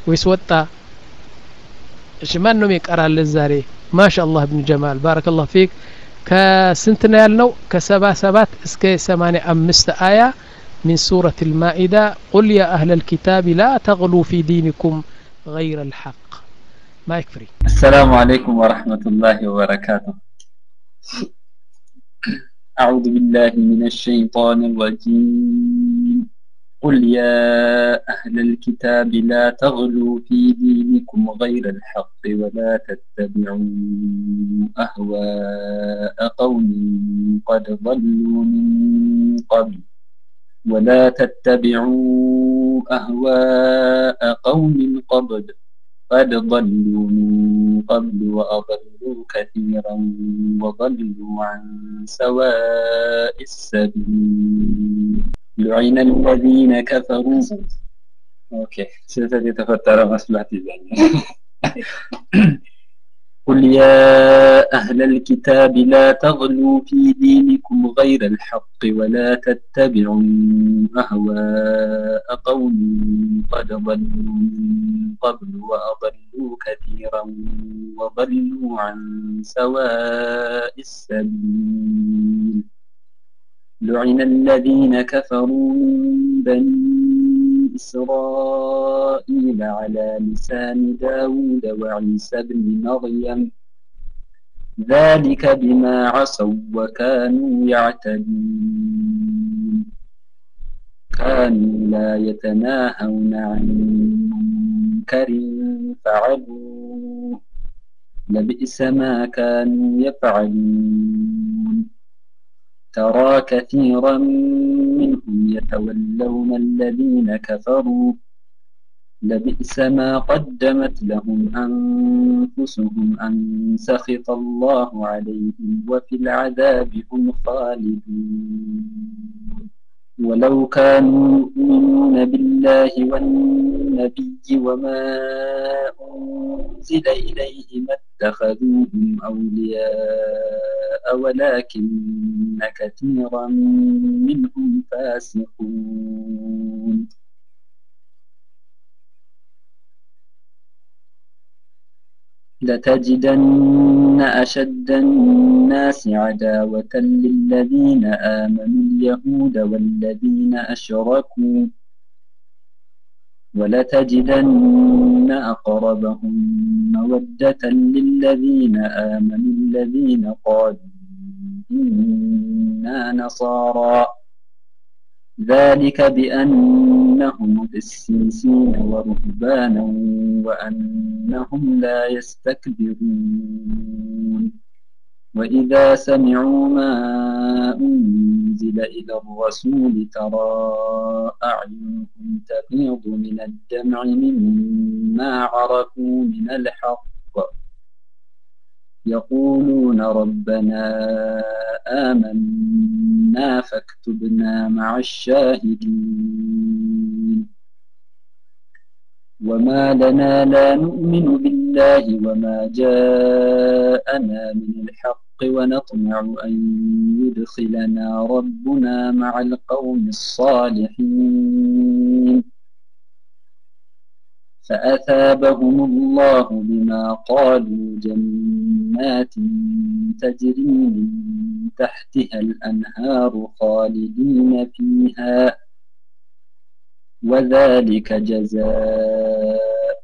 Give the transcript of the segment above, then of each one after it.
ወይስ ወጣ እሺ ማን ነው የሚቀራልን ዛሬ ማሻ አላህ ብን ጀማል ባረከላሁ ፊክ ከስንት ነው ያልነው ከሰባ ሰባት እስከ ሰማኒያ አምስት አያ من سورة المائدة قل يا أهل الكتاب لا تغلوا في دينكم غير الحق ما يكفري السلام عليكم ورحمة الله وبركاته أعوذ بالله من الشيطان الرجيم قل يا أهل الكتاب لا تغلوا في دينكم غير الحق ولا تتبعوا أهواء قوم قد ضلوا من قبل ولا تتبعوا أهواء قوم قبل قد ضلوا من قبل وأضلوا كثيرا وضلوا عن سواء السبيل لعن الذين كفروا اوكي ستة تفتر مصلحتي قل يا أهل الكتاب لا تغلوا في دينكم غير الحق ولا تتبعوا أهواء قوم قد ضلوا من قبل وأضلوا كثيرا وضلوا عن سواء السبيل لعن الذين كفروا من بني إسرائيل على لسان داود وعيسى بن مريم ذلك بما عصوا وكانوا يعتدون كانوا لا يتناهون عن منكر فعلوه لبئس ما كانوا يفعلون ترى كثيرا منهم يتولون الذين كفروا لبئس ما قدمت لهم أنفسهم أن سخط الله عليهم وفي العذاب هم خالدون ولو كانوا يؤمنون بالله والنبي وما أنزل إليه ما اتخذوهم أولياء ولكن كثيرا منهم فاسقون لتجدن أشد الناس عداوة للذين آمنوا اليهود والذين أشركوا ولتجدن أقربهم مودة للذين آمنوا الذين قالوا إنا نصارى ذلك بأنهم قسيسين ورهبانا وأنهم لا يستكبرون وإذا سمعوا ما أنزل إلى الرسول ترى أعينهم تفيض من الدمع مما عرفوا من الحق يقولون ربنا آمنا فاكتبنا مع الشاهدين وما لنا لا نؤمن بالله وما جاءنا من الحق ونطمع أن يدخلنا ربنا مع القوم الصالحين فأثابهم الله بما قالوا جنات تجري من تحتها الأنهار خالدين فيها وذلك جزاء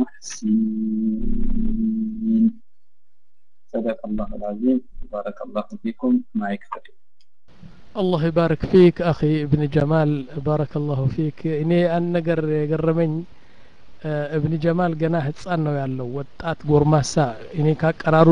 المحسنين صدق الله العظيم بارك الله فيكم ما يكفي الله يبارك فيك أخي ابن جمال بارك الله فيك إني أن نقر قرمኝ እብን ጀማል ገና ህጻን ነው ያለው ወጣት ጎርማሳ እኔ ካቀራሩ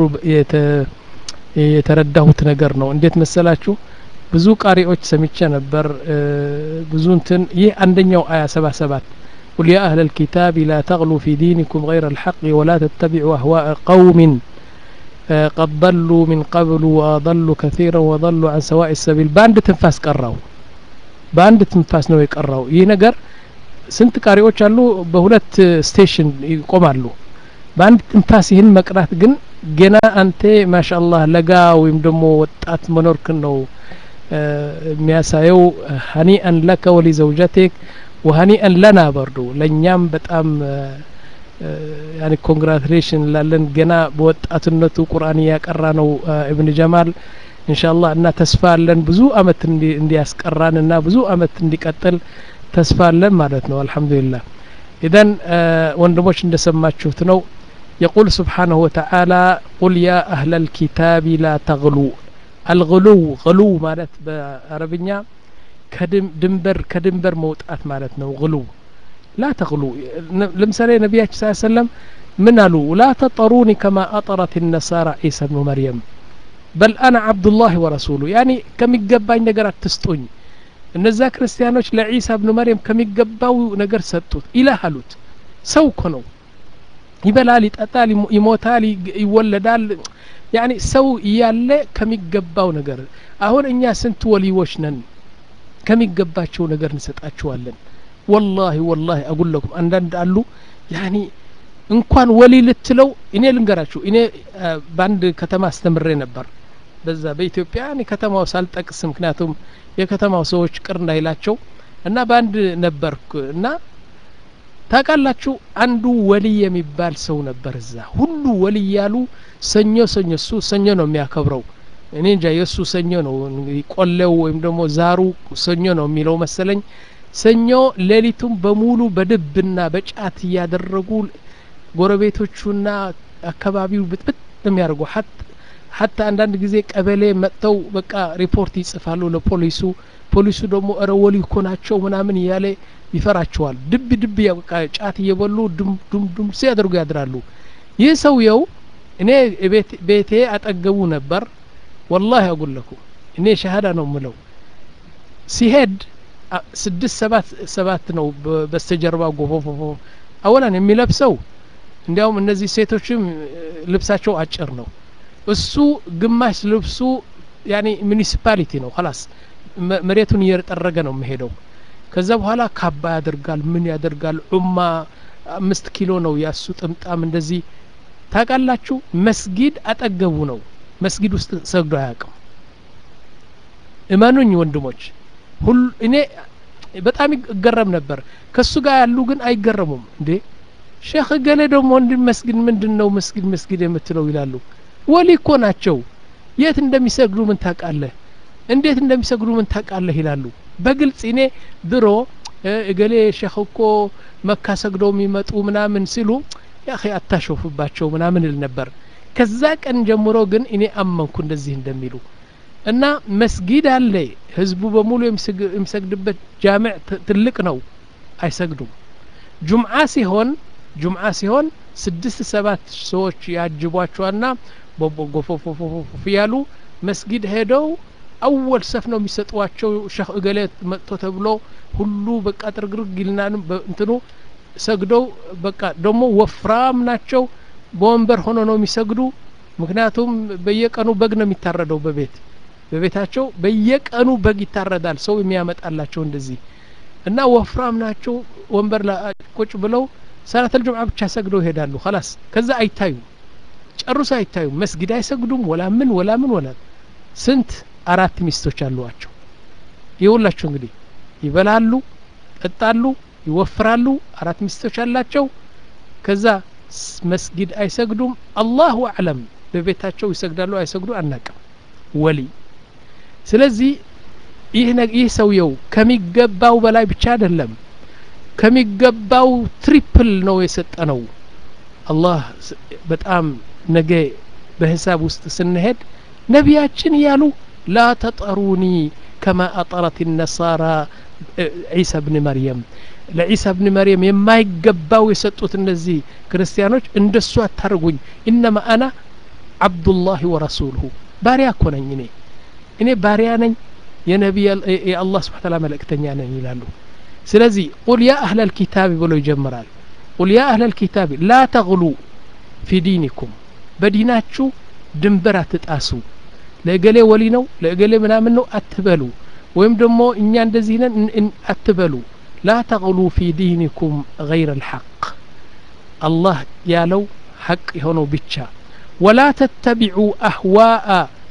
የተረዳሁት ነገር ነው እንዴት መሰላችሁ ብዙ ቃሪዎች ሰምቼ ነበር ብዙ እንትን ይህ አንደኛው አያ ሰባ ሰባት قل يا أهل الكتاب لا تغلوا في دينكم غير الحق ولا تتبعوا أهواء قوم قد ضلوا من قبل وأضلوا كثيرا وضلوا عن سواء السبيل باند تنفاس قراو باند تنفاس ነው የቀራው ይህ ነገር ስንት ቃሪዎች አሉ በሁለት ስቴሽን ይቆማሉ በአንድ ትንፋስ ይህን መቅራት ግን ገና አንተ ማሻአላህ ለጋ ወይም ደግሞ ወጣት መኖርክን ነው የሚያሳየው ሀኒአን ለከ ወሊ ዘውጀቴክ ወሀኒአን ለና በርዱ ለእኛም በጣም ያኒ ኮንግራቱሌሽን እንላለን ገና በወጣትነቱ ቁርአን እያቀራ ነው እብን ጀማል ኢንሻአላህ እና ተስፋ አለን ብዙ አመት እንዲያስቀራን እና ብዙ አመት እንዲቀጥል ተስፋ አለን ማለት ነው አልহামዱሊላህ ኢዘን ወንድሞች እንደሰማችሁት ነው يقول سبحانه وتعالى قل يا أهل الكتاب لا تغلوا الغلو غلو ማለት በአረብኛ ከድንበር ከድንበር መውጣት ማለት ነው غلو لا تغلو ለምሳሌ ነቢያችን ስ ሰለም ምን አሉ ላ ተጠሩኒ ከማ አጠረት النصارى عيسى بن مريم በል አና አብዱላህ ወረሱሉ ያኒ ከሚገባኝ ነገር አትስጡኝ እነዛ ክርስቲያኖች ለዒሳ ብኑ መርየም ከሚገባው ነገር ሰጡት ኢላህ አሉት ሰው እኮ ነው ይበላል ይጠጣል ይሞታል ይወለዳል ያኒ ሰው እያለ ከሚገባው ነገር አሁን እኛ ስንት ወሊዎች ነን ከሚገባቸው ነገር እንሰጣቸዋለን ወላሂ ወላሂ አጉለኩም አንዳንድ አሉ ያኒ እንኳን ወሊ ልትለው እኔ ልንገራችሁ እኔ በአንድ ከተማ አስተምሬ ነበር በዛ በኢትዮጵያ እኔ ከተማው ሳልጠቅስ ምክንያቱም የከተማው ሰዎች ቅር እንዳይላቸው እና በአንድ ነበርኩ እና ታውቃላችሁ አንዱ ወሊ የሚባል ሰው ነበር እዛ ሁሉ ወሊ ያሉ ሰኞ ሰኞ እሱ ሰኞ ነው የሚያከብረው እኔ እንጃ የእሱ ሰኞ ነው ቆሌው ወይም ደግሞ ዛሩ ሰኞ ነው የሚለው መሰለኝ ሰኞ ሌሊቱም በሙሉ በድብና በጫት እያደረጉ ጎረቤቶቹና አካባቢው ብጥብጥ የሚያደርጉ ሀታ አንዳንድ ጊዜ ቀበሌ መጥተው በቃ ሪፖርት ይጽፋሉ ለፖሊሱ ፖሊሱ ደግሞ እረ ወሊ እኮ ናቸው ምናምን እያለ ይፈራቸዋል ድብ ድብ በቃ ጫት እየበሉ ዱም ዱም ዱም ሲያደርጉ ያድራሉ ይህ ሰውየው እኔ ቤቴ አጠገቡ ነበር ወላሂ አጉለኩ እኔ ሸሀዳ ነው ምለው ሲሄድ ስድስት ሰባት ሰባት ነው በስተጀርባ ጎፎፎፎ አወላን የሚለብሰው እንዲያውም እነዚህ ሴቶችም ልብሳቸው አጭር ነው እሱ ግማሽ ልብሱ ያኒ ሙኒሲፓሊቲ ነው ላስ መሬቱን እየጠረገ ነው የሚሄደው ከዛ በኋላ ካባ ያደርጋል ምን ያደርጋል ዑማ አምስት ኪሎ ነው ያሱ ጥምጣም እንደዚህ ታውቃላችሁ መስጊድ አጠገቡ ነው መስጊድ ውስጥ ሰግዶ አያውቅም እመኑኝ ወንድሞች ሁሉ እኔ በጣም ይገረም ነበር ከሱ ጋር ያሉ ግን አይገረሙም እንዴ ሼክ ገሌ ደግሞ እንዲ መስጊድ ምንድን ነው መስጊድ መስጊድ የምትለው ይላሉ ወሊ እኮ ናቸው የት እንደሚሰግዱ ምን ታውቃለህ እንዴት እንደሚሰግዱ ምን ታውቃለህ ይላሉ በግልጽ እኔ ድሮ እገሌ ሼክ እኮ መካ ሰግደው የሚመጡ ምናምን ሲሉ ያ አታሾፍባቸው ምናምን ል ነበር ከዛ ቀን ጀምሮ ግን እኔ አመንኩ እንደዚህ እንደሚሉ እና መስጊድ አለ ህዝቡ በሙሉ የሚሰግድበት ጃምዕ ትልቅ ነው አይሰግዱም ጁምዓ ሲሆን ጁምዓ ሲሆን ስድስት ሰባት ሰዎች ያጅቧቸዋና ጎፎፎፎፎ ያሉ መስጊድ ሄደው አወል ሰፍ ነው የሚሰጧቸው ሸህ እገሌ መጥቶ ተብሎ ሁሉ በቃ ጥርግርግ ይልናን እንትኑ ሰግደው በቃ ደግሞ ወፍራም ናቸው በወንበር ሆኖ ነው የሚሰግዱ ምክንያቱም በየቀኑ በግ ነው የሚታረደው በቤት በቤታቸው በየቀኑ በግ ይታረዳል ሰው የሚያመጣላቸው እንደዚህ እና ወፍራም ናቸው ወንበር ቁጭ ብለው ሰላት አልጁምዓ ብቻ ሰግደው ይሄዳሉ ላስ ከዛ አይታዩ ጨርሶ አይታዩ መስጊድ አይሰግዱም ወላ ምን ወላ ምን ወላ ስንት አራት ሚስቶች አሏቸው ይውላችሁ እንግዲህ ይበላሉ ጠጣሉ ይወፍራሉ አራት ሚስቶች አላቸው ከዛ መስጊድ አይሰግዱም አላሁ አዕለም በቤታቸው ይሰግዳሉ አይሰግዱ አናቅም ወሊ ስለዚህ ይህ ሰውየው ከሚገባው በላይ ብቻ አይደለም ከሚገባው ትሪፕል ነው የሰጠ ነው አላህ በጣም ነገ በሂሳብ ውስጥ ስንሄድ ነቢያችን እያሉ ላ ተጠሩኒ ከማ አጠረት ነሳራ ዒሳ ብን መርየም ለዒሳ ብን መርየም የማይገባው የሰጡት እነዚህ ክርስቲያኖች እንደሱ አታርጉኝ ኢነማ አና አብዱላህ ወረሱሉሁ ባሪያ እኮ ነኝ እኔ እኔ ባሪያ ነኝ የነቢይ የአላህ ስብሓ ታላ መልእክተኛ ነኝ ይላሉ ስለዚህ ቁል ያ አህለ ልኪታብ ብሎ ይጀምራል ቁል ያ አህለ ልኪታብ ላ ተግሉ ፊ ዲኒኩም በዲናችሁ ድንበር አትጣሱ ለእገሌ ወሊ ነው ለእገሌ ምናምን ነው አትበሉ ወይም ደግሞ እኛ እንደዚህ ነን አትበሉ ላ ተግሉ ፊ ዲኒኩም ገይረ ልሐቅ አላህ ያለው ሐቅ የሆነው ብቻ ወላ ተተቢዑ አህዋአ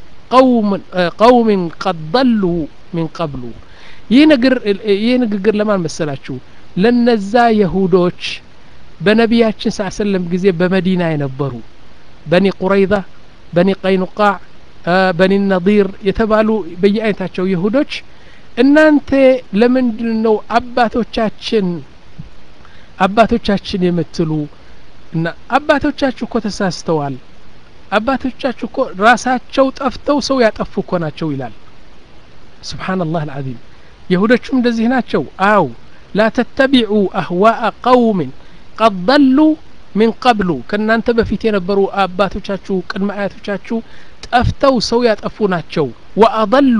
ቀውምን ቀድ ضሉ ሚን ቀብሉ ይህ ንግግር ለማን መሰላችሁ ለነዛ የሁዶች በነቢያችን ስ ሰለም ጊዜ በመዲና የነበሩ በኒ ቁረይዛ በኒ ቀይኑቃዕ በኒ ነዲር የተባሉ በየአይነታቸው ይሁዶች እናንተ ለምንድን ነው አባቶቻችን አባቶቻችን የምትሉ እና አባቶቻችሁ እኮ ተሳስተዋል አባቶቻችሁ እኮ ራሳቸው ጠፍተው ሰው ያጠፉ እኮ ናቸው ይላል ስብሓንላህ አልዓዚም የሁዶቹም እንደዚህ ናቸው አው ላ ተተቢዑ አህዋአ ቀውምን ቀድ ضሉ ሚን ቀብሉ ከእናንተ በፊት የነበሩ አባቶቻችሁ ቅድመ አያቶቻችሁ ጠፍተው ሰው ያጠፉ ናቸው ወአضሉ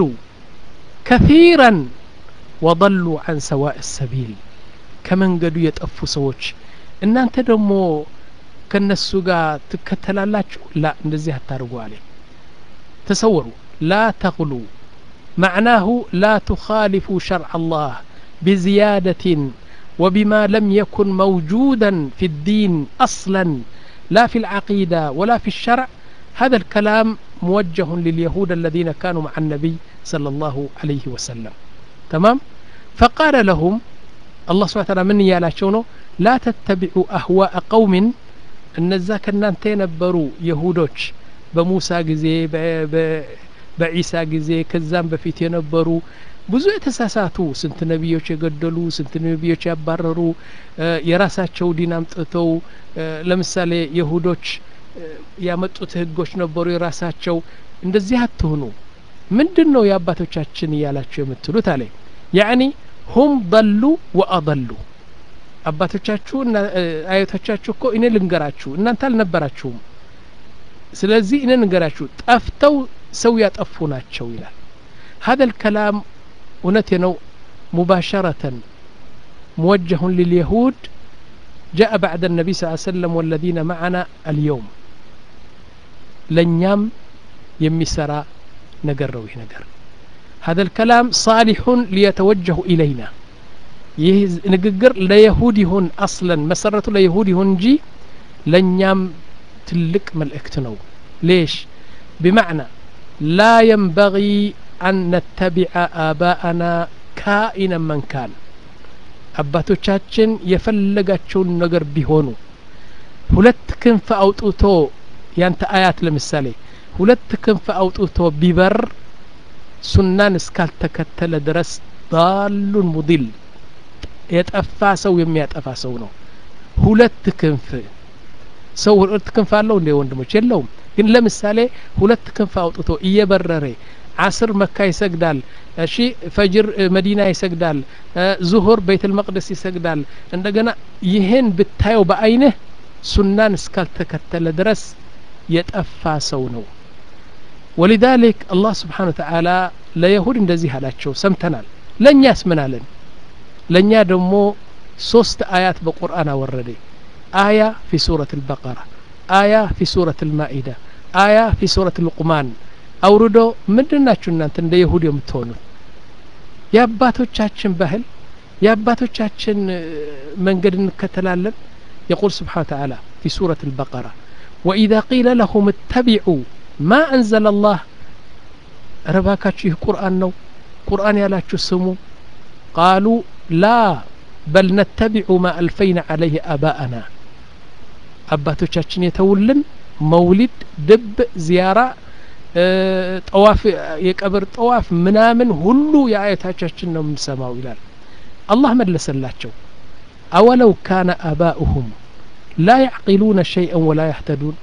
ከثيرا ወضሉ عن سواء السبيل ከመንገዱ የጠፉ ሰዎች እናንተ ደግሞ ከነሱ ጋር ትከተላላችሁ ላ እንደዚህ አታርጉ አለ ተሰወሩ ላ ተغሉ معناه لا تخالفوا شرع الله بزيادة وبما لم يكن موجودا في الدين أصلا لا في العقيدة ولا في الشرع هذا الكلام موجه لليهود الذين كانوا مع النبي صلى الله عليه وسلم تمام فقال لهم الله سبحانه وتعالى من يالاشونه لا تتبعوا أهواء قوم እነዛ ከእናንተ የነበሩ የሁዶች በሙሳ ጊዜ በዒሳ ጊዜ ከዛም በፊት የነበሩ ብዙ የተሳሳቱ ስንት ነቢዮች የገደሉ ስንት ነቢዮች ያባረሩ የራሳቸው ዲን አምጥተው ለምሳሌ የሁዶች ያመጡት ህጎች ነበሩ የራሳቸው እንደዚህ አትሆኑ ምንድን ነው የአባቶቻችን እያላችሁ የምትሉት አለ ያዕኒ ሁም ضሉ ወአضሉ አባቶቻችሁ እና አያቶቻችሁ እኮ እኔ ልንገራችሁ እናንተ አልነበራችሁም ስለዚህ እኔ ልንገራችሁ ጠፍተው ሰው ያጠፉ ናቸው ይላል هذا الكلام እውነቴ ነው مباشرة موجه لليهود جاء بعد النبي صلى الله عليه وسلم والذين معنا اليوم لنيام يمسرا نقروا نقر هذا الكلام صالح ليتوجه إلينا ይህ ንግግር ለይሁድ ይሁን አስለን መሰረቱ ለይሁድ ይሁን እንጂ ለእኛም ትልቅ መልእክት ነው ሌሽ ብማዕና ላ የንበغ አን ነተቢዐ አባአና ካኢነ መንካን አባቶቻችን የፈለጋቸውን ነገር ቢሆኑ ሁለት ክንፍ አውጥቶ ያንተ አያት ለምሳሌ ሁለት ክንፍ አውጥቶ ቢበር ሱናን እስካልተከተለ ድረስ ዳሉን ሙዲል የጠፋ ሰው የሚያጠፋ ሰው ነው ሁለት ክንፍ ሰው ሁለት ክንፍ አለው እንደ ወንድሞች የለውም ግን ለምሳሌ ሁለት ክንፍ አውጥቶ እየበረረ አስር መካ ይሰግዳል እሺ ፈጅር መዲና ይሰግዳል ዙሁር ቤተል መቅደስ ይሰግዳል እንደገና ይህን ብታየው በአይንህ ሱናን እስካልተከተለ ድረስ የጠፋ ሰው ነው ወሊዛሊክ አላህ ስብሓን ወተዓላ ለየሁድ እንደዚህ አላቸው ሰምተናል ለእኛስ ምን አለን ለእኛ ደግሞ ሶስት አያት በቁርአን አወረደ አያ ፊ ሱረት አልበቀራ አያ ፊ ሱረት አልማኢዳ አያ ፊ ሱረት ልቁማን አውርዶ ምንድን ናችሁ እናንተ እንደ ይሁድ የምትሆኑት የአባቶቻችን ባህል የአባቶቻችን መንገድ እንከተላለን يقول سبحانه وتعالى في سورة البقرة وإذا قيل لهم اتبعوا ما أنزل الله رباكاتشي قرآن نو قرآن يالاتشو سمو قالوا لا بل نتبع ما ألفينا عليه آباءنا አባቶቻችን የተውልን መውሊድ ድብ ዚያራ ጠዋፍ የቀብር ጠዋፍ ምናምን ሁሉ የአያቶቻችን ነው የምንሰማው ይላል አላህ መለሰላቸው አወለው ካነ አባኡሁም ላ ያዕቂሉነ ሸይአን ወላ ያህተዱን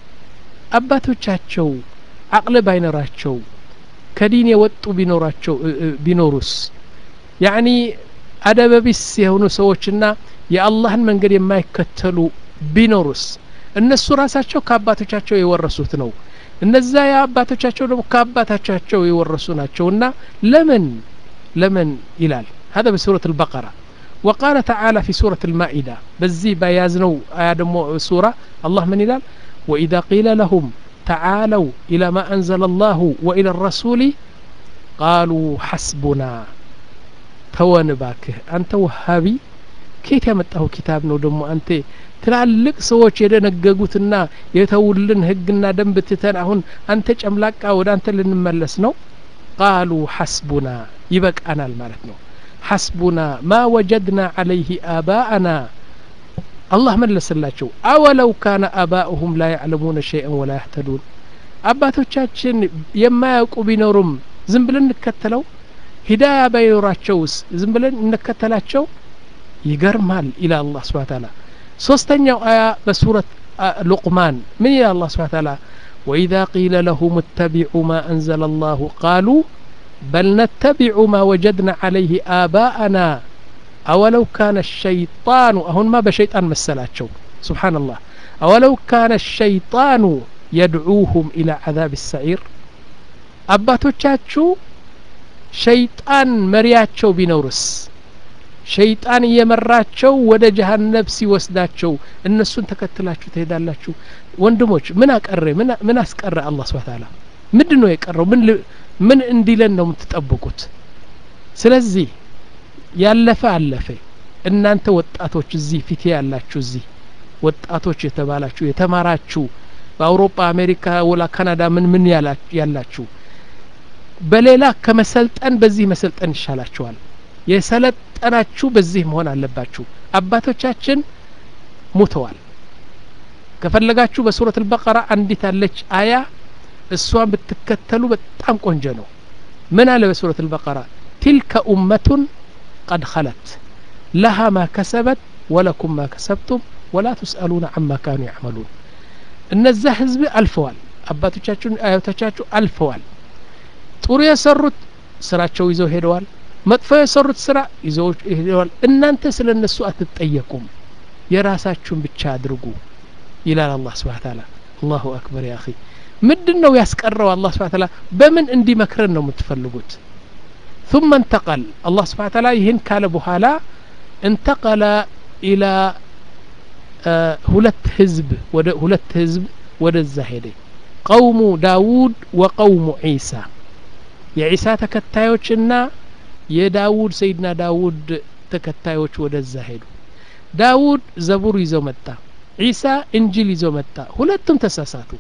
አባቶቻቸው አቅል ባይኖራቸው ከዲን የወጡ ቢኖራቸው ቢኖሩስ ያኒ አደበቢስ የሆኑ ሰዎችና የአላህን መንገድ የማይከተሉ ቢኖሩስ እነሱ ራሳቸው ከአባቶቻቸው የወረሱት ነው እነዛ የአባቶቻቸው ደግሞ ከአባቶቻቸው የወረሱ ናቸውና ለምን ለምን ይላል هذا بسورة البقرة وقال تعالى في سورة المائدة بزي بيازنو آية دمو سورة الله من إلال وإذا قيل لهم تعالوا إلى ما أنزل الله وإلى الرسول قالوا حسبنا ተወን ባክህ አንተ ውሃቢ ኬት ያመጣሁ ኪታብ ነው ደግሞ አንተ ትላልቅ ሰዎች የደነገጉትና የተውልን ህግና ደንብ ትተን አሁን አንተ ጨምላቃ ወደ አንተ ልንመለስ ነው ቃሉ ሐስቡና ይበቃናል ማለት ነው ሐስቡና ማ ወጀድና አለይህ አባአና አላህ መለሰላቸው አወለው ካነ አባኡሁም ላ ያዕለሙነ ሸይአን ወላ ያህተዱን አባቶቻችን የማያውቁ ቢኖሩም ዝም ብለን እንከተለው ሂዳያ ባይኖራቸውስ ዝም ብለን እንከተላቸው ይገርማል ኢላ አላህ ስብሓ ታላ ሶስተኛው አያ በሱረት ሉቅማን ምን ይላል አላህ ስብሓ ታላ وإذا قيل لهم اتبعوا ما أنزل الله قالوا بل نتبع ما وجدنا عليه آباءنا أولو كان الشيطان أهون ما بشيطان مسلاتشو سبحان الله أولو كان الشيطان يدعوهم إلى عذاب السعير أباتوچاچو ሸይጣን መሪያቸው ቢኖርስ ሸይጣን እየመራቸው ወደ ጀሀነብ ሲወስዳቸው እነሱን ተከትላችሁ ትሄዳላችሁ ወንድሞች ምን አቀረ ምን አስቀረ አላህ ስብሐ ተዓላ ምንድን ነው የቀረው ምን ምን እንዲለን ነው የምትጠብቁት ስለዚህ ያለፈ አለፈ እናንተ ወጣቶች እዚህ ፊቴ ያላችሁ እዚህ ወጣቶች የተባላችሁ የተማራችሁ በአውሮፓ አሜሪካ ወላ ካናዳ ምን ምን ያላችሁ በሌላ ከመሰልጠን በዚህ መሰልጠን ይሻላችኋል የሰለጠናችሁ በዚህ መሆን አለባችሁ አባቶቻችን ሙተዋል ከፈለጋችሁ በሱረት አልበቀራ አንዲት አለች አያ እሷን ብትከተሉ በጣም ቆንጆ ነው ምን አለ በሱረት አልበቀራ ቲልከ ኡመቱን ቀድ ኸለት ለሃ ማ ከሰበት ወለኩም ማ ከሰብቱም ወላ ትስአሉነ አማ ካኑ ያዕመሉን እነዛ ህዝብ አልፈዋል አባቶቻችሁን አያቶቻችሁ አልፈዋል ጥሩ የሰሩት ስራቸው ይዘው ሄደዋል መጥፎ የሰሩት ስራ ይዘው ሄደዋል እናንተ ስለ እነሱ አትጠየቁም የራሳችሁን ብቻ አድርጉ ይላል አላህ ስብሓ ታላ አላሁ አክበር ያ አኺ ምንድን ነው ያስቀረው አላህ ስብሓ ታላ በምን እንዲመክረን ነው የምትፈልጉት ثم انتقل الله سبحانه وتعالى ይህን ካለ በኋላ انتقل إلى ሁለት ህዝብ ወደ ሁለት ህዝብ ወደዛ ሄደ ቀውሙ ዳውድ ወቀውሙ ዒሳ የዒሳ ተከታዮችና የዳውድ ሰይድና ዳውድ ተከታዮች ወደዛ ሄዱ ዳውድ ዘቡር ይዞ መጣ ዒሳ እንጅል ይዞ መጣ ሁለቱም ተሳሳቱ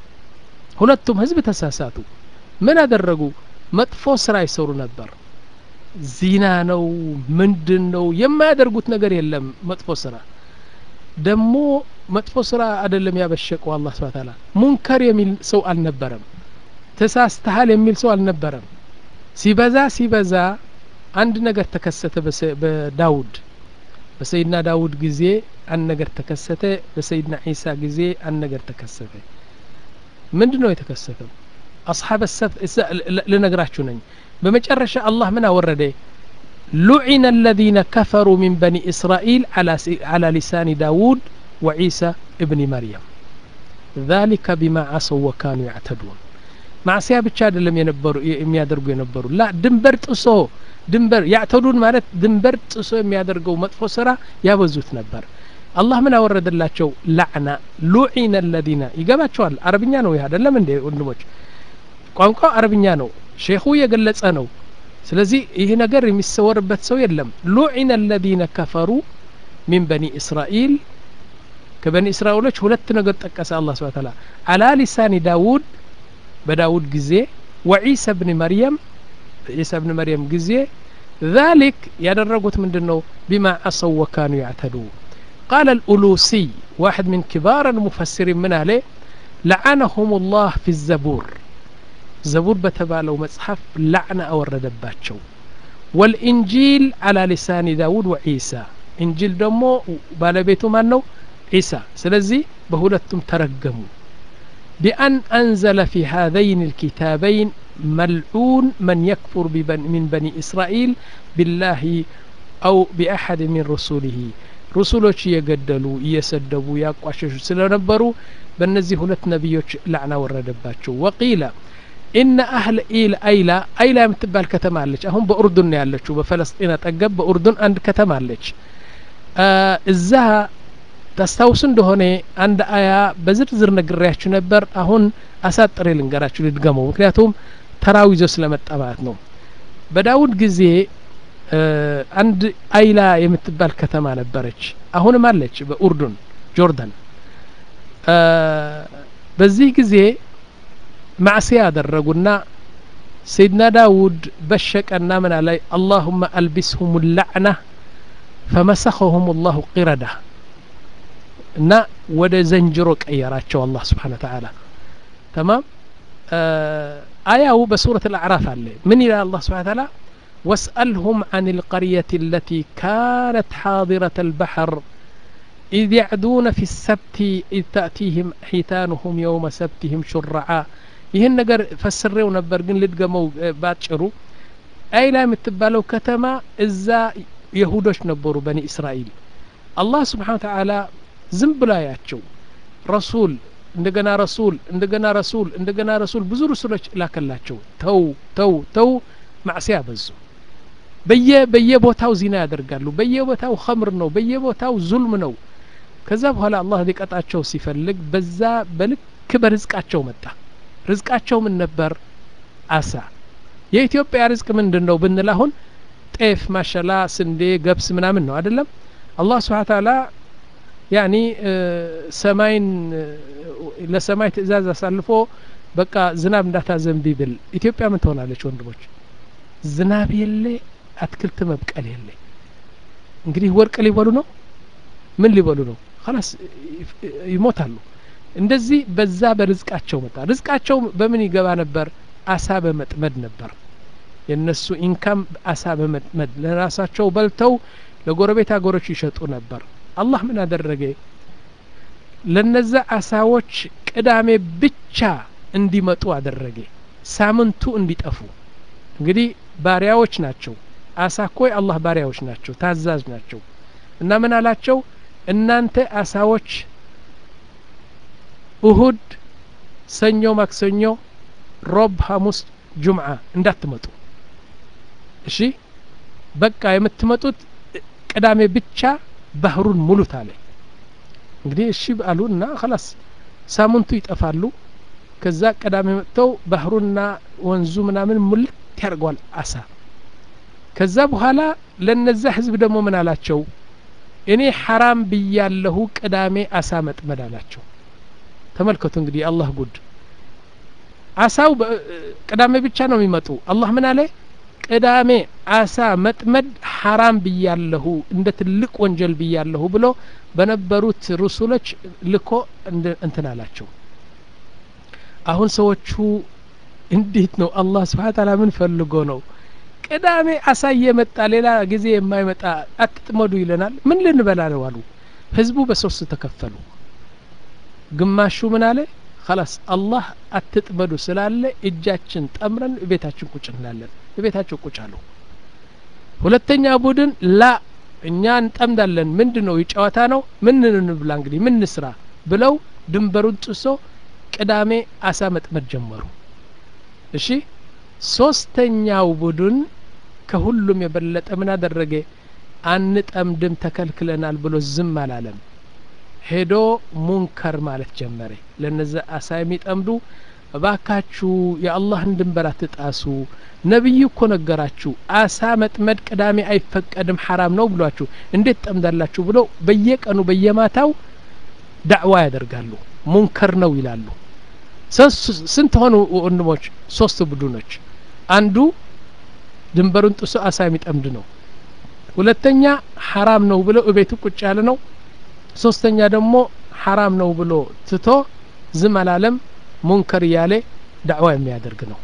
ሁለቱም ህዝብ ተሳሳቱ ምን አደረጉ መጥፎ ስራ ይሰሩ ነበር ዚና ነው ምንድን ነው የማያደርጉት ነገር የለም መጥፎ ስራ ደግሞ መጥፎ ስራ አይደለም ያበሸቀው አላህ ስብሐ ተዓላ ሙንከር የሚል ሰው አልነበረም ተሳስተሃል የሚል ሰው አልነበረም ሲበዛ ሲበዛ አንድ ነገር ተከሰተ በዳውድ በሰይድና ዳውድ ጊዜ አንድ ነገር ተከሰተ በሰይድና ዒሳ ጊዜ አንድ ነገር ተከሰተ ምንድን ነው የተከሰተው አስሓበ ሰፍ ልነግራችሁ ነኝ በመጨረሻ አላህ ምን አወረደ لعن الذين كفروا من بني إسرائيل على, على لسان داود وعيسى ابن مريم ذلك بما عصوا وكانوا يعتدون ማዕስያ ብቻ አይደለም የነበሩ የሚያደርጉ የነበሩ ላ ድንበር ጥሶ ድንበር ያዕተዱን ማለት ድንበር ጥሶ የሚያደርገው መጥፎ ስራ ያበዙት ነበር አላህ ምን አወረደላቸው ላዕና ሉዒነ ለዚነ ይገባቸዋል አረብኛ ነው ይህ አይደለም እንዴ ወንድሞች ቋንቋው አረብኛ ነው ሼኹ የገለጸ ነው ስለዚህ ይህ ነገር የሚሰወርበት ሰው የለም ሉዒነ ለዚነ ከፈሩ ሚን በኒ እስራኤል ከበኒ እስራኤሎች ሁለት ነገር ጠቀሰ አላህ ስብሐ ተዓላ አላ ሊሳኒ ዳውድ በዳውድ ጊዜ ወዒሳ ብን መርየም በዒሳ ብን መርየም ጊዜ ذلك ያደረጉት ምንድን ነው ቢማ አሰው ወካኑ ያዕተዱ قال الألوسي واحد من كبار المفسرين من أهله لعنهم الله في الزبور زبور بتبالو مصحف لعنة أورد باتشو والإنجيل على لسان داود وعيسى إنجيل دمو بالبيتو مانو عيسى سلزي بهولتم ترجموا بأن أنزل في هذين الكتابين ملعون من يكفر ببن من بني إسرائيل بالله أو بأحد من رسوله رسولوች እየገደሉ እየሰደቡ ያቋሸሹ ስለነበሩ በእነዚህ ሁለት ነቢዮች ላዕና ወረደባቸው ወቂለ ኢነ አህል ኢል አይላ አይላ የምትባል ከተማ አለች አሁን በኡርዱን ነው ያለችው በፈለስጢን አጠገብ በኡርዱን አንድ ከተማ አለች እዛ ታስታውሱ እንደሆነ አንድ አያ በዝርዝር ነግሬያችሁ ነበር አሁን አሳጥሬ ልንገራችሁ ልድገመው ምክንያቱም ተራው ይዞ ስለመጣ ማለት ነው በዳውድ ጊዜ አንድ አይላ የምትባል ከተማ ነበረች አሁንም አለች በኡርዱን ጆርዳን በዚህ ጊዜ ማዕስያ ያደረጉና ሰይድና ዳውድ በሸቀና ምን ላይ አላሁመ አልቢስሁም ላዕና ፈመሰኸሁም ላሁ ቂረዳ እና ወደ ዘንጅሮ ቀየራቸው አላህ ስብሓን ተዓላ ተማም አያው በሱረት አልአዕራፍ አለ ምን ይላል አላህ ስብሓን ተዓላ واسألهم عن القرية التي كانت حاضرة البحر إذ يعدون في السبت إذ تأتيهم حيتانهم يوم سبتهم شرعا ይህን ነገር ፈስሬው ነበር ግን ልድገመው ባጭሩ አይላ የምትባለው ከተማ እዛ የሁዶች ነበሩ በኒ እስራኤል አላህ ስብሓን ተዓላ ዝም ብላ ያቸው ረሱል እንደገና ረሱል እንደገና ረሱል እንደገና ረሱል ብዙ ርሱሎች ላከላቸው ተው ተው ተው ማዕሲያ በዙ በየ በየቦታው ዚና ያደርጋሉ በየቦታው ኸምር ነው በየቦታው ዙልም ነው ከዛ በኋላ አላህ ሊቀጣቸው ሲፈልግ በዛ በልክ በርዝቃቸው መጣ ርዝቃቸው ምን ነበር አሳ የኢትዮጵያ ርዝቅ ምንድን ነው ብንል አሁን ጤፍ ማሸላ ስንዴ ገብስ ምናምን ነው አይደለም አላህ ስብሓ ታላ ያኒ ሰማይን ለሰማይ ትእዛዝ አሳልፎ በቃ ዝናብ እንዳታዘንቢ ብል ኢትዮጵያ ምን ትሆናለች ወንድሞች ዝናብ የለ አትክልት መብቀል የለ እንግዲህ ወርቅ ሊበሉ ነው ምን ሊበሉ ነው ላስ ይሞታሉ እንደዚህ በዛ በርዝቃቸው መጣ ርዝቃቸው በምን ይገባ ነበር አሳ በመጥመድ ነበር የእነሱ ኢንካም አሳ በመጥመድ ለራሳቸው በልተው ለጎረቤት ሀገሮች ይሸጡ ነበር አላህ ምን አደረገ ለነዛ አሳዎች ቅዳሜ ብቻ እንዲመጡ አደረገ ሳምንቱ እንዲጠፉ እንግዲህ ባሪያዎች ናቸው አሳ እኮ የአላህ ባሪያዎች ናቸው ታዛዥ ናቸው እና ምን አላቸው እናንተ አሳዎች እሁድ ሰኞ ማክሰኞ ሮብ ሐሙስ ጁምዓ እንዳትመጡ እሺ በቃ የምትመጡት ቅዳሜ ብቻ ባህሩን ሙሉት አለ እንግዲህ እሺ አሉ እና ላስ ሳምንቱ ይጠፋሉ ከዛ ቅዳሜ መጥተው ባህሩና ወንዙ ምናምን ሙልት ያደርገዋል አሳ ከዛ በኋላ ለነዛ ህዝብ ደግሞ ምን አላቸው እኔ ሐራም ብያለሁ ቅዳሜ አሳ መጥመድ አላቸው ተመልከቱ እንግዲህ አላህ ጉድ አሳው ቅዳሜ ብቻ ነው የሚመጡ አላህ ምን አለ ቅዳሜ አሳ መጥመድ ሐራም ብያለሁ እንደ ትልቅ ወንጀል ብያለሁ ብሎ በነበሩት ሩሱሎች ልኮ እንትን አላቸው አሁን ሰዎቹ እንዴት ነው አላህ ስብሓን ታላ ምን ፈልጎ ነው ቅዳሜ አሳ እየመጣ ሌላ ጊዜ የማይመጣ አትጥመዱ ይለናል ምን ልንበላ ነው አሉ ህዝቡ በሶስት ተከፈሉ ግማሹ ምን አለ خلاص አላህ አትጥመዱ ስላለ እጃችን ጠምረን ቤታችን ቁጭ እንላለን ቤታቸው ቁጭ አሉ ሁለተኛ ቡድን ላ እኛ እንጠምዳለን ምንድን ነው የጨዋታ ነው ምን እንብላ እንግዲህ ምን ስራ ብለው ድንበሩን ጥሶ ቅዳሜ አሳ መጥመድ ጀመሩ እሺ ሶስተኛው ቡድን ከሁሉም የበለጠ ምን አደረገ አንጠምድም ተከልክለናል ብሎ ዝም አላለም ሄዶ ሙንከር ማለት ጀመረ ለነዚ አሳ የሚጠምዱ እባካችሁ የአላህን ድንበር አትጣሱ ነቢይ እኮ ነገራችሁ አሳ መጥመድ ቅዳሜ አይፈቀድም ሐራም ነው ብሏችሁ እንዴት ጠምዳላችሁ ብሎ በየቀኑ በየማታው ዳዕዋ ያደርጋሉ ሙንከር ነው ይላሉ ስንት ሆኑ ወንድሞች ሶስት ቡድኖች አንዱ ድንበሩን ጥሶ አሳ የሚጠምድ ነው ሁለተኛ ሐራም ነው ብሎ እቤቱ ቁጭ ያለ ነው ሶስተኛ ደግሞ ሐራም ነው ብሎ ትቶ ዝም አላለም ሙንከር እያለ ዳዕዋ የሚያደርግ ነው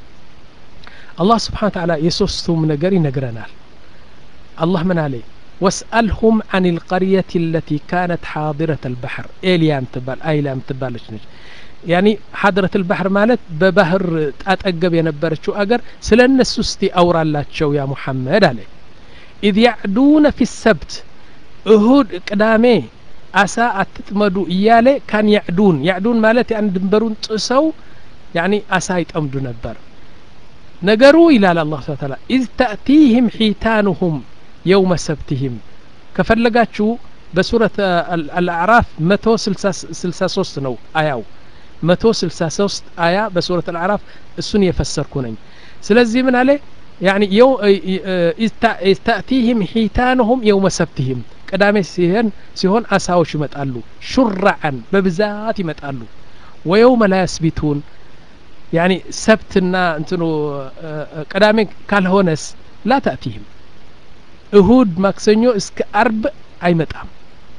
አላህ ስብሓን ተዓላ የሶስቱም ነገር ይነግረናል አላህ ምን አለ ወስአልሁም አን ልቀርየት ለቲ ካነት ሓዲረት አልባሕር ኤልያን ትባል አይላም ትባለች ነች ያኒ ሐድረት ልባሕር ማለት በባህር ጣጠገብ የነበረችው አገር ስለ እነሱ እስቲ አውራላቸው ያ ሙሐመድ አለ ኢዝ ያዕዱነ ፊ ሰብት እሁድ ቅዳሜ አሳ አትጥመዱ እያለ ካን ያዕዱን ያዕዱን ማለት ያን ድንበሩን ጥሰው ያኒ አሳ ይጠምዱ ነበር ነገሩ ይላል አላህ ስብሐ ተዓላ ኢዝ ተእቲህም ሒታኑሁም የውመ ሰብትህም ከፈለጋችሁ በሱረት አልአዕራፍ መቶ ስልሳ ሶስት ነው አያው መቶ ስልሳ ሶስት አያ በሱረት አልአዕራፍ እሱን የፈሰርኩ ነኝ ስለዚህ ምን አለ يعني يو تأتيهم حيتانهم يوم سبتهم ቅዳሜ ሲሆን ሲሆን አሳዎች ይመጣሉ ሹራዓን በብዛት ይመጣሉ ወየውመ ላ ያስቢቱን ያኒ ሰብትና እንትኑ ቅዳሜ ካልሆነስ ላ ተእቲህም እሁድ ማክሰኞ እስከ አርብ አይመጣም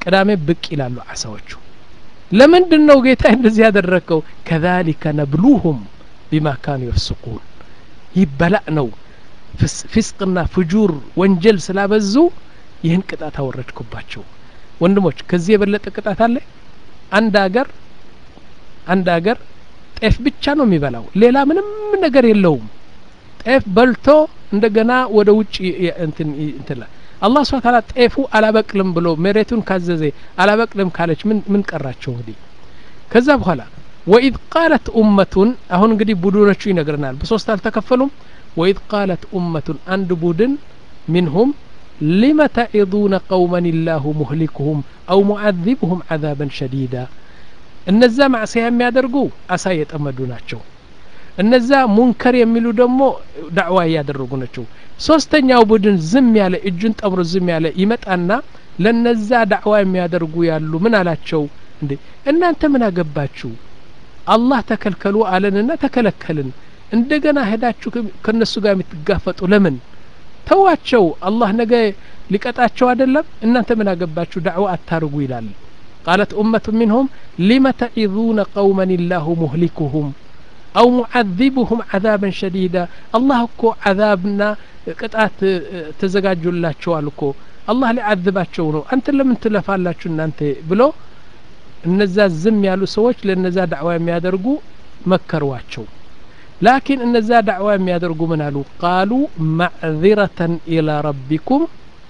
ቅዳሜ ብቅ ይላሉ አሳዎቹ ለምንድን ነው ጌታ እንደዚህ ያደረግከው ከዛሊከ ነብሉሁም ቢማ ካኑ የፍስቁን ይህ በላእ ነው ፊስቅና ፍጁር ወንጀል ስላበዙ ይህን ቅጣት አወረድኩባቸው ወንድሞች ከዚህ የበለጠ ቅጣት አለ አንድ አገር አንድ አገር ጤፍ ብቻ ነው የሚበላው ሌላ ምንም ነገር የለውም ጤፍ በልቶ እንደገና ወደ ውጭ እንትን እንትላ አላህ ስብሐ ተዓላ ጤፉ አላበቅልም ብሎ መሬቱን ካዘዘ አላበቅልም ካለች ምን ምን ቀራቸው እንግዲህ ከዛ በኋላ ወኢዝ ቃለት ኡመቱን አሁን እንግዲህ ቡድኖቹ ይነግረናል በሶስት አልተከፈሉም ወኢዝ ቃለት ኡመቱን አንድ ቡድን ሚንሁም ሊመ ተዒዱነ ቀውመን ላሁ ሙህሊኩሁም አው ሙዓዚብሁም ዓዛበን ሸዲዳ እነዛ ማዕስያ የሚያደርጉ አሳ የጠመዱ ናቸው እነዛ ሙንከር የሚሉ ደግሞ ዳዕዋ እያደረጉ ናቸው ሶስተኛው ቡድን ዝም ያለ እጁን ጠምሮ ዝም ያለ ይመጣና ለነዛ ዳዕዋ የሚያደርጉ ያሉ ምን አላቸው እንዴ እናንተ ምን አገባችሁ አላህ ተከልከሉ አለንና ተከለከልን እንደገና ሄዳችሁ ከነሱ ጋር የምትጋፈጡ ለምን ተዋቸው አላህ ነገ ሊቀጣቸው አይደለም እናንተ ምን አገባችሁ ዳዕዋ አታርጉ ይላል قالت أمة منهم لم تعظون قوما الله مهلكهم أو معذبهم عذابا شديدا الله እኮ عذابنا ቅጣት ተዘጋጁላቸዋል እኮ አላህ ሊዓذባቸው ነው አንተ ለምን ትለፋላችሁ እናንተ ብሎ እነዛ ዝም ያሉ ሰዎች ለነዛ ዳዕዋ የሚያደርጉ መከሯቸው ላኪን እነዛ ዳዕዋ የሚያደርጉ ምን አሉ ቃሉ ማዕذረተን ኢላ ረቢኩም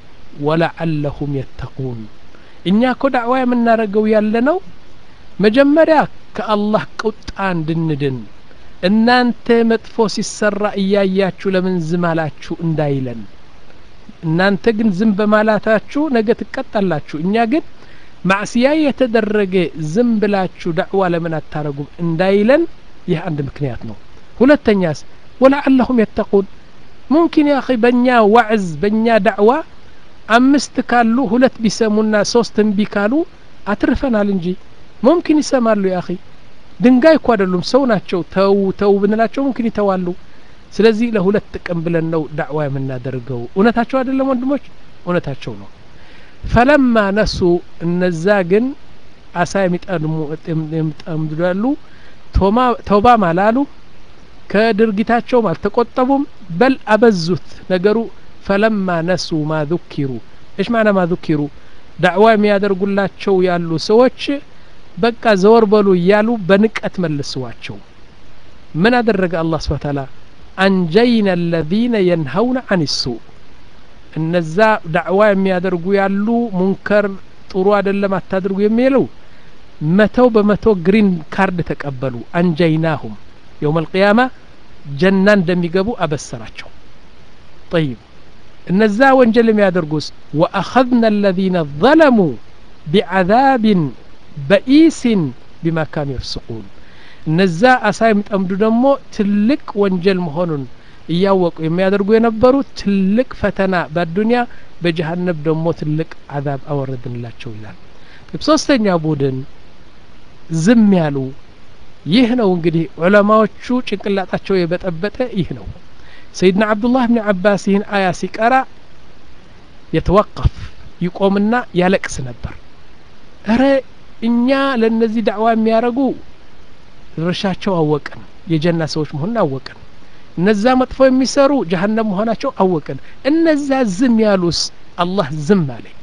ወለዓለሁም የተቁን እኛ እኮ ዳዕዋ የምናደርገው ያለ ነው መጀመሪያ ከአላህ ቁጣ እንድንድን እናንተ መጥፎ ሲሰራ እያያችሁ ለምን ዝም አላችሁ እንዳይለን እናንተ ግን ዝም በማላታችሁ ነገ ትቀጣላችሁ እኛ ግን ማዕስያ የተደረገ ዝም ብላችሁ ዳዕዋ ለምን አታረጉም እንዳይለን ይህ አንድ ምክንያት ነው ሁለተኛስ ወለዓለሁም የተቁን ሙምኪን ያ በእኛ ዋዕዝ በእኛ ዳዕዋ አምስት ካሉ ሁለት ቢሰሙና ሶስት እምቢ ካሉ አትርፈናል እንጂ ሙምኪን ይሰማሉ ያ ድንጋይ እኮ አይደሉም ሰው ናቸው ተው ተው ብንላቸው ሙምኪን ይተዋሉ ስለዚህ ለሁለት ጥቅም ብለን ነው ዳዕዋ የምናደርገው እውነታቸው አይደለም ወንድሞች እውነታቸው ነው ፈለማ ነሱ እነዛ ግን አሳ የሚጠምዱ ያሉ ተውባም አላሉ ከድርጊታቸውም አልተቆጠቡም በል አበዙት ነገሩ ፈለማ ነሱ ማ ذኪሩ እሽ ማዕና ማ ذኪሩ ዳዕዋ የሚያደርጉላቸው ያሉ ሰዎች በቃ ዘወር በሉ እያሉ በንቀት መልስዋቸው ምን አደረገ አላህ ስብሐ ተዓላ አንጀይና አለዚነ የንሀውነ አን ሱእ እነዛ ዳዕዋ የሚያደርጉ ያሉ ሙንከር ጥሩ አይደለም አታድርጉ የሚለው መተው በመቶ ግሪን ካርድ ተቀበሉ አንጀይናሁም የውም አልቅያማ ጀና እንደሚገቡ አበሰራቸው ጠይብ እነዛ ወንጀል የሚያደርጉስ ወአኸዝና አለዚነ ظለሙ ቢዓዛብን በኢሲን ቢማ ካኑ የፍስቁን እነዛ አሳ የሚጠምዱ ደግሞ ትልቅ ወንጀል መሆኑን እያወቁ የሚያደርጉ የነበሩ ትልቅ ፈተና በአዱንያ በጀሀነብ ደግሞ ትልቅ አዛብ አወረድንላቸው ይላል ሶስተኛ ቡድን ዝም ያሉ ይህ ነው እንግዲህ ዑለማዎቹ ጭንቅላጣቸው የበጠበጠ ይህ ነው ሰይድና አብዱላህ ብን አባስ ይህን አያ ሲቀራ የተወቀፍ ይቆምና ያለቅስ ነበር እረ እኛ ለእነዚህ ዳዕዋ የሚያደርጉ ድርሻቸው አወቅን የጀና ሰዎች መሆኑን አወቅን እነዛ መጥፎ የሚሰሩ ጀሀነም መሆናቸው አወቅን እነዛ ዝም ያሉስ አላህ ዝም አለኝ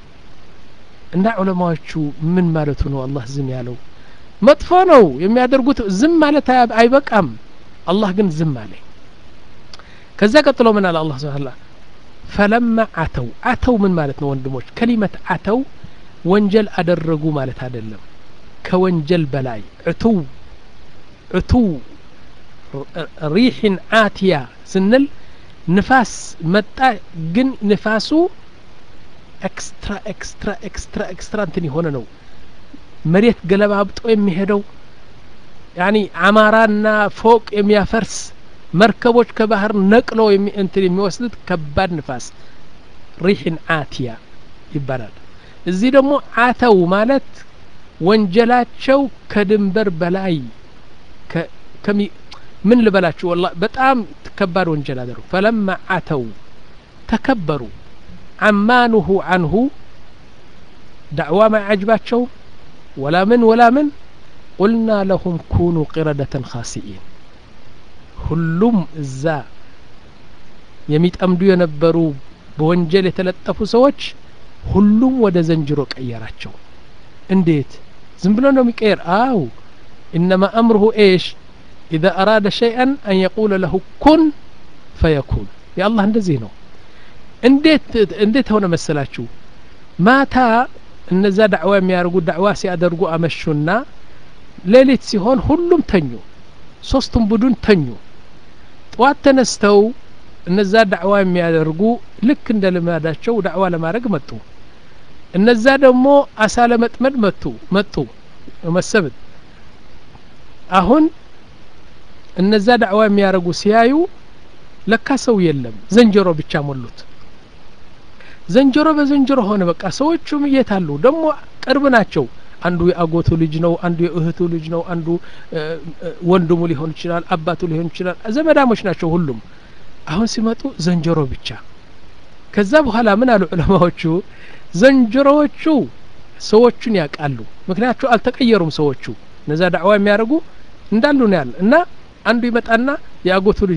እና ዑለማዎቹ ምን ማለቱ ነው አላህ ዝም ያለው መጥፎ ነው የሚያደርጉት ዝም ማለት አይበቃም አላህ ግን ዝም አለኝ ከዛ ቀጥሎ ምን አለ አላህ ስብሓን ፈለማ አተው አተው ምን ማለት ነው ወንድሞች ከሊመት አተው ወንጀል አደረጉ ማለት አይደለም ከወንጀል በላይ ዕቱው ዕቱው ሪሕን አትያ ስንል ንፋስ መጣ ግን ንፋሱ ኤክስትራ ኤክስትራ ኤክስትራ ኤክስትራ እንትን የሆነ ነው መሬት ገለባብጦ የሚሄደው ያኒ አማራና ፎቅ የሚያፈርስ መርከቦች ከባህር ነቅሎ እንትን የሚወስዱት ከባድ ንፋስ ሪሕን አትያ ይባላል እዚህ ደግሞ አተው ማለት ወንጀላቸው ከድንበር በላይ ምን ልበላችሁ ወላ በጣም ከባድ ወንጀል አደረጉ ፈለማ አተው ተከበሩ አማኑሁ አንሁ ዳዕዋ ማያጅባቸው ወላ ምን ወላ ምን ቁልና ለሁም ኩኑ ቂረደተን ካሲኢን ሁሉም እዛ የሚጠምዱ የነበሩ በወንጀል የተለጠፉ ሰዎች ሁሉም ወደ ዘንጅሮ ቀየራቸው እንዴት ዝም ብሎ ነው የሚቀየር አው ኢነማ አምርሁ ኤሽ ኢዛ አራደ ሸይአን አን የቁለ ለሁ ኩን ፈየኩን የአላህ እንደዚህ ነው እንዴት እንዴት ሆነ መሰላችሁ ማታ እነዛ ዳዕዋ የሚያደርጉ ዳዕዋ ሲያደርጉ አመሹና ሌሊት ሲሆን ሁሉም ተኙ ሶስቱም ቡድን ተኙ ጠዋት ተነስተው እነዛ ዳዕዋ የሚያደርጉ ልክ እንደ ልማዳቸው ዳዕዋ ለማድረግ መጡ እነዛ ደግሞ አሳ ለመጥመድ መጡ መጡ መሰብት አሁን እነዛ ዳዕዋ የሚያደርጉ ሲያዩ ለካ ሰው የለም ዘንጀሮ ብቻ ሞሉት ዘንጀሮ በዘንጀሮ ሆነ በቃ ሰዎቹም የት አሉ ደግሞ ቅርብ ናቸው አንዱ የአጎቱ ልጅ ነው አንዱ የእህቱ ልጅ ነው አንዱ ወንድሙ ሊሆን ይችላል አባቱ ሊሆን ይችላል ዘመዳሞች ናቸው ሁሉም አሁን ሲመጡ ዘንጀሮ ብቻ ከዛ በኋላ ምን አሉ ዑለማዎቹ ዘንጀሮዎቹ ሰዎቹን ያውቃሉ ምክንያቱ አልተቀየሩም ሰዎቹ እነዛ ዳዕዋ የሚያደርጉ እንዳሉ ነው ያለ እና አንዱ ይመጣና የአጎቱ ልጅ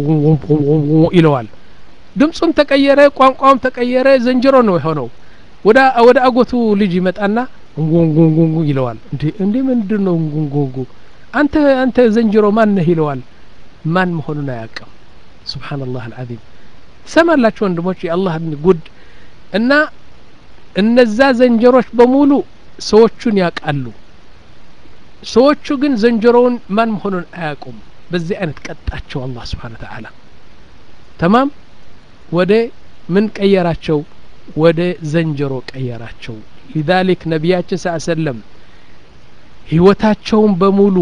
ይለዋል ድምፁም ተቀየረ ቋንቋውም ተቀየረ ዘንጀሮ ነው የሆነው ወደ ወደ አጎቱ ልጅ ይመጣና እንጉንጉንጉንጉ ይለዋል እንዴ እንዴ ምንድን ነው እንጉንጉንጉ አንተ አንተ ዘንጀሮ ማን ነህ ይለዋል ማን መሆኑን አያውቅም ስብሓንላህ አልዓዚም ትሰማላችሁ ወንድሞች የአላህን ጉድ እና እነዛ ዘንጀሮች በሙሉ ሰዎቹን ያውቃሉ ሰዎቹ ግን ዘንጀሮውን ማን መሆኑን አያውቁም በዚህ አይነት ቀጣቸው አላህ ስብሓን ተዓላ ተማም ወደ ምን ቀየራቸው ወደ ዘንጀሮ ቀየራቸው ሊዛሊክ ነቢያችን ስ ሰለም ህይወታቸውን በሙሉ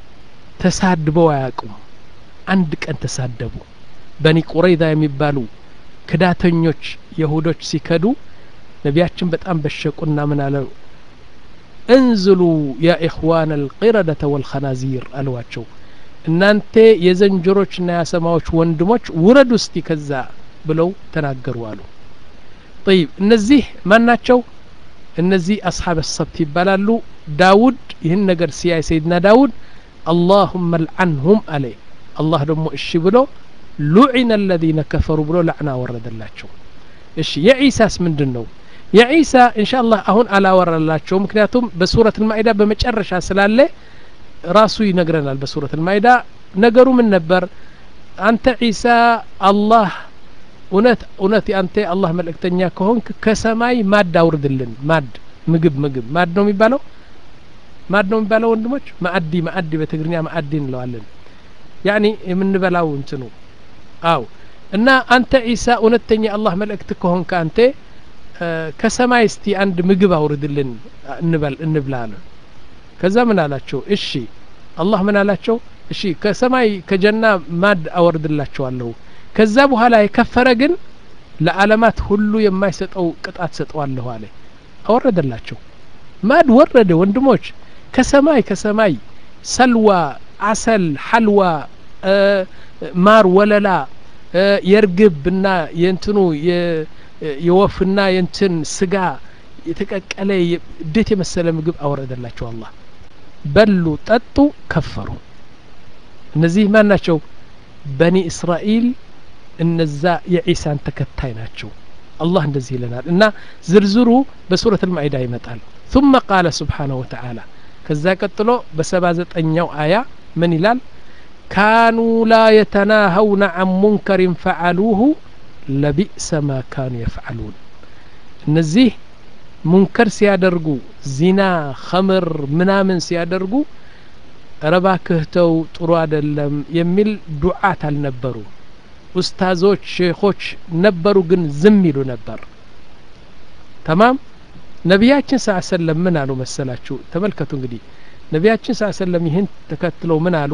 ተሳድበው አያውቁም አንድ ቀን ተሳደቡ በኒ ቁረይዛ የሚባሉ ክዳተኞች የሁዶች ሲከዱ ነቢያችን በጣም በሸቁና ምን አለው እንዝሉ ያ ኢኽዋን አልቂረደተ ወልኸናዚር አልዋቸው እናንተ የዘንጀሮችና የአሰማዎች ወንድሞች ውረድ ውስቲ ከዛ ብለው ተናገሩ አሉ ጠይብ እነዚህ ማን ናቸው እነዚህ አስሓብ ሰብት ይባላሉ ዳውድ ይህን ነገር ሲያይ ሰይድና ዳውድ አላሁመ ልዓንሁም አለ አላህ ደግሞ እሺ ብሎ ሉዒነ አለዚነ ከፈሩ ብሎ ላዕና ወረደላቸው እሺ የዒሳስ ምንድን ነው የዒሳ እንሻ አላህ አሁን አላወራላቸው ምክንያቱም በሱረት ልማኢዳ በመጨረሻ ስላለ ራሱ ይነግረናል በሱረት ልማኢዳ ነገሩ ምን ነበር አንተ ዒሳ አላህ እውነት እውነት አንተ አላህ መልእክተኛ ከሆንክ ከሰማይ ማድ አውርድልን ማድ ምግብ ምግብ ማድ ነው የሚባለው ማድ ነው የሚባለው ወንድሞች ማአዲ ማአዲ በትግርኛ ማአዲ እንለዋለን ያኒ የምንበላው እንትኑ አው እና አንተ ዒሳ እውነተኛ አላህ መልእክት ከሆንክ አንተ ከሰማይ እስቲ አንድ ምግብ አውርድልን እንበል እንብላ አለ ከዛ ምን አላቸው እሺ አላህ ምን አላቸው እሺ ከሰማይ ከጀና ማድ አወርድላቸዋለሁ ከዛ በኋላ የከፈረ ግን ለዓለማት ሁሉ የማይሰጠው ቅጣት ሰጠዋለሁ አለ አወረደላቸው ማድ ወረደ ወንድሞች ከሰማይ ከሰማይ ሰልዋ አሰል ሐልዋ ማር ወለላ የርግብና የእንትኑ የወፍና የእንትን ስጋ የተቀቀለ እንዴት የመሰለ ምግብ አወረደላቸው አላህ በሉ ጠጡ ከፈሩ እነዚህ ማን ናቸው በኒ እስራኤል እነዛ የዒሳን ተከታይ ናቸው አላህ እንደዚህ ይለናል እና ዝርዝሩ በሱረት ልማኢዳ ይመጣል ثم قال سبحانه وتعالى ከዛ ቀጥሎ በሰባ ዘጠኛው አያ ምን ይላል ካኑ ላ የተናሀውነ አን ሙንከሪን ፈዓሉሁ ለቢእሰ ማ ካኑ የፍዓሉን እነዚህ ሙንከር ሲያደርጉ ዚና ኸምር ምናምን ሲያደርጉ ረባክህተው ጥሩ አይደለም የሚል ዱዓት አልነበሩ ኡስታዞች ሼኾች ነበሩ ግን ዝም ይሉ ነበር ተማም ነቢያችን ስ ሰለም ምን አሉ መሰላችሁ ተመልከቱ እንግዲህ ነቢያችን ስ ሰለም ይህን ተከትለው ምን አሉ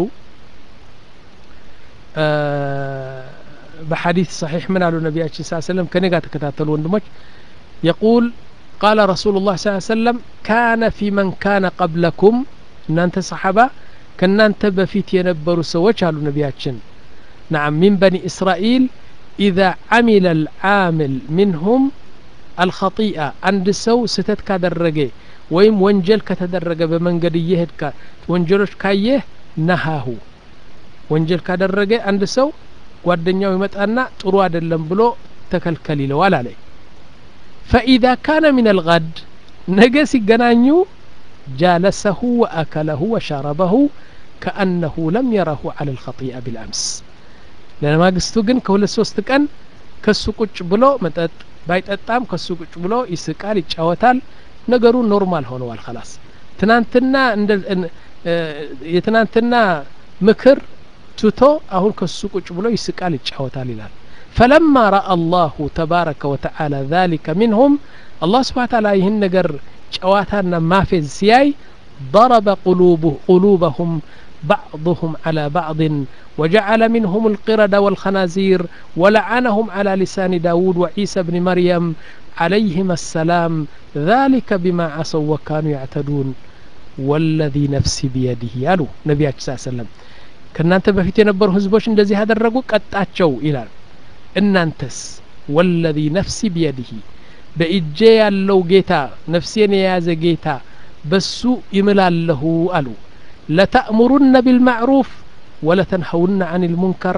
በሐዲث صحيح من قالوا النبي صلى الله عليه وسلم كان يقع تكتاتل وندمج يقول قال رسول الله صلى الله عليه وسلم كان في من كان قبلكم ان انت صحابه كان انت بفيت ينبروا سوچ قالوا نبياتشن نعم من بني اسرائيل اذا عمل العامل منهم አልኸጢአ አንድ ሰው ስህተት ካደረገ ወይም ወንጀል ከተደረገ በመንገድ እየሄድካ ወንጀሎች ካየህ ነሃሁ ወንጀል ካደረገ አንድ ሰው ጓደኛው ይመጣና ጥሩ አይደለም ብሎ ተከልከል ይለዋል አለ ፈኢዛ ካነ ምን አልጋድ ነገ ሲገናኙ ጃለሰሁ ወአከለሁ ወሸረበሁ ከአነሁ ለም የረሁ አለ ልኸጢአ ቢልአምስ ለማግስቱ ግን ከሁለት ሶስት ቀን ከሱ ቁጭ ብሎ መጠጥ ባይጠጣም ከሱ ቁጭ ብሎ ይስቃል ይጫወታል ነገሩ ኖርማል ሆነዋል ከላስ ትናንትና የትናንትና ምክር ትቶ አሁን ከሱ ቁጭ ብሎ ይስቃል ይጫወታል ይላል ፈለማ ረአ አላሁ ተባረከ ወተዓላ ذلك منهم አላህ ስብሓን ታላ ይህን ነገር ጨዋታና ማፌዝ ሲያይ ضرب قلوبه قلوبهم بعضهم على بعض وجعل منهم القرد والخنازير ولعنهم على لسان داود وعيسى بن مريم عليهما السلام ذلك بما عصوا وكانوا يعتدون والذي نفسي بيده ያሉ ነቢያችን ስ ሰለም ከእናንተ በፊት የነበሩ ህዝቦች እንደዚህ ያደረጉ ቀጣቸው ይላል እናንተስ ወለዚ ነፍሲ ቢየድህ በእጄ ያለው ጌታ ነፍሴን የያዘ ጌታ በሱ ይምላለሁ አሉ ለተእሙሩነ ቢልማዕሩፍ ወለተንሀውነ አን ልሙንከር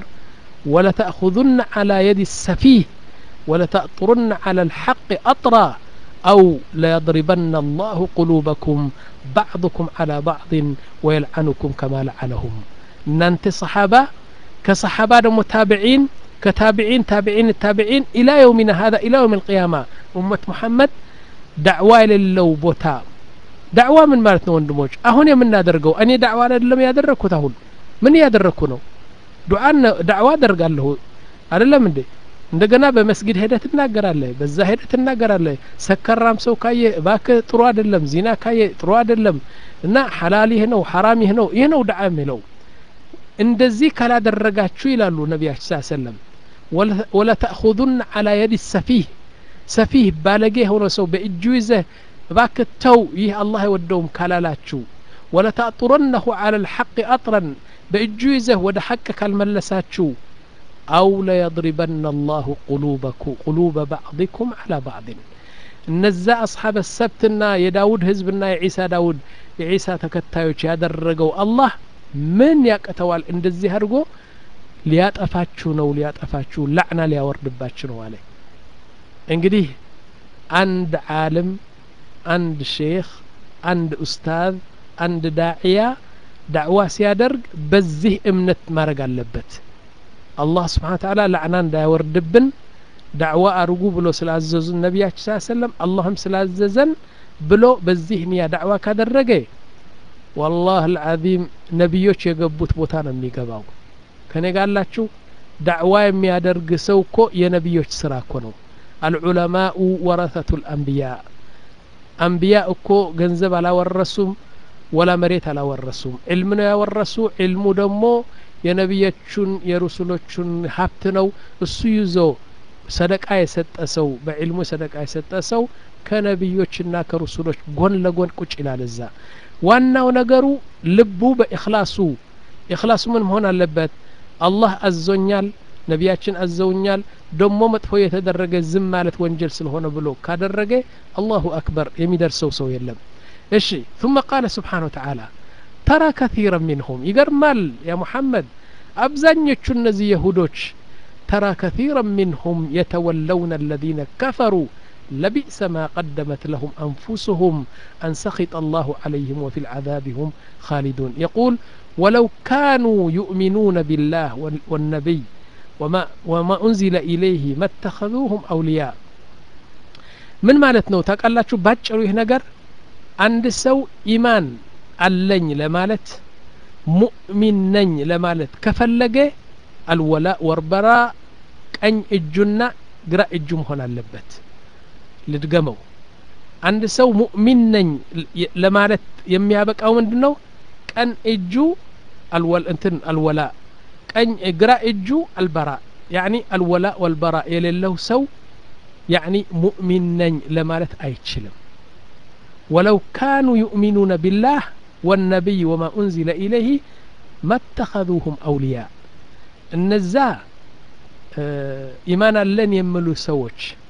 ولتأخذن على يد السفيه ولتأطرن على الحق أطرا أو ليضربن الله قلوبكم بعضكم على بعض ويلعنكم كما لعنهم እናንተ ሰሓባ ከሰሓባ ደግሞ ታብዒን ከታብዒን ታብዒን ታብዒን ኢላ የውሚና ሀዛ ኢላ የውም ልቅያማ ኡመት ሙሐመድ ዳዕዋ የሌለው ቦታ ዳዕዋ ምን ማለት ነው ወንድሞች አሁን የምናደርገው እኔ ዳዕዋ አይደለም ያደረግኩት አሁን ምን እያደረግኩ ነው ዱዓን ዳዕዋ አደርጋለሁ አይደለም እንዴ እንደገና በመስጊድ ሄደህ ትናገራለህ በዛ ሄደህ ትናገራለህ ሰከራም ሰው ካየ እባክህ ጥሩ አይደለም ዚና ካየ ጥሩ አይደለም እና ሐላል ይህ ነው ሐራም ይህ ነው ይህ ነው ዳዓ የሚለው እንደዚህ ካላደረጋችሁ ይላሉ ነቢያችን ስ ሰለም ወለተእኹዙን አላ የድ ሰፊህ ሰፊህ ባለጌ የሆነ ሰው በእጁ ይዘህ እባክህ ተው ይህ አላህ አይወደውም ካላላችሁ ወለተአጡረነሁ አላ ልሐቅ አጥረን በእጁ ይዘህ ወደ ሐቅ ካልመለሳችሁ አው ለየضሪበና አላሁ ቁሉበ ባዕضኩም አላ ባዕድን እነዛ አስሓበ ሰብትና የዳውድ ህዝብና የዒሳ ዳውድ የዒሳ ተከታዮች ያደረገው አላህ ምን ያቅተዋል እንደዚህ አድርጎ ሊያጠፋችሁ ነው ሊያጠፋችሁ ላዕና ሊያወርድባችሁ ነው አለ እንግዲህ አንድ ዓለም አንድ ሼክ አንድ ኡስታዝ አንድ ዳዕያ ዳዕዋ ሲያደርግ በዚህ እምነት ማድረግ አለበት አላህ ስብሓን ተዓላ ላዕና እንዳያወርድብን ዳዕዋ አርጉ ብሎ ስላዘዙን ነቢያችን ስ ሰለም አላህም ስላዘዘን ብሎ በዚህ ንያ ዳዕዋ ካደረገ ወላህ አልዓዚም ነቢዮች የገቡት ቦታ ነው የሚገባው ከኔ ጋላችሁ ዳዕዋ የሚያደርግ ሰው እኮ የነቢዮች ስራ እኮ ነው አልዑለማኡ ወረሰቱ ልአንቢያ አንቢያ እኮ ገንዘብ አላወረሱም ወላ መሬት አላወረሱም ዕልም ነው ያወረሱ ዕልሙ ደግሞ የነቢዮቹን የሩሱሎቹን ሀብት ነው እሱ ይዞ ሰደቃ የሰጠ ሰው በዕልሙ ሰደቃ የሰጠ ሰው ከነቢዮችና ከሩሱሎች ጎን ለጎን ቁጭ ይላል እዛ ዋናው ነገሩ ልቡ በእክላሱ እክላሱ ምን መሆን አለበት አላህ አዞኛል ነቢያችን አዘውኛል ደሞ መጥፎ የተደረገ ዝም ማለት ወንጀል ስለሆነ ብሎ ካደረገ አላሁ አክበር የሚደርሰው ሰው የለም እሺ ثم قال سبحانه وتعالى ترى كثيرا منهم ይገርማል ያ ሙሐመድ አብዛኞቹ እነዚህ የሁዶች ترى كثيرا منهم يتولون الذين كفروا لبئس ما قدمت لهم أنفسهم أن سخط الله عليهم وفي العذاب هم خالدون يقول ولو كانوا يؤمنون بالله والنبي وما, وما أنزل إليه ما اتخذوهم أولياء من مالتنا تقال ባጭሩ ይህ ነገር አንድ ሰው ኢማን አለኝ ለማለት ሙእሚን ነኝ ለማለት ከፈለገ አልወላ ወርበራ ቀኝ እጁና ግራ እጁ መሆን አለበት ልድገመው አንድ ሰው ሙእሚን ነኝ ለማለት የሚያበቃው ምንድን ነው ቀን እጁ አልወል እንትን አልወላ ቀኝ ግራ እጁ አልበራ ያኒ አልወላ ወልበራ የሌለው ሰው ያኒ ሙእሚን ነኝ ለማለት አይችልም ወለው ካኑ ዩእሚኑነ ቢላህ ወነቢይ ወማ ኡንዚለ ኢለይህ መተኸذሁም አውልያ እነዛ ኢማን አለን የሚሉ ሰዎች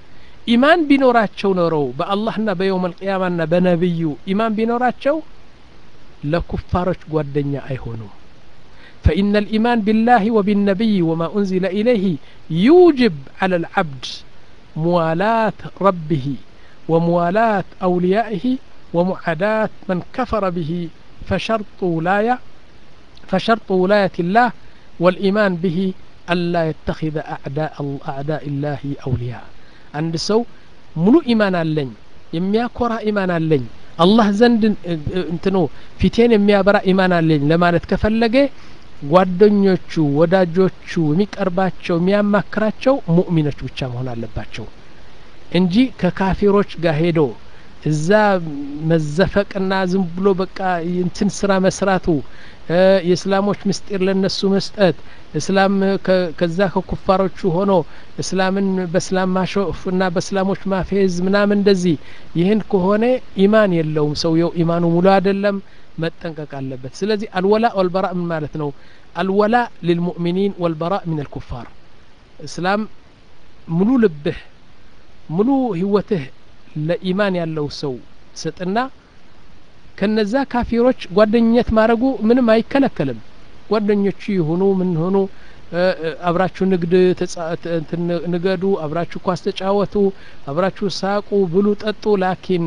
ኢማን ቢኖራቸው ኖረው በአላህና በየውም አልቅያማና በነቢዩ ኢማን ቢኖራቸው ለኩፋሮች ጓደኛ አይሆኑም فإن الإيمان بالله وبالنبي وما أنزل إليه يوجب على العبد موالاة ربه وموالاة أوليائه ومعاداة من كفر به فشرط ولاية فشرط ولاية الله والإيمان به ألا يتخذ أعداء أعداء الله أولياء عند سو ملو إيمان اللين የሚያኮራ ኢማን አለኝ አላህ ዘንድ እንትኑ ፊቴን የሚያበራ ኢማን አለኝ ለማለት ከፈለገ ጓደኞቹ ወዳጆቹ የሚቀርባቸው የሚያማክራቸው ሙእሚኖች ብቻ መሆን አለባቸው እንጂ ከካፊሮች ጋር ሄዶ እዛ መዘፈቅና ዝም ብሎ በቃ እንትን ስራ መስራቱ የእስላሞች ምስጢር ለነሱ መስጠት እስላም ከዛ ከኩፋሮቹ ሆኖ እስላምን በእስላም ማሾፍ እና በእስላሞች ማፌዝ ምናምን እንደዚህ ይህን ከሆነ ኢማን የለውም ሰውየው ኢማኑ ሙሉ አይደለም መጠንቀቅ አለበት ስለዚህ አልወላ ወልበራ ምን ማለት ነው አልወላ ልልሙእሚኒን ወልበራ ምን አልኩፋር እስላም ሙሉ ልብህ ሙሉ ህይወትህ ለኢማን ያለው ሰው ስጥና ከነዛ ካፊሮች ጓደኝነት ማድረጉ ምንም አይከለከልም ጓደኞቹ ይሁኑ ምን ሆኑ አብራችሁ ንግድ ንገዱ አብራችሁ ኳስ ተጫወቱ አብራችሁ ሳቁ ብሉ ጠጡ ላኪን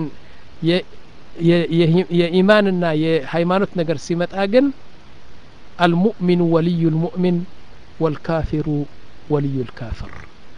የኢማንና የሃይማኖት ነገር ሲመጣ ግን አልሙእሚኑ ወልዩ ልሙእሚን ወልካፊሩ ወልዩ ልካፍር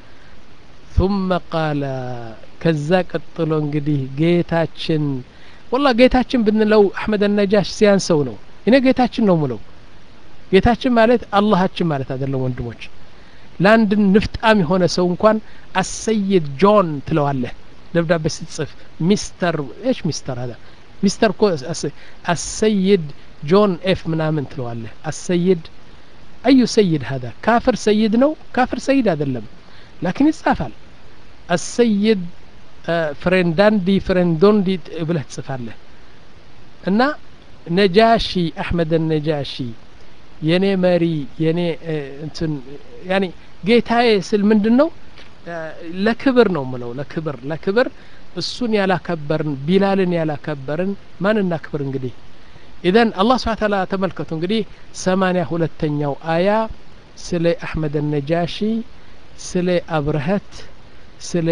ثم قال ከዛ ቀጥሎ እንግዲህ ጌታችን ወላ ጌታችን ብንለው አሕመድ ነጃሽ ሲያንሰው ነው እኔ ጌታችን ነው ምለው ጌታችን ማለት አላሃችን ማለት አይደለም ወንድሞች ለአንድ ንፍጣም የሆነ ሰው እንኳን አሰይድ ጆን ትለዋለህ ደብዳቤ ስትጽፍ ሚስተር ايش ሚስተር هذا ሚስተር ኮ አሰይድ ጆን ኤፍ ምናምን ትለዋለህ አሰይድ አዩ ሰይድ هذا ካፍር ሰይድ ነው ካፍር ሰይድ አይደለም ላኪን ይጻፋል አሰይድ ፍሬንዳንዲ ፍሬንዶንዲ ብለህ ትጽፋለህ እና ነጃሺ አሕመድ ነጃሺ የኔ መሪ የኔ እንትን ያኒ ጌታዬ ስል ምንድን ነው ለክብር ነው ምለው ለክብር ለክብር እሱን ያላከበርን ቢላልን ያላከበርን ማን እናክብር እንግዲህ ኢዘን አላህ ስብሓ ታላ ተመልከቱ እንግዲህ ሰማኒያ ሁለተኛው አያ ስለ አሕመድ ነጃሺ ስለ አብረሀት ስለ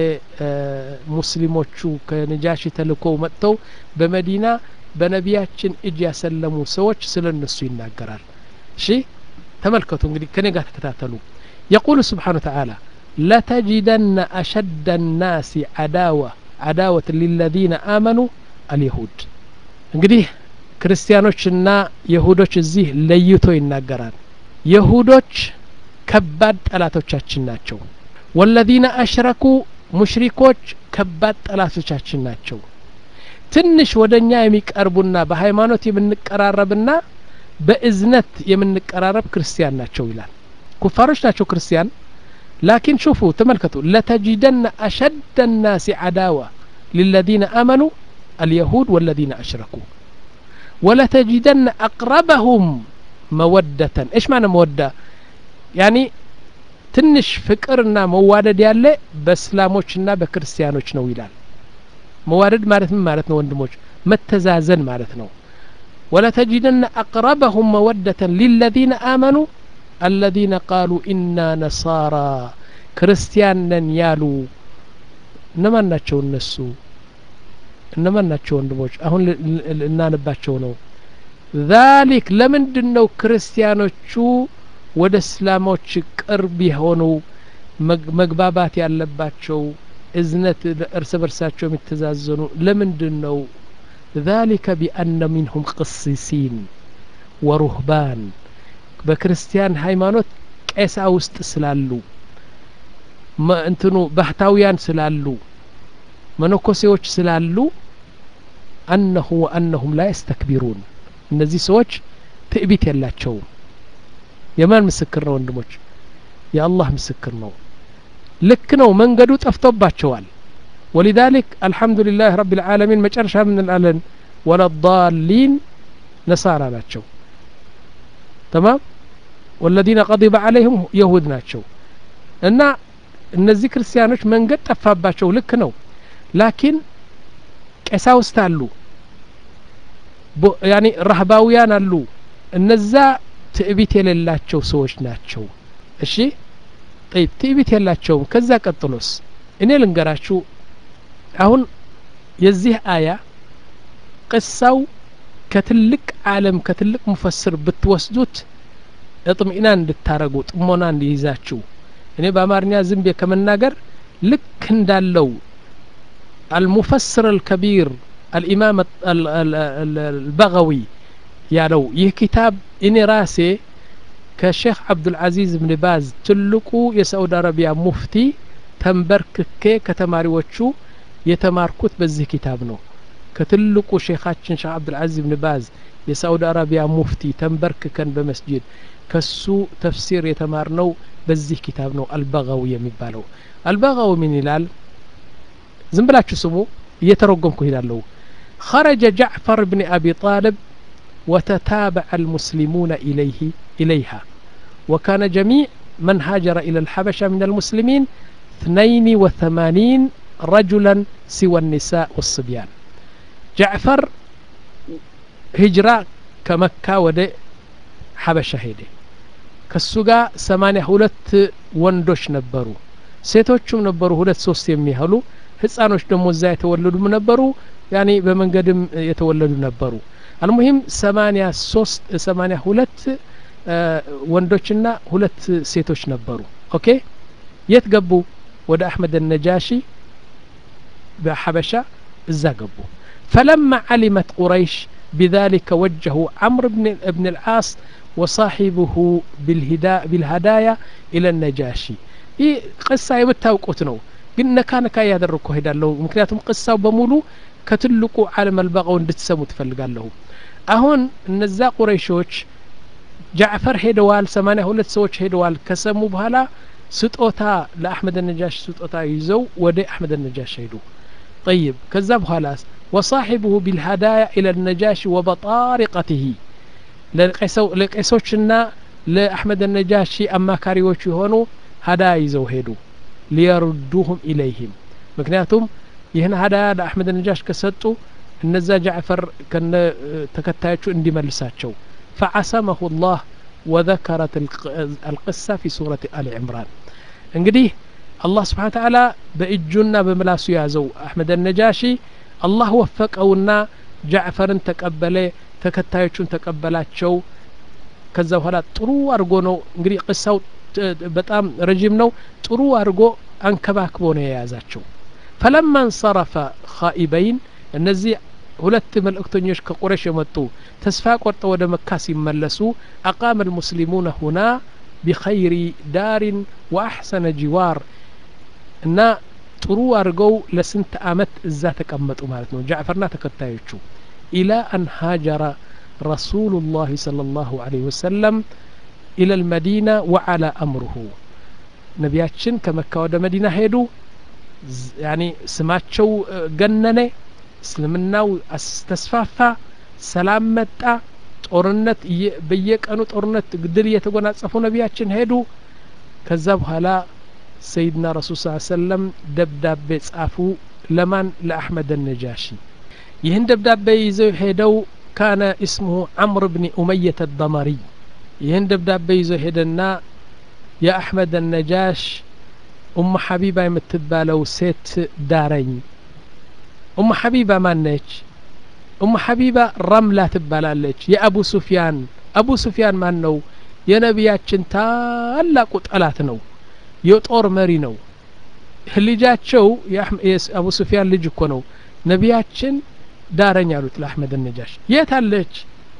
ሙስሊሞቹ ከነጃሺ ተልኮው መጥተው በመዲና በነቢያችን እጅ ያሰለሙ ሰዎች ስለ እነሱ ይናገራል እሺ ተመልከቱ እንግዲህ ከኔ ጋር ተከታተሉ የቁል ስብሓን ተዓላ ለተጅደነ አሸደ ናሲ አዳዋ አዳወት ሊለዚነ አመኑ አልየሁድ እንግዲህ ክርስቲያኖችና የሁዶች እዚህ ለይቶ ይናገራል የሁዶች ከባድ ጠላቶቻችን ናቸው ወለዚነ አሽረኩ ሙሽሪኮች ከባድ ጠላቶቻችን ናቸው ትንሽ ወደ እኛ የሚቀርቡና በሃይማኖት የምንቀራረብና በእዝነት የምንቀራረብ ክርስቲያን ናቸው ይላል ኩፋሮች ናቸው ክርስቲያን ላኪን ሹፉ ተመልከቱ ለተጅደነ አሸደ ናሲ አዳዋ للذين آمنوا اليهود والذين أشركوا ولتجدن أقربهم مودة إيش معنى مودة يعني ትንሽ ፍቅርና መዋደድ ያለ በእስላሞችና በክርስቲያኖች ነው ይላል መዋደድ ማለት ምን ማለት ነው ወንድሞች መተዛዘን ማለት ነው ولتجدن أقربهم مودة للذين آمنوا الذين قالوا إنا نصارى ክርስቲያንን ያሉ እነማን ናቸው እነሱ እነማን ናቸው ወንድሞች አሁን እናንባቸው ነው ذلك ለምንድን ነው ክርስቲያኖቹ ወደ እስላሞች ቅርብ የሆኑ መግባባት ያለባቸው እዝነት እርስ በርሳቸው የሚተዛዘኑ ለምንድን ነው ذلك بأن منهم قسيسين ورهبان በክርስቲያን ሃይማኖት ቄሳ ውስጥ ስላሉ እንትኑ ባህታውያን ስላሉ መነኮሴዎች ስላሉ አነሁ ወአነሁም ላ የስተክቢሩን እነዚህ ሰዎች ትዕቢት የላቸውም የማን ምስክር ነው ወንድሞች የአላህ ምስክር ነው ልክ ነው መንገዱ ጠፍቶባቸዋል ولذلك الحمد لله رب العالمين መጨረሻ ምን እንላለን ወለዳሊን ነሳራ ናቸው ተማም والذين غضب عليهم يهود ናቸው እና እነዚህ ክርስቲያኖች መንገድ ጠፋባቸው ልክ ነው ላኪን ቀሳውስት አሉ ያኒ ራህባውያን አሉ እነዛ ትዕቢት የሌላቸው ሰዎች ናቸው እሺ ጠይብ ትዕቢት የላቸውም ከዛ ቀጥሎስ እኔ ልንገራችሁ አሁን የዚህ አያ ቅሳው ከትልቅ ዓለም ከትልቅ ሙፈስር ብትወስዱት እጥምኢናን እንድታረጉ ጥሞና እንዲይዛችሁ እኔ በአማርኛ ዝም ብዬ ከመናገር ልክ እንዳለው አልሙፈስር አልከቢር አልኢማም አልበغዊ ያለው ይህ ኪታብ እኔ ራሴ ከሼክ አብዱልዓዚዝ ብን ባዝ ትልቁ የሳዑዲ አረቢያ ሙፍቲ ተንበርክኬ ከተማሪዎቹ የተማርኩት በዚህ ኪታብ ነው ከትልቁ ሼኻችን ሼክ አብዱልዓዚዝ ብን ባዝ የሳዑዲ አረቢያ ሙፍቲ ተንበርክከን በመስጅድ ከሱ ተፍሲር የተማርነው በዚህ ኪታብ ነው አልበغዊ የሚባለው አልበغዊ ምን ይላል ዝም ብላችሁ ስሙ እየተረጎምኩ ሄዳለሁ خرج جعفر بن أبي طالب وتتابع المسلمون إليه إليها وكان جميع من هاجر إلى الحبشة من المسلمين اثنين وثمانين رجلا سوى النساء والصبيان جعفر هجرة كمكة ود حبشة هيدي كسوغا سمانية ሁለት ወንዶች ነበሩ ሴቶቹም ነበሩ ሁለት ሶስት የሚያህሉ ህጻኖች ደግሞ እዛ የተወለዱም ነበሩ ያኔ በመንገድም የተወለዱ ነበሩ አልሙሂም ሰማኒያ ሶስት ሰማኒያ ሁለት ወንዶችና ሁለት ሴቶች ነበሩ ኦኬ የት ገቡ ወደ አሕመድ ነጃሺ በሐበሻ እዛ ገቡ فلما علمت قريش بذلك وجهوا عمرو بن, بن العاص وصاحبه بالهدا بالهدايا إلى النجاشي ይህ ቅሳ የምታውቁት ነው ግን ነካ ነካ እያደረግኩ ሄዳለሁ ምክንያቱም ቅሳው በሙሉ ከትልቁ ዓለም አልበቀው እንድትሰሙ ትፈልጋለሁ አሁን እነዛ ቁረይሾች ጃዕፈር ሄደዋል ሰማኒያ ሁለት ሰዎች ሄደዋል ከሰሙ በኋላ ስጦታ ለአሕመድ ነጃሽ ስጦታ ይዘው ወደ አሕመድ ነጃሽ ሄዱ طيب ከዛ በኋላ وصاحبه بالهدايا إلى النجاشي وبطارقته ለቄሶችና ለአሕመድ ነጃሺ አማካሪዎች የሆኑ ሀዳያ ይዘው ሄዱ ሊየርዱሁም ኢለይህም ምክንያቱም ይህን ሀዳያ ለአሕመድ ነጃሽ ከሰጡ እነዛ ጃዕፈር ከነ ተከታዮቹ እንዲመልሳቸው ፈዓሰመሁ ላህ ወዘከረት አልቅሳ ፊ ሱረት አሊ ዕምራን እንግዲህ አላህ ስብሓን ተዓላ በእጁና በምላሱ ያዘው አሕመድ ነጃሺ አላህ ወፈቀውና ጃዕፈርን ተቀበለ ተከታዮቹን ተቀበላቸው ከዛ በኋላ ጥሩ አድርጎ ነው እንግዲህ ቅሳው በጣም ረዥም ነው ጥሩ አድርጎ አንከባክቦ ነው የያዛቸው ፈለማ እንሰረፈ ኻኢበይን እነዚህ ሁለት መልእክተኞች ከቁረሽ የመጡ ተስፋ ቆርጠው ወደ መካ ሲመለሱ አቃመ ልሙስሊሙነ ሁና ቢኸይሪ ዳሪን ወአሕሰነ ጂዋር እና ጥሩ አድርገው ለስንት አመት እዛ ተቀመጡ ማለት ነው ጃዕፈርና ተከታዮቹ ኢላ አን ሃጀረ ረሱሉ ላህ صلى الله عليه وسلم إلى المدينة وعلى أمره ነቢያችን ከመካ ወደ መዲና ሄዱ ያኒ ስማቸው ገነነ እስልምናው ተስፋፋ ሰላም መጣ ጦርነት በየቀኑ ጦርነት ድል እየተጎናጸፉ ነቢያችን ሄዱ ከዛ በኋላ ሰይድና ረሱል ስ ሰለም ደብዳቤ ጻፉ ለማን ለአሕመድ ነጃሺ ይህን ደብዳቤ ይዘው ሄደው ካነ እስሙሁ ዓምር ብኒ ኡመየት አዳመሪ ይህን ደብዳቤ ይዞ ሄደና የአሕመድ ነጃሽ ኡሙ ሐቢባ የምትባለው ሴት ዳረኝ ኡሙ ሐቢባ ማነች ኡሙ ሐቢባ ረምላ ትባላለች የአቡ ሱፊያን አቡ ሱፊያን ማን ነው የነቢያችን ታላቁ ጠላት ነው የጦር መሪ ነው ልጃቸው የአቡ ሱፊያን ልጅ እኮ ነው ነቢያችን ዳረኝ አሉት ለአሕመድ ነጃሽ የት አለች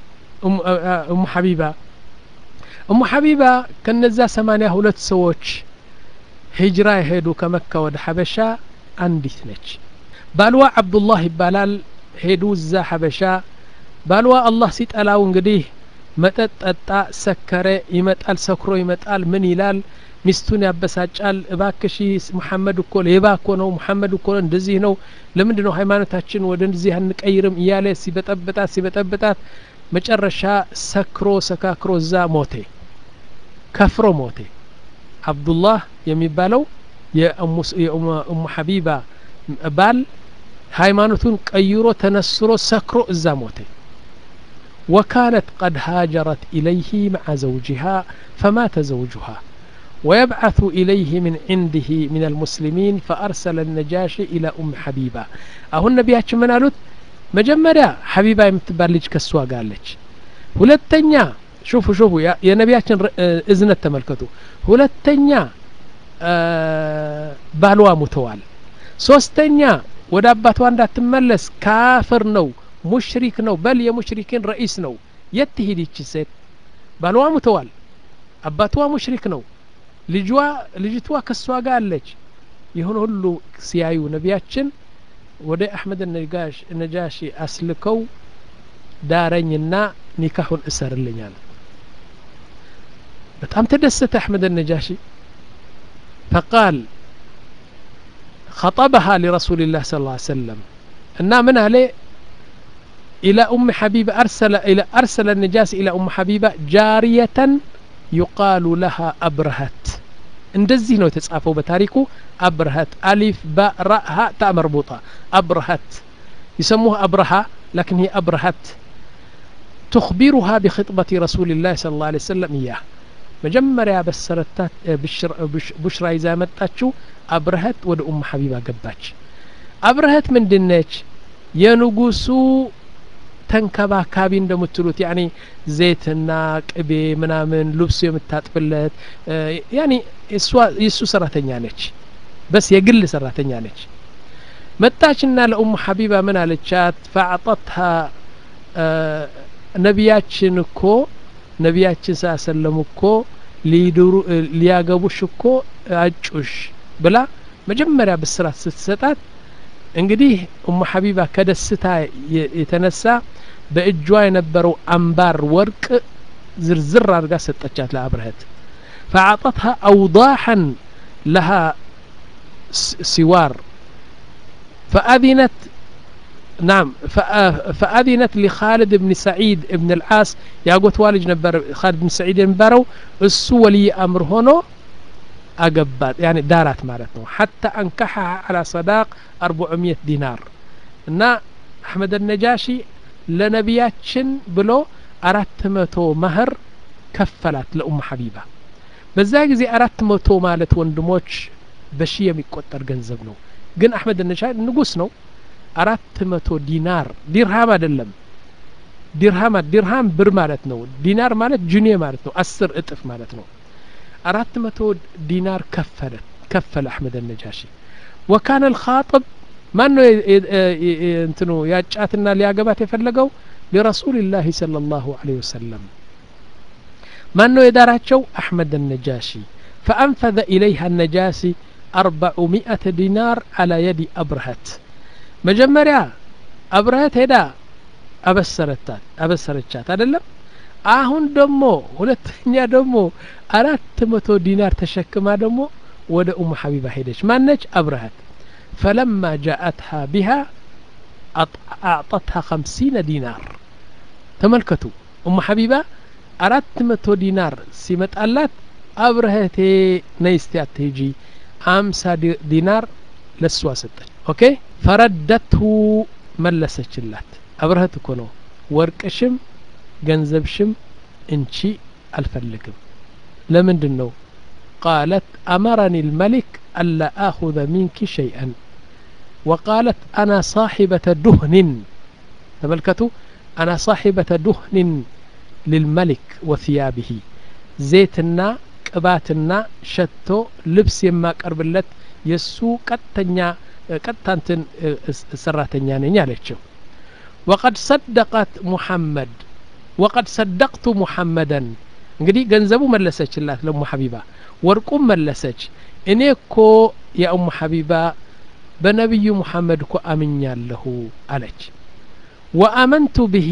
ኡሙ ሐቢባ እሙ ሐቢባ ከነዛ ሰማኒያ ሁለት ሰዎች ሂጅራ የሄዱ ከመካ ወደ ሐበሻ አንዲት ነች ባልዋ አብዱላህ ይባላል ሄዱ እዛ ሐበሻ ባልዋ አላህ ሲጠላው እንግዲህ መጠጥ ጠጣ ሰከረ ይመጣል ሰክሮ ይመጣል ምን ይላል ሚስቱን ያበሳጫል እባክሺ ሙሐመድ እኮ ሌባ እኮ ነው ሙሐመድ እኮ እንደዚህ ነው ለምንድ ነው ሃይማኖታችን ወደ እንደዚህ አንቀይርም እያለ ሲበጠብጣት ሲበጠብጣት መጨረሻ ሰክሮ ሰካክሮ እዛ ሞቴ ከፍሮ ሞቴ አብዱላህ የሚባለው የኡሙ ሐቢባ ባል ሃይማኖቱን ቀይሮ ተነስሮ ሰክሮ እዛ ሞተ وكانت قد هاجرت إليه مع زوجها فمات زوجها ويبعث إليه من عنده من المسلمين فأرسل النجاشي إلى أم حبيبة أهو النبيات من قالت مجمرة حبيبة يمتبال لج كسوا قال لج ሁለተኛ ሹፉ ሹፉ የነቢያችን እዝነት ተመልከቱ ሁለተኛ ባልዋ ሙተዋል ሶስተኛ ወደ አባቷ እንዳትመለስ ካፍር ነው ሙሽሪክ ነው በል የሙሽሪኪን ረኢስ ነው የት ትሂድ ይቺ ሴት ባልዋ ሙተዋል አባቷ ሙሽሪክ ነው ልጇ ልጅቷ ከሷ ጋር አለች ይሁን ሁሉ ሲያዩ ነቢያችን ወደ አሕመድ ነጃሺ አስልከው ዳረኝና ኒካሁን እሰርልኛል በጣም ተደሰተ አሕመድ ነጃሺ ፈቃል خطبها لرسول الله صلى الله عليه وسلم እና ምን አለ إلى أم حبيبة أرسل إلى أرسل النجاس إلى أم حبيبة جارية يقال لها أبرهت እንደዚህ ነው የተጻፈው በታሪኩ አብርሀት አሊፍ ባራ ሀ ታ መርቡጣ አብርሀት يسموها أبرهة لكن هي أبرهت تخبرها بخطبة رسول الله صلى الله عليه وسلم إياه መጀመሪያ በሰረታት ቡሽራ ይዛ መጣችው አብረሀት ወደ ኡም ሐቢባ ገባች አብረሀት ምንድነች የንጉሱ ተንከባካቢ እንደምትሉት ያኒ ዘይትና ቅቤ ምናምን ልብሱ የምታጥፍለት ያኒ የእሱ ሰራተኛ ነች በስ የግል ሰራተኛ ነች መጣችና ለኡም ሐቢባ ምን አለቻት ፈአጠትሃ ነቢያችን እኮ ነቢያችን ሳሰለም እኮ ሊድሩ ሊያገቡሽ እኮ አጩሽ ብላ መጀመሪያ ብስራት ስትሰጣት እንግዲህ ኡሙ ሐቢባ ከደስታ የተነሳ በእጇ የነበረው አምባር ወርቅ ዝርዝር አድርጋ ሰጠቻት ለአብረህት فأعطتها أوضاحا لها سوار فأذنت نعم فأذنت لخالد بن سعيد بن العاص ياقوت والج نبر خالد بن سعيد نبرو السو ولي أمر هنا أقبات يعني دارات مالتنا حتى أنكحها على صداق 400 دينار እና አሕመድ ነጃሺ ለነቢያችን ብሎ አራት መቶ መህር ከፈላት ለኡም ሐቢባ በዛ ጊዜ አራት መቶ ማለት ወንድሞች በሺ የሚቆጠር ገንዘብ ነው ግን አሕመድ ነጃሺ ንጉስ ነው አራት መቶ ዲናር ዲርሃም አይደለም ዲርሃም ዲርሃም ብር ማለት ነው ዲናር ማለት ጁኔ ማለት ነው አስር እጥፍ ማለት ነው አራት መቶ ዲናር ከፈለ ከፈለ አሕመድ ነጃሺ ወካነ ልኻጥብ ማን ነው እንትኑ ያጫትና ሊያገባት የፈለገው ሊረሱልላህ صلى الله عليه وسلم ማን ነው የዳራቸው አሕመድ ነጃሺ فأنفذ إليها النجاسي أربعمائة دينار على يد أبرهت መጀመሪያ አብረህት ሄዳ አበሰረታት አበሰረቻት አይደለም አሁን ደግሞ ሁለተኛ ደግሞ አራት መቶ ዲናር ተሸክማ ደግሞ ወደ ኡም ሐቢባ ሄደች ማነች አብረሃት ፈለማ ጃአትሃ ቢሃ አዕጠትሃ ከምሲነ ዲናር ተመልከቱ ኡም ሐቢባ አራት መቶ ዲናር ሲመጣላት አብረህቴ ነይስቲ አትሄጂ አምሳ ዲናር ለሷ ሰጠች ኦኬ ፈረደትሁ መለሰችላት አብረህት እኮ ነው ወርቅሽም ገንዘብሽም እንቺ አልፈልግም ለምንድን ነው ቃለት አመረኒ ልመሊክ አላ አኹذ ሚንኪ ሸይአን وقالت أنا صاحبة دهن تملكتوا أنا صاحبة دهن للملك وثيابه زيتنا ቅባትና ሸቶ ልብስ የማቀርብለት የእሱ ቀጥተኛ ቀጥታንትን ሰራተኛ ነኝ አለችው ወቀድ ሰደቀት ሙሐመድ ወቀድ ሰደቅቱ ሙሐመደን እንግዲህ ገንዘቡ መለሰችላት ለሙ ሐቢባ ወርቁም መለሰች እኔ እኮ የኡሙ ሐቢባ በነቢዩ ሙሐመድ እኮ አምኛለሁ አለች ወአመንቱ ብሂ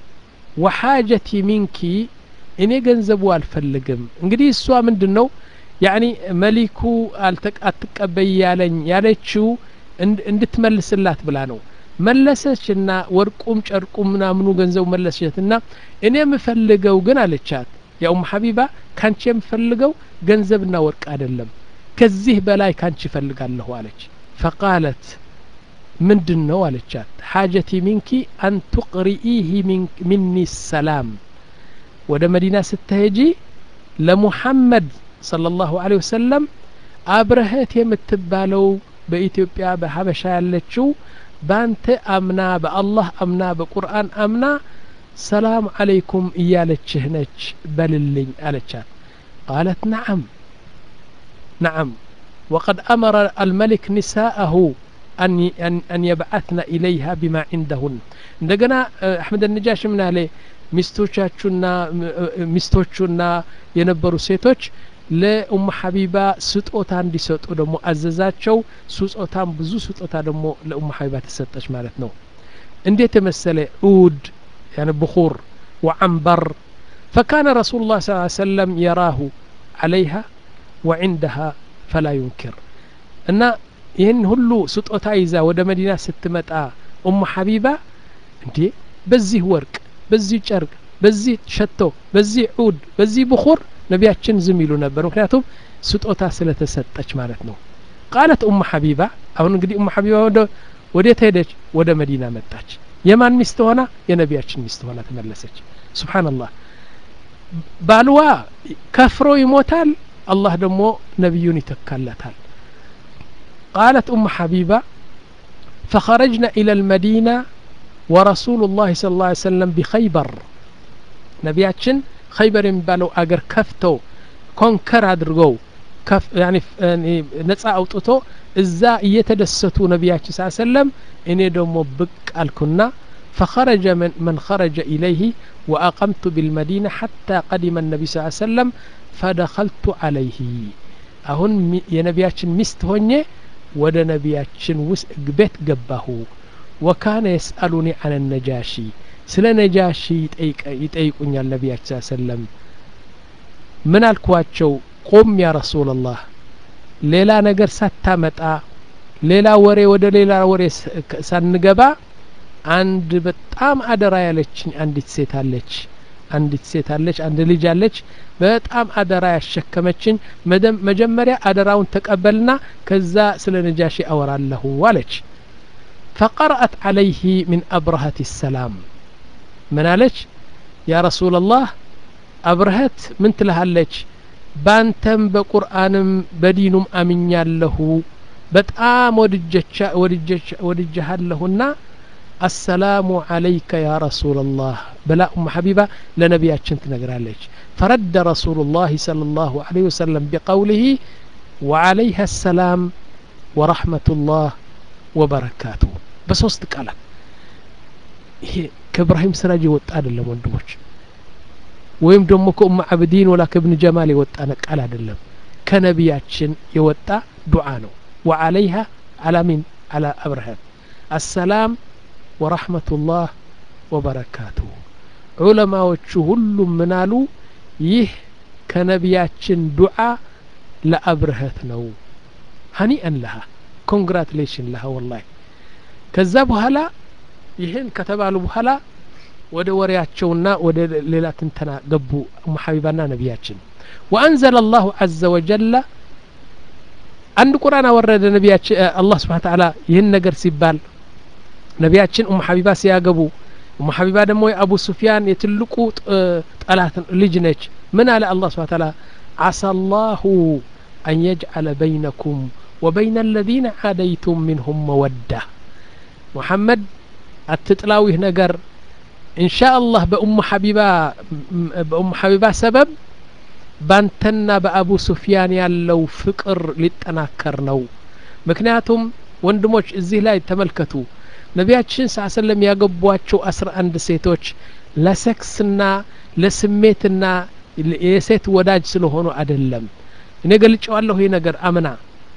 ወሓጀቲ ሚንኪ እኔ ገንዘቡ አልፈልግም እንግዲህ እሷ ምንድን ነው ያኒ መሊኩ አትቀበይ ያለኝ ያለችው እንድትመልስላት ብላ ነው መለሰችና ወርቁም ጨርቁም ምናምኑ ገንዘቡ መለሰችና እኔ የምፈልገው ግን አለቻት የኡም ሐቢባ ካንቺ የምፈልገው ገንዘብና ወርቅ አይደለም ከዚህ በላይ ካንቺ እፈልጋለሁ አለች ፈቃለት ምንድን ነው አለቻት ሓጀቲ ሚንኪ አን ቱቅሪኢህ ሚኒ ሰላም ወደ መዲና ስትሄጂ ለሙሐመድ صلى الله عليه وسلم አብረህት የምትባለው በኢትዮጵያ በሀበሻ ያለችው ባንተ አምና በአላህ አምና በቁርአን አምና ሰላም አለይኩም እያለችህ ነች በልልኝ አለቻት ቃለት ነዓም ነዓም وقد أمر الملك نساءه أن أن يبعثن إليها بما عندهن እንደገና አሕመድ ነጃሽ ምን አለ ሚስቶቻችሁና ሚስቶቹና የነበሩ ሴቶች ለኡም ሐቢባ ስጦታ እንዲሰጡ ደግሞ አዘዛቸው ስጦታም ብዙ ስጦታ ደግሞ ለኡም ሐቢባ ተሰጠች ማለት ነው እንዴት የመሰለ ዑድ يعني بخور وعنبر فكان رسول الله صلى الله عليه وسلم يراه عليها وعندها فلا ينكر እና ይህን ሁሉ ስጦታ ይዛ ወደ መዲና ስትመጣ ኡም ሐቢባ እንዴ በዚህ ወርቅ በዚህ ጨርቅ በዚህ ሸቶ በዚህ ዑድ በዚህ ብኹር ነቢያችን ዝም ይሉ ነበር ምክንያቱም ስጦታ ስለተሰጠች ማለት ነው ቃለት ኡም ሐቢባ አሁን እንግዲህ ኡም ሐቢባ ወደ ወዴት ሄደች ወደ መዲና መጣች የማን ሚስት ሆና የነቢያችን ሚስት ሆና ተመለሰች ስብሓንላህ ባልዋ ከፍሮ ይሞታል አላህ ደግሞ ነቢዩን ይተካለታል قالت أم حبيبة فخرجنا إلى المدينة ورسول الله صلى الله عليه وسلم بخيبر ነቢያችን ኸይበር የሚባለው አገር ከፍተው ኮንከር አድርገው ነጻ አውጥቶ እዛ እየተደሰቱ ነቢያችን ስ ሰለም እኔ ደግሞ ብቅ አልኩና فخرج من, من خرج إليه وأقمت بالمدينة حتى قدم النبي صلى الله عليه وسلم فدخلت عليه أهن ينبياتشن مست هوني ወደ ነቢያችን ውስጥ ቤት ገባሁ ወካነ የስአሉኒ አነ ነጃሺ ስለ ነጃሺ ይጠይቁኛል ነቢያችን ስ ሰለም ምን አልኳቸው ቁም ያ ረሱላላህ ሌላ ነገር ሳታመጣ ሌላ ወሬ ወደ ሌላ ወሬ ሳንገባ አንድ በጣም አደራ ያለችኝ አንዲት ሴት አለች አንዲት ሴት አለች አንድ ልጅ አለች በጣም አደራ ያሸከመችን መጀመሪያ አደራውን ተቀበልና ከዛ ስለ ነጃሺ አወራለሁ አለች ፈቀረአት አለይህ ምን አብረሀት ሰላም ምን አለች ያ ረሱላላህ አብረሀት ምን ትልሃለች ባንተም በቁርአንም በዲኑም አምኛለሁ በጣም ወድጀሃለሁና السلام عليك يا رسول الله بلا أم حبيبة لنبياتشن تنقراليش فرد رسول الله صلى الله عليه وسلم بقوله وعليها السلام ورحمة الله وبركاته بس وسط قال ይሄ ከእብራሂም ስራጅ የወጣ አይደለም ወንድሞች ወይም ደግሞ ከኡም አብዲን ወላ ከብን ጀማል የወጣ ቃል አይደለም ከነቢያችን የወጣ ዱዓ ነው ወዓለይሃ አላሚን አላ አብርሃም አሰላም ወረሕመቱላህ ወበረካቱሁ ዑለማዎቹ ሁሉም ምናሉ ይህ ከነቢያችን ዱዓ ለአብርሀት ነው ሀኒአን ለሃ ኮንግራቱሌሽን ለሃ ወላሂ ከዛ በኋላ ይህን ከተባሉ በኋላ ወደ ወሬያቸውና ወደ ሌላ ትንተና ገቡ እሙ ሐቢባና ነቢያችን ወአንዘለ አላሁ አዘ ወጀለ አንድ ቁርአን አወረደ ነቢያችን አላህ ስብሓን ተዓላ ይህን ነገር ሲባል ነቢያችን ኡሙ ሐቢባ ሲያገቡ ኡሙ ሐቢባ ደግሞ የአቡ ሱፊያን የትልቁ ጠላት ልጅ ነች ምን አለ አላህ ስብሓን ተዓላ ዓሳ አላሁ አን የጅዓለ በይነኩም ወበይነ አለዚነ ዓደይቱም ሚንሁም መወዳ ሙሐመድ አትጥላው ይህ ነገር ኢንሻ አላህ በኡሙ ሐቢባ በኡሙ ሐቢባ ሰበብ ባንተና በአቡ ሱፊያን ያለው ፍቅር ሊጠናከር ነው ምክንያቱም ወንድሞች እዚህ ላይ ተመልከቱ ነቢያችን ስ ሰለም ያገቧቸው አስራ አንድ ሴቶች ለሴክስና ለስሜትና የሴት ወዳጅ ስለሆኑ አይደለም እኔ ገልጨዋለሁ ይህ ነገር አምና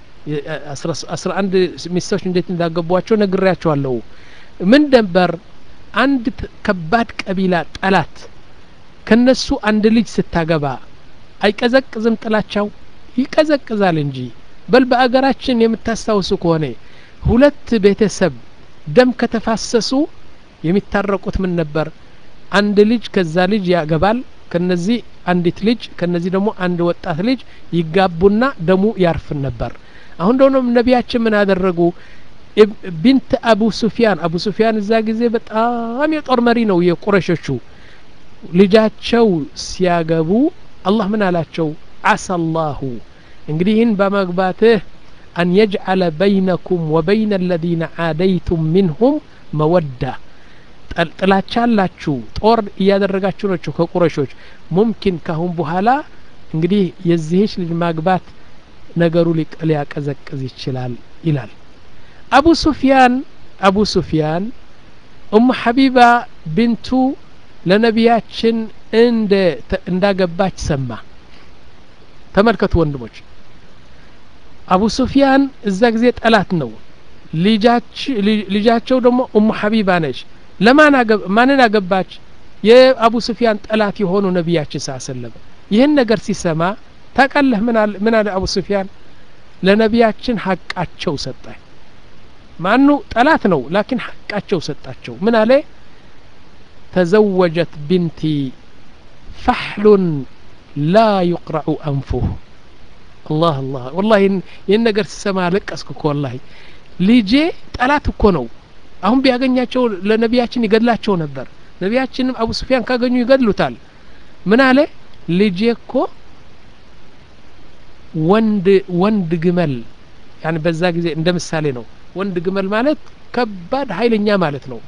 አስራ አንድ ሚስቶች እንዴት እንዳገቧቸው ነግሬያቸዋለሁ ምን ነበር አንድ ከባድ ቀቢላ ጠላት ከነሱ አንድ ልጅ ስታገባ አይቀዘቅዝም ጥላቻው ይቀዘቅዛል እንጂ በል በአገራችን የምታስታውሱ ከሆነ ሁለት ቤተሰብ ደም ከተፋሰሱ የሚታረቁት ምን ነበር አንድ ልጅ ከዛ ልጅ ያገባል ከነዚህ አንዲት ልጅ ከነዚህ ደግሞ አንድ ወጣት ልጅ ይጋቡና ደሙ ያርፍን ነበር አሁን ደግሞ ነቢያችን ምን አደረጉ ቢንት አቡ ሱፊያን አቡ ሱፊያን እዛ ጊዜ በጣም የጦር መሪ ነው የቁረሾቹ ልጃቸው ሲያገቡ አላህ ምን አላቸው አሳ ላሁ እንግዲህ ይህን በመግባትህ አን የጅዓለ በይነኩም ወበይነ አለዚነ ዓደይቱም ሚንሁም መወዳ ጥላቻ አላችሁ ጦር እያደረጋችሁ ናቸው ከቁረሾች ሙምኪን ካሁን በኋላ እንግዲህ የዚህች ልጅ ማግባት ነገሩ ሊያቀዘቅዝ ይችላል ይላል አቡ ሱፊያን አቡ ሱፊያን ኡሙ ሐቢባ ብንቱ ለነቢያችን እንደ እንዳገባች ሰማ ተመልከቱ ወንድሞች አቡ ሱፊያን እዛ ጊዜ ጠላት ነው ልጃቸው ደግሞ ኡሙ ሐቢባ ነች ለማን ማንን አገባች የአቡ ሱፊያን ጠላት የሆኑ ነቢያችን ሳ ሰለም ይህን ነገር ሲሰማ ታቃለህ ምን አለ አቡ ሱፊያን ለነቢያችን ሀቃቸው ሰጠ ማኑ ጠላት ነው ላኪን ሀቃቸው ሰጣቸው ምን አለ ተዘወጀት ብንቲ ፈሕሉን ላ ዩቅረዑ አንፉህ አላህ አላህ ወላ ይህን ነገር ሲሰማ ለቀስኩ እኮ ወላ ልጄ ጠላት እኮ ነው አሁን ቢያገኛቸው ለነቢያችን ይገድላቸው ነበር ነቢያችንም አቡ ሱፊያን ካገኙ ይገድሉታል ምን አለ ልጄ እኮ ወንድ ወንድ ግመል ያኒ በዛ ጊዜ እንደ ምሳሌ ነው ወንድ ግመል ማለት ከባድ ኃይለኛ ማለት ነው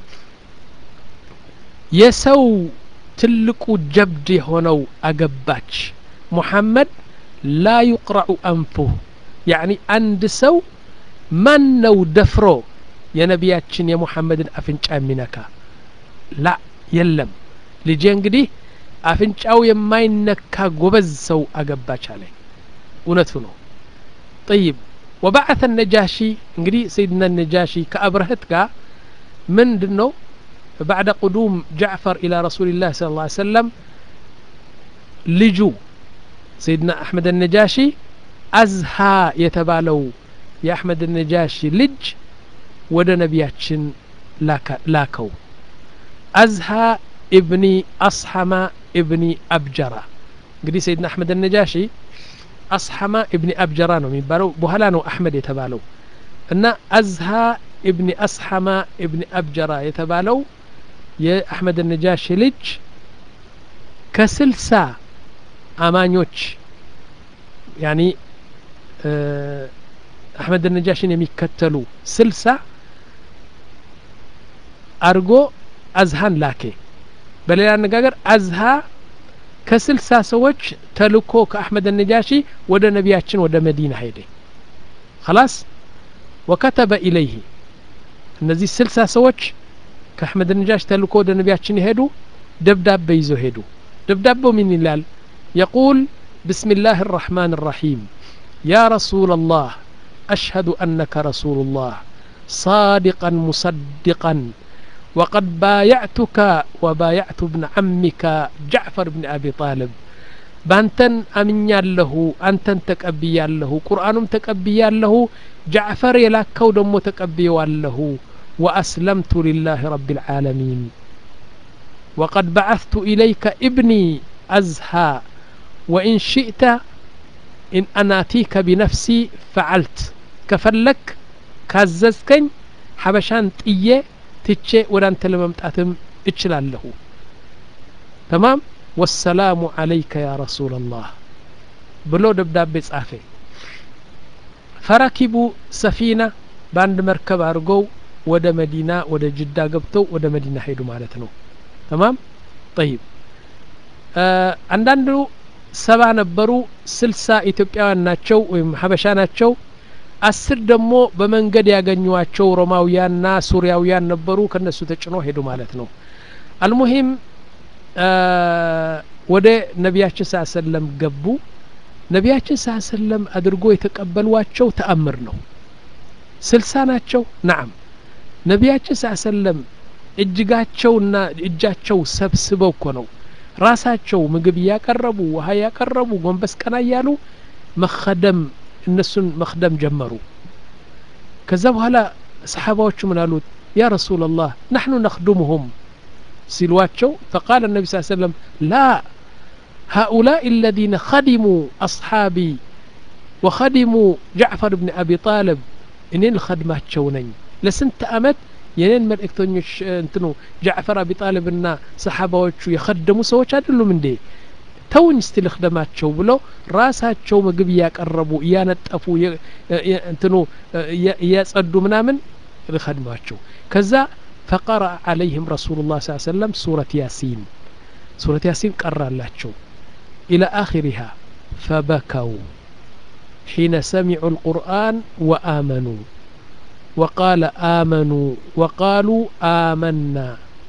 የሰው ትልቁ ጀብድ የሆነው አገባች ሙሐመድ ላ ዩቅረዑ አንፉህ ያኒ አንድ ሰው ማን ነው ደፍሮ የነቢያችን የሙሐመድን አፍንጫ የሚነካ ላ የለም ልጄ እንግዲህ አፍንጫው የማይነካ ጎበዝ ሰው አገባች አለ እውነቱ ነው ጠይብ ወባዓተ ነጃሺ እንግዲህ ሰይድና ነጃሺ ከአብረህት ጋር ምንድን ነው ባዕደ ቁዱም ጃዕፈር ኢላ ረሱልላህ ስለ ላ ሰለም ልጁ ሰይድና አሕመድ ነጃሺ አዝሃ የተባለው የአሕመድ ነጃሺ ልጅ ወደ ነቢያችን ላከው አዝሃ ኢብኒ አስሐማ ኢብኒ አብጀራ እንግዲህ ሰይድና አሕመድ ነጃሺ አስሐማ ኢብኒ አብጀራ ነው የሚባለው በኋላ ነው አሕመድ የተባለው እና አዝሃ ኢብኒ አስሐማ ኢብኒ አብጀራ የተባለው የአሕመድ ነጃሺ ልጅ ከስልሳ አማኞች ያኒ አሕመድ ነጃሽን የሚከተሉ ስልሳ አርጎ አዝሃን ላኬ በሌላ አነጋገር አዝሃ ከስልሳ ሰዎች ተልኮ ከአሕመድ ነጃሺ ወደ ነቢያችን ወደ መዲና ሄደ خلاص ወከተበ ኢለይህ እነዚህ ስልሳ ሰዎች ከአሕመድ ነጃሽ ተልኮ ወደ ነቢያችን የሄዱ ደብዳቤ ይዘው ሄዱ ደብዳቤው ምን ይላል የቁል بسم الله الرحمن الرحيم يا رسول الله أشهد أنك رسول الله صادقا مصدقا وقد بايعتك وبايعت ابن عمك جعفر بن أبي طالب بانتن أمن له أنتن تكبي له قرآن تكبي له جعفر يلاكو دمو تكبي له وأسلمت لله رب العالمين وقد بعثت إليك ابني أزهى وإن شئت إن أناتيك بنفسي فعلت كفلك كاززكن حبشان طيه ትቼ ወደ አንተ ለመምጣትም እችላለሁ ተማም ወሰላሙ አለይከ ያ ረሱላ ላህ ብሎ ደብዳቤ ጻፈ ፈረኪቡ ሰፊና በአንድ መርከብ አድርገው ወደ መዲና ወደ ጅዳ ገብተው ወደ መዲና ሄዱ ማለት ነው ተማም ጠይብ አንዳንዱ ሰባ ነበሩ ስልሳ ኢትዮጵያውያን ናቸው ወይም ሀበሻ ናቸው አስር ደግሞ በመንገድ ያገኟቸው ሮማውያንና ሱሪያውያን ነበሩ ከነሱ ተጭኖ ሄዱ ማለት ነው አልሙሂም ወደ ነቢያችን ስ ሰለም ገቡ ነቢያችን ስ ሰለም አድርጎ የተቀበሏቸው ተአምር ነው ስልሳ ናቸው ናም ነቢያችን ስ ሰለም እጅጋቸውና እጃቸው ሰብስበው እኮ ነው ራሳቸው ምግብ እያቀረቡ ውሀ እያቀረቡ ጎንበስ ቀና እያሉ መኸደም እነሱን መክደም ጀመሩ ከዛ በኋላ ሰሓባዎቹ ምን አሉት ያ ረሱላ ላህ ናሕኑ ነክዱሙሁም ሲሏቸው ፈቃል ነቢ ስ ሰለም ላ هؤلاء الذين خدموا أصحابي وخدموا جعفر بن أبي طالب إنين الخدمات شونين لسنت أمت የኔን መልእክተኞች እንትኑ ጃዕፈር አቢ ጣልብና ሰሓባዎቹ የኸደሙ ሰዎች አይደሉም እንዴ ተውኝ እስቲ ልክደማቸው ብለው ራሳቸው ምግብ እያቀረቡ እያነጠፉ እንትኑ እያጸዱ ምናምን ልኸድሟቸው ከዛ ፈቀረአ ዓለይህም ረሱሉ ላ ስ ሰለም ሱረት ያሲን ሱረት ያሲን ቀራላቸው ኢላ አኺሪሃ ፈበከው ሒነ ሰሚዑ ልቁርአን ወአመኑ وقال آمنوا وقالوا آمنا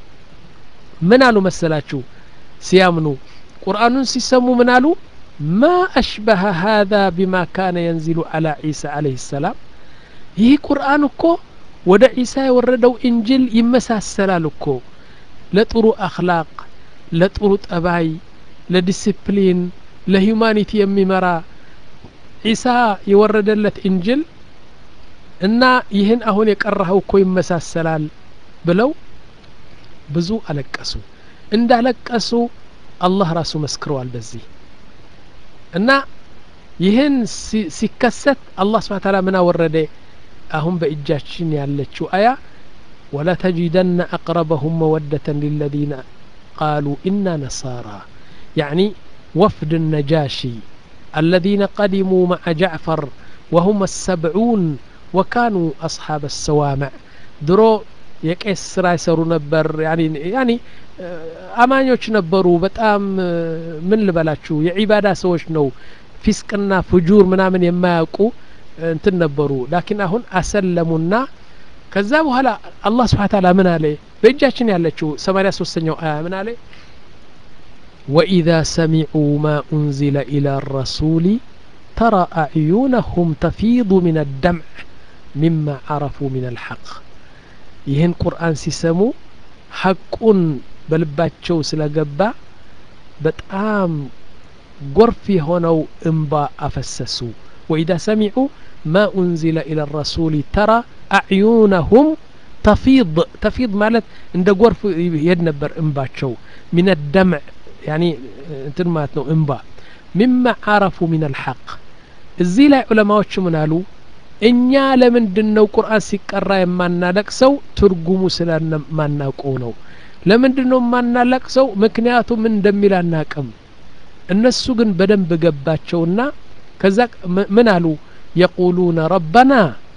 من قالوا مسلاتشو سيامنوا قرآن سيسموا من قالوا ما أشبه هذا بما كان ينزل على عيسى عليه السلام ይህ ቁርአን እኮ ወደ ዒሳ የወረደው እንጅል ይመሳሰላል እኮ ለጥሩ አክላቅ ለጥሩ ጠባይ ለዲስፕሊን ለሂዩማኒቲ የሚመራ ዒሳ የወረደለት እንጅል እና ይህን አሁን የቀረኸው እኮ ይመሳሰላል ብለው ብዙ አለቀሱ እንዳለቀሱ አላህ ራሱ መስክረዋል በዚህ እና ይህን ሲከሰት አላህ ስብሓን ታላ ምን አወረደ አሁን በእጃችን ያለችው አያ ولتجدن أقربهم مودة للذين قالوا إنا نصارى يعني وفد النجاشي الذين قدموا مع جعفر وهم السبعون ወካኑ አስሓብ ሰዋምዕ ድሮ የቄስ ስራ ይሰሩ ነበር ያኒ አማኞች ነበሩ በጣም ምን ልበላችሁ የዒባዳ ሰዎች ነው ፊስቅና ፍጁር ምናምን የማያውቁ እንትን ነበሩ ላኪን አሁን አሰለሙና ከዛ በኋላ አላህ ስብሓን ታላ ምን አለ በእጃችን ያለችው ሰማኒያ ሶስተኛው አያ ምን አለ ወኢዛ ሰሚዑ ማ ኡንዚለ ኢላ ረሱሊ ተራ አዕዩነሁም ተፊዱ ምን አደምዕ ሚማ ዓረፉ ምን አልሐቅ ይህን ቁርአን ሲሰሙ ሐቁን በልባቸው ስለገባ በጣም ጎርፍ የሆነው እምባ አፈሰሱ ወኢዛ ሰሚዑ ማ ኡንዚለ ኢላ ረሱሊ ተራ አዕዩነሁም ተፊድ ተፊድ ማለት እንደ ጎርፍ ይሄድ ነበር እምባቸው ሚን ደምዕ ያኒ እንትን ማለት ነው እምባ ሚማ ዓረፉ ምን አልሐቅ እዚህ ላይ ዑለማዎች ምን አሉ እኛ ለምንድን ነው ቁርአን ሲቀራ የማናለቅሰው ትርጉሙ ስለማናውቀው ነው ለምንድን ነው የማናለቅሰው ምክንያቱም ምን እንደሚል አናቅም እነሱ ግን በደንብ ገባቸውና ከዛ ምን አሉ የቁሉነ ረበና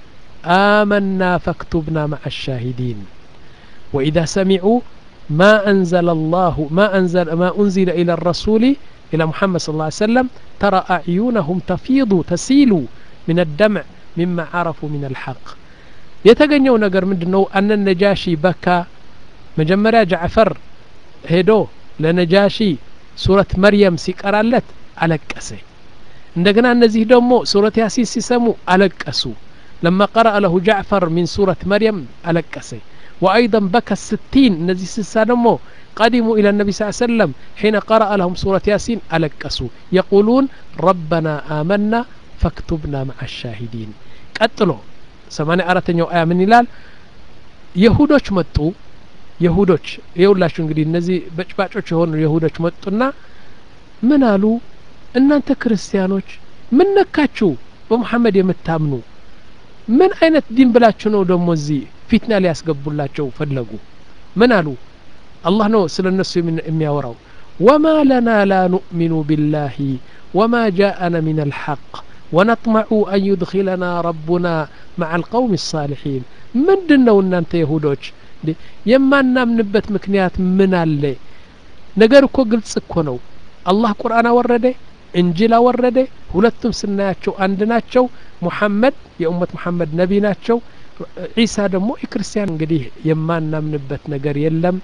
አመና ፈክቱብና ማዓ الشاهدين وإذا سمعوا ما أنزل الله ما أنزل ما أنزل إلى الرسول إلى محمد صلى الله عليه وسلم ترى أعينهم تفيض تسيل من الدمع مما عرفوا من الحق የተገኘው ነገር ምንድን ነው አነ ነጃሺ በካ መጀመሪያ ጃዕፈር ሄዶ ለነጃሺ ሱረት መርየም ሲቀራለት አለቀሰ እንደገና እነዚህ ደግሞ ሱረት ያሲን ሲሰሙ አለቀሱ لما قرأ له جعفر من سورة مريم ألقس وأيضا بكى الستين الذي سسانمو قدموا إلى النبي صلى الله عليه وسلم حين قرأ لهم سورة ياسين ألقسوا يقولون ربنا آمنا فاكتبنا مع الشاهدين قتلوا سماني أرتنيو آية من ይላል የሁዶች መጡ የሁዶች የሁላችሁ እንግዲህ እነዚህ በጭባጮች የሆኑ የሁዶች መጡና ምን አሉ እናንተ ክርስቲያኖች ምን ነካችሁ በሙሐመድ የምታምኑ ምን አይነት ዲን ብላችሁ ነው ደግሞ እዚህ ፊትና ሊያስገቡላቸው ፈለጉ ምን አሉ አላህ ነው ስለ እነሱ የሚያወራው ወማ ለና ላ ኑእሚኑ ቢላሂ ወማ ጃአና ምን አልሐቅ ወነጥመዑ አን ዩድኪለና ረቡና መዓ አልቀውም ሳሊሒን ምንድን ነው እናንተ የሁዶች የማናምንበት ምክንያት ምን አለ ነገር እኮ ግልጽ እኮ ነው አላህ ቁርአን አወረደ እንጅል አወረደ ሁለቱም ስናያቸው አንድ ናቸው ሙሐመድ የኡመት ሙሐመድ ነቢ ናቸው ዒሳ ደግሞ የክርስቲያን እንግዲህ የማናምንበት ነገር የለም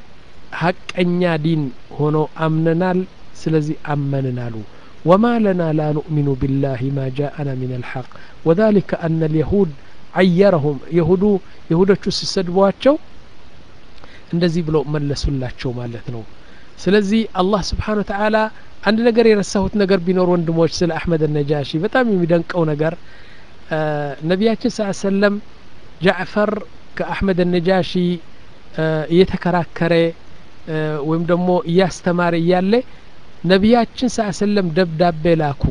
ሀቀኛ ዲን ሆኖ አምነናል ስለዚህ አመንን አሉ ወማ ለና ላ ኑእሚኑ ቢላህ ማ ጃአና ምን አልሐቅ ወذلك አነ ልየሁድ አየረሁም የሁዱ የሁዶቹ ሲሰድቧቸው እንደዚህ ብለው መለሱላቸው ማለት ነው ስለዚህ አላህ ስብሓን ወተዓላ አንድ ነገር የረሳሁት ነገር ቢኖር ወንድሞች ስለ አሕመድ ነጃሺ በጣም የሚደንቀው ነገር ነቢያችን ስ ሰለም ጃዕፈር ከአሕመድ ነጃሺ እየተከራከረ ወይም ደግሞ እያስተማረ እያለ ነቢያችን ስ ሰለም ደብዳቤ ላኩ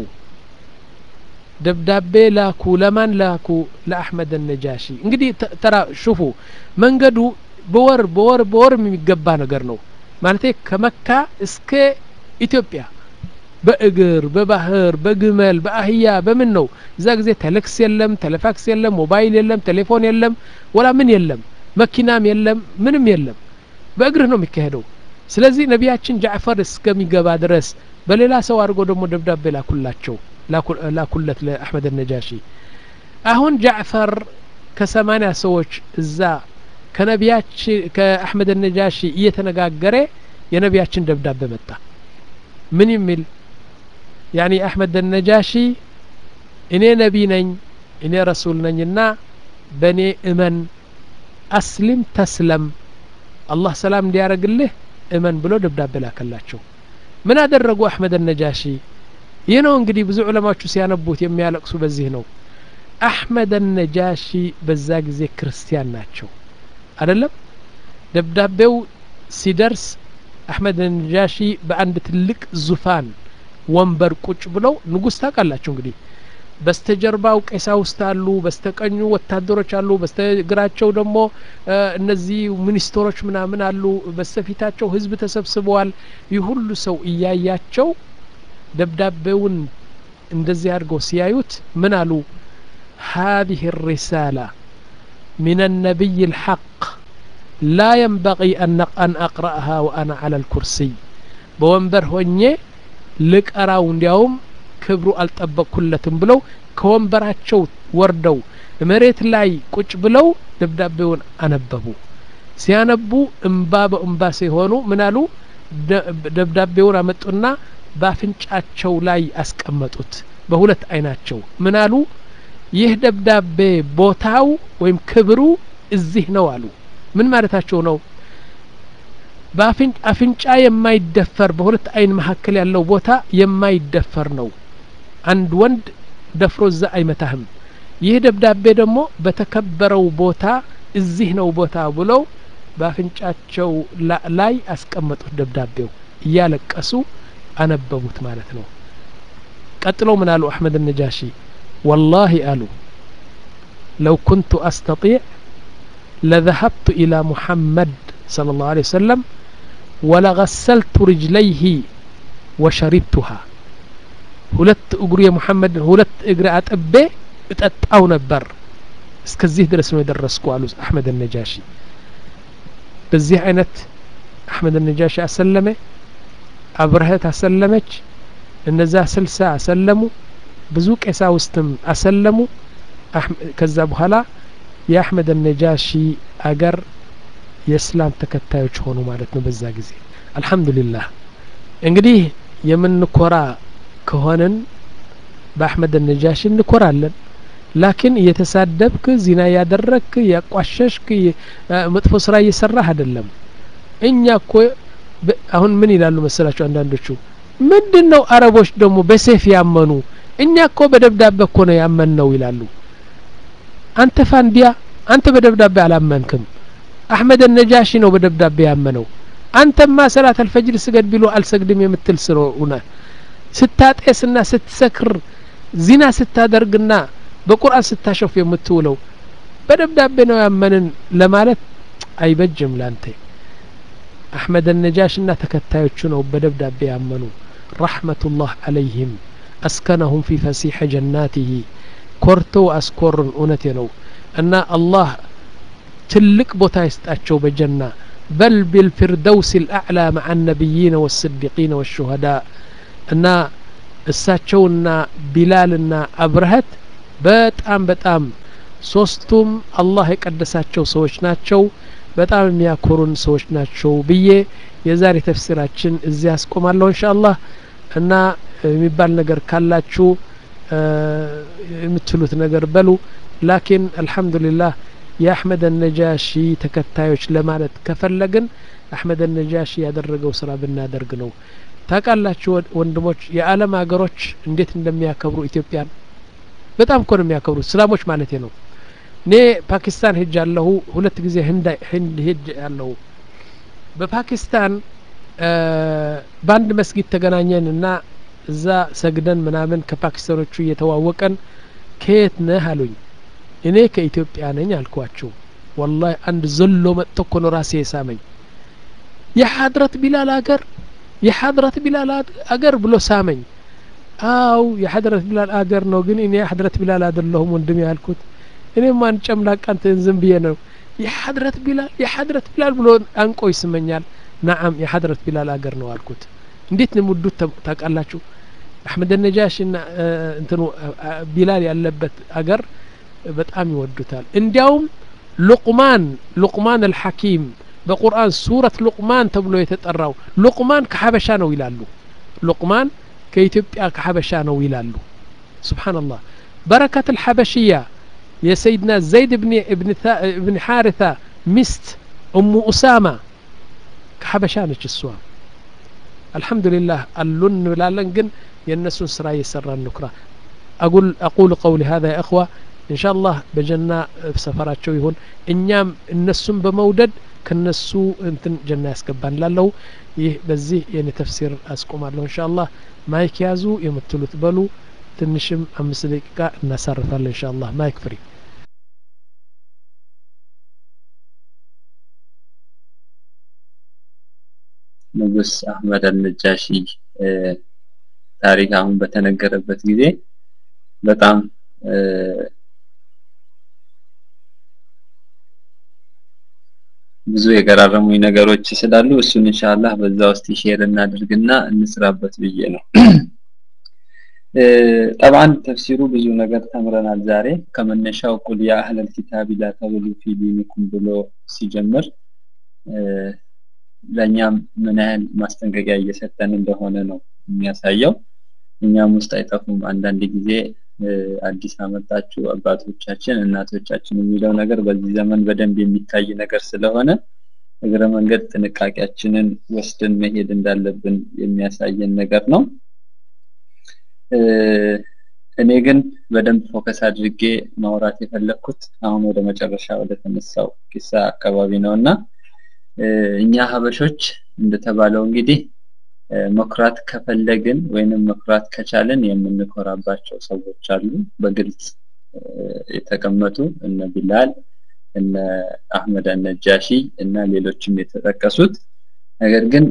ደብዳቤ ላኩ ለማን ላኩ ለአሕመድ ነጃሺ እንግዲህ ተራ ሹፉ መንገዱ በወር በወር በወር የሚገባ ነገር ነው ማለት ከመካ እስከ ኢትዮጵያ በእግር በባህር በግመል በአህያ በምን ነው እዛ ጊዜ ቴሌክስ የለም ቴሌፋክስ የለም ሞባይል የለም ቴሌፎን የለም ወላ ምን የለም መኪናም የለም ምንም የለም በእግርህ ነው የሚካሄደው ስለዚህ ነቢያችን ጃዕፈር እስከሚገባ ድረስ በሌላ ሰው አድርጎ ደግሞ ደብዳቤ ላኩላቸው ላኩለት ለአሕመድ ነጃሺ አሁን ጃዕፈር ከሰማኒያ ሰዎች እዛ ከነቢያችን ከአሕመድ ነጃሺ እየተነጋገረ የነቢያችን ደብዳቤ መጣ ምን የሚል ያኒ አሕመድ ነጃሺ እኔ ነቢ ነኝ እኔ ረሱል ነኝና በእኔ እመን አስሊም ተስለም አላህ ሰላም እንዲያደርግልህ እመን ብሎ ደብዳቤ ላከላቸው ምን አደረጉ አሕመድ ነጃሺ ይህ ነው እንግዲህ ብዙ ዑለማዎቹ ሲያነቡት የሚያለቅሱ በዚህ ነው አሕመድ ነጃሺ በዛ ጊዜ ክርስቲያን ናቸው አደለም ደብዳቤው ሲደርስ አሕመድ ነጃሺ በአንድ ትልቅ ዙፋን ወንበር ቁጭ ብለው ንጉስ ታውቃላችሁ እንግዲህ በስተጀርባው ቀሳውስት አሉ በስተቀኙ ወታደሮች አሉ በስተግራቸው ደግሞ እነዚህ ሚኒስትሮች ምናምን አሉ በስተፊታቸው ህዝብ ተሰብስበዋል ይህ ሁሉ ሰው እያያቸው ደብዳቤውን እንደዚህ አድርገው ሲያዩት ምን አሉ هذه الرسالة من النبي الحق لا ينبغي أن أقرأها وأنا على الكرسي بوንበር ሆኜ ልቀራው እንዲያውም ክብሩ አልጠበቅኩለትም ብለው ከወንበራቸው ወርደው መሬት ላይ ቁጭ ብለው ደብዳቤውን አነበቡ ሲያነቡ እምባ በእምባ ሲሆኑ ምን አሉ ደብዳቤውን አመጡና በአፍንጫቸው ላይ አስቀመጡት በሁለት አይናቸው ምን አሉ ይህ ደብዳቤ ቦታው ወይም ክብሩ እዚህ ነው አሉ ምን ማለታቸው ነው በአፍንጫ የማይደፈር በሁለት አይን መካከል ያለው ቦታ የማይደፈር ነው አንድ ወንድ ደፍሮ እዛ አይመታህም ይህ ደብዳቤ ደግሞ በተከበረው ቦታ እዚህ ነው ቦታ ብለው በአፍንጫቸው ላይ አስቀመጡት ደብዳቤው እያለቀሱ አነበቡት ማለት ነው ቀጥለው ምን አሉ አሕመድ ነጃሺ ወላሂ አሉ ለው ኩንቱ አስተጢዕ ለذهبت إلى محمد صلى الله عليه وسلم ولغسلت رجليه وشربتها ሁለት እግሩ የሙሐመድ ሁለት እግር አጥቤ እጠጣው ነበር እስከዚህ ድረስ ነው የደረስኩ አሉ አሕመድ ነጃሺ በዚህ አይነት አሕመድ ነጃሺ አሰለመ አብረህት አሰለመች እነዛ ስልሳ አሰለሙ ብዙ ቄሳውስትም አሰለሙ ከዛ በኋላ የአሕመድ ነጃሺ አገር የእስላም ተከታዮች ሆኑ ማለት ነው በዛ ጊዜ አልሐምዱሊላህ እንግዲህ የምንኮራ ከሆንን በአሕመድ ነጃሺ እንኮራለን ላኪን እየተሳደብክ ዚና ያደረግክ ያቋሸሽክ መጥፎ ስራ እየሰራህ አይደለም እኛ እኮ አሁን ምን ይላሉ መሰላቸው አንዳንዶቹ ምንድን ነው አረቦች ደግሞ በሴፍ ያመኑ እኛ እኮ በደብዳቤ እኮ ነው ያመን ነው ይላሉ አንተ ፋንዲያ አንተ በደብዳቤ አላመንክም አሕመድ ነጃሺ ነው በደብዳቤ ያመነው አንተማ ሰላት አልፈጅር ስገድ ቢሎ አልሰግድም የምትል ስለሆነ ስታጤስና ስትሰክር ዚና ስታደርግና በቁርአን ስታሸፍ የምትውለው በደብዳቤ ነው ያመንን ለማለት አይበጅም ላንተ አሕመድ ነጃሽና ተከታዮቹ ነው በደብዳቤ ያመኑ ረሕመቱላህ አለይህም አስከነሁም ፊ ፈሲሐ ጀናቲህ ኮርተው አስኮርን እውነቴ ነው እና አላህ ትልቅ ቦታ ይስጣቸው በጀና በል ቢልፊርደውስ ልአዕላ መዓ ነቢይነ ወስዲቂነ ወሹሀዳ እና እሳቸውና ቢላልና አብረሀት በጣም በጣም ሶስቱም አላህ የቀደሳቸው ሰዎች ናቸው በጣም የሚያኮሩን ሰዎች ናቸው ብዬ የዛሬ ተፍሲራችን እዚህ ያስቆማለሁ እንሻ አላህ እና የሚባል ነገር ካላችሁ የምትሉት ነገር በሉ ላኪን አልሐምዱሊላህ የአሕመድ ነጃሺ ተከታዮች ለማለት ከፈለግን አሕመድ ነጃሺ ያደረገው ስራ ብናደርግ ነው ታውቃላችሁ ወንድሞች የዓለም ሀገሮች እንዴት እንደሚያከብሩ ኢትዮጵያን በጣም እኮ ነው የሚያከብሩት እስላሞች ማለት ነው እኔ ፓኪስታን ሄጅ ያለሁ ሁለት ጊዜ ህንድ ሄጅ ያለሁ በፓኪስታን በአንድ መስጊድ ተገናኘን እና እዛ ሰግደን ምናምን ከፓኪስታኖቹ እየተዋወቀን ከየት ነህ አሉኝ እኔ ከኢትዮጵያ ነኝ አልኳቸው ወላሂ አንድ ዘሎ መጥቶ እኮ ነው ራሴ የሳመኝ የሐድረት ቢላል አገር የሐድረት ቢላል አገር ብሎ ሳመኝ አው የሐድረት ቢላል አገር ነው ግን እኔ የሐድረት ቢላል አይደለሁም ወንድም ያልኩት እኔም አንድ ጨምላቃ እንትን ዝም ብዬ ነው የሐድረት ቢላል የሐድረት ቢላል ብሎ አንቆ ይስመኛል ናዓም የሐድረት ቢላል አገር ነው አልኩት እንዴት ነው ሙዱት ታውቃላችሁ አሕመድ ነጃሽ ና እንትኑ ቢላል ያለበት አገር በጣም ይወዱታል እንዲያውም ሉቅማን ሉቅማን አልሐኪም በቁርአን ሱረት ሉቅማን ተብሎ የተጠራው ሉቅማን ከሐበሻ ነው ይላሉ ሉቅማን ከኢትዮጵያ ከሐበሻ ነው ይላሉ ስብሓንላህ በረከት አልሐበሽያ የሰይድና ዘይድ እብን ሓሪታ ሚስት እሙ ኡሳማ ከሐበሻ ነች እሷ አልሐምዱሊላህ አሉን እንብላለን ግን የእነሱን ስራ እየሰራ እንኩራ أقول أقول قولي هذا يا إخوة إن شاء الله بجنة سفراتشو يهون እኛም እነሱን በመውደድ ከነሱ እንትን ጀና ያስገባን ላለው ይህ በዚህ የኔ ተፍሲር አስቆማለሁ እንሻ አላህ ማይክ ያዙ የምትሉት በሉ ትንሽም አምስት ደቂቃ እናሳርፋለን እንሻ አላህ ማይክ ፍሪ ንጉስ አህመድ አልነጃሺ ታሪክ አሁን በተነገረበት ጊዜ በጣም ብዙ የገራረሙኝ ነገሮች ስላሉ እሱን ኢንሻአላህ በዛ ውስጥ ሼር እናድርግና እንስራበት ብዬ ነው ጠብዓን ተፍሲሩ ብዙ ነገር ተምረናል ዛሬ ከመነሻው ቁል ያ አህለል ኪታብ ላ ተግሉ ፊ ዲኒኩም ብሎ ሲጀምር ለእኛም ምን ያህል ማስጠንቀቂያ እየሰጠን እንደሆነ ነው የሚያሳየው እኛም ውስጥ አይጠፉም አንዳንድ ጊዜ አዲስ አመጣችሁ አባቶቻችን እናቶቻችን የሚለው ነገር በዚህ ዘመን በደንብ የሚታይ ነገር ስለሆነ እግረ መንገድ ጥንቃቄያችንን ወስደን መሄድ እንዳለብን የሚያሳየን ነገር ነው እኔ ግን በደንብ ፎከስ አድርጌ ማውራት የፈለግኩት አሁን ወደ መጨረሻ ወደ ተነሳው ኪሳ አካባቢ ነው እና እኛ ሀበሾች እንደተባለው እንግዲህ መኩራት ከፈለግን ወይንም መኩራት ከቻለን የምንኮራባቸው ሰዎች አሉ በግልጽ የተቀመጡ እነ ቢላል እነ አህመድ አነጃሺ እና ሌሎችም የተጠቀሱት ነገር ግን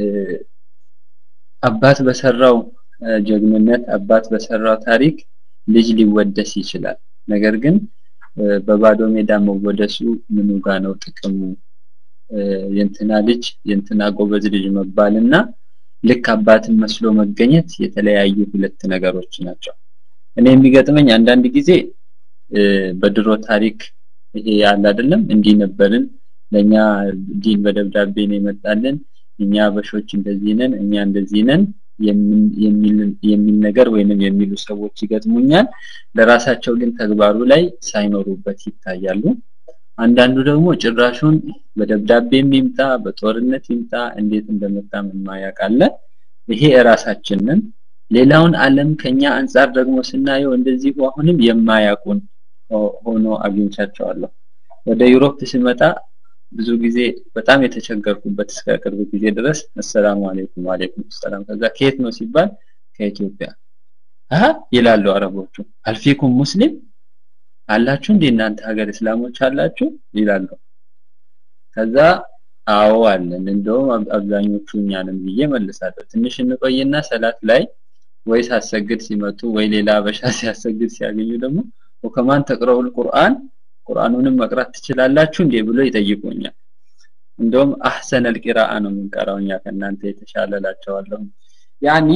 አባት በሰራው ጀግንነት አባት በሰራው ታሪክ ልጅ ሊወደስ ይችላል ነገር ግን በባዶ ሜዳ መወደሱ ምኑ ጋ ነው ጥቅሙ የንትና ልጅ የንትና ጎበዝ ልጅ መባልና ልክ አባትን መስሎ መገኘት የተለያዩ ሁለት ነገሮች ናቸው እኔ የሚገጥመኝ አንዳንድ ጊዜ በድሮ ታሪክ ይሄ ያለ አይደለም እንዲህ ነበርን ለኛ ዲን በደብዳቤ ነው የመጣልን እኛ በሾች እንደዚህ ነን እኛ እንደዚህ ነን የሚል ነገር ወይንም የሚሉ ሰዎች ይገጥሙኛል ለራሳቸው ግን ተግባሩ ላይ ሳይኖሩበት ይታያሉ አንዳንዱ ደግሞ ጭራሹን በደብዳቤም ይምጣ በጦርነት ይምጣ እንዴት እንደመጣ የማያውቃለ ይሄ እራሳችንን ሌላውን ዓለም ከኛ አንጻር ደግሞ ስናየው እንደዚሁ አሁንም የማያውቁን ሆኖ አግኝቻቸዋለሁ ወደ ዩሮፕ ስመጣ ብዙ ጊዜ በጣም የተቸገርኩበት እስከ ቅርብ ጊዜ ድረስ አሰላሙ አለይኩም ወአለይኩም ሰላም ከዛ ከየት ነው ሲባል ከኢትዮጵያ አሃ ይላሉ አረቦቹ አልፊኩም ሙስሊም አላችሁ እንዴ እናንተ ሀገር እስላሞች አላችሁ ይላሉ ከዛ አዎ አለን እንደውም አብዛኞቹ እኛንም ብዬ መልሳለሁ ትንሽ እንቆይና ሰላት ላይ ወይ ሳሰግድ ሲመጡ ወይ ሌላ አበሻ ሲያሰግድ ሲያገኙ ደግሞ ወከማን ተቅረውል ቁርአን ቁርአኑንም መቅራት ትችላላችሁ እንዴ ብሎ ይጠይቁኛል እንደውም አህሰን አልቂራአ ነው የምንቀራው እኛ ከእናንተ የተሻለ ላቸዋለሁ ያኒ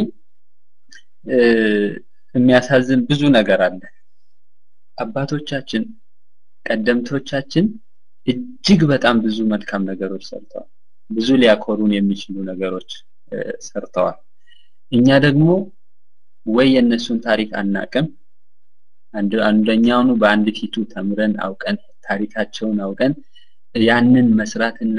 የሚያሳዝን ብዙ ነገር አለ አባቶቻችን ቀደምቶቻችን እጅግ በጣም ብዙ መልካም ነገሮች ሰርተዋል ብዙ ሊያኮሩን የሚችሉ ነገሮች ሰርተዋል እኛ ደግሞ ወይ የእነሱን ታሪክ አናቅም አንደኛውኑ በአንድ ፊቱ ተምረን አውቀን ታሪካቸውን አውቀን ያንን መስራትና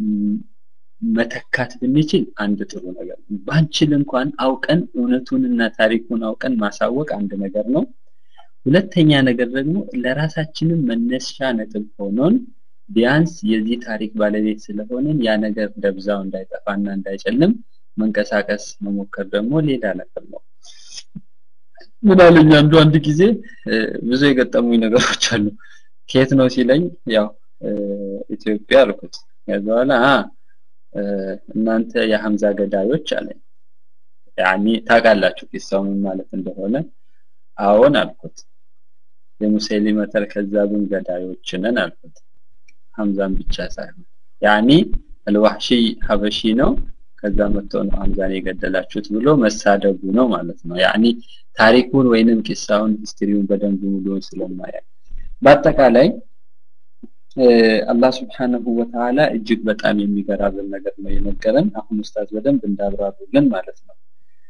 መተካት ብንችል አንድ ጥሩ ነገር ነው ባንችል እንኳን አውቀን እውነቱንና ታሪኩን አውቀን ማሳወቅ አንድ ነገር ነው ሁለተኛ ነገር ደግሞ ለራሳችንም መነሻ ነጥብ ሆኖን ቢያንስ የዚህ ታሪክ ባለቤት ስለሆንን ያ ነገር ደብዛው እንዳይጠፋና እንዳይጨልም መንቀሳቀስ መሞከር ደግሞ ሌላ ነገር ነው። ምን አለኝ አንዱ አንድ ጊዜ ብዙ የገጠሙኝ ነገሮች አሉ። ከየት ነው ሲለኝ ያው ኢትዮጵያ አልኩት። ከዛ በኋላ እናንተ የሐምዛ ገዳዮች አለኝ። ያኒ ታውቃላችሁ ቂሳው ምን ማለት እንደሆነ? አዎን አልኩት። የሙሰሊመተል ከዛብን ገዳዮች ነን አልኩት። ሐምዛን ብቻ ሳይሆን ያኒ አልዋህሺ ሀበሺ ነው ከዛ መጥቶ ነው ሐምዛን የገደላችሁት ብሎ መሳደቡ ነው ማለት ነው። ያኒ ታሪኩን ወይንም ቂሳውን ሂስትሪውን በደንብ ሙሉውን ስለማያውቅ በአጠቃላይ አላህ ስብሓነሁ ወተዓላ እጅግ በጣም የሚገራብን ነገር ነው የነገረን። አሁን ኡስታዝ በደንብ እንዳብራሩልን ማለት ነው።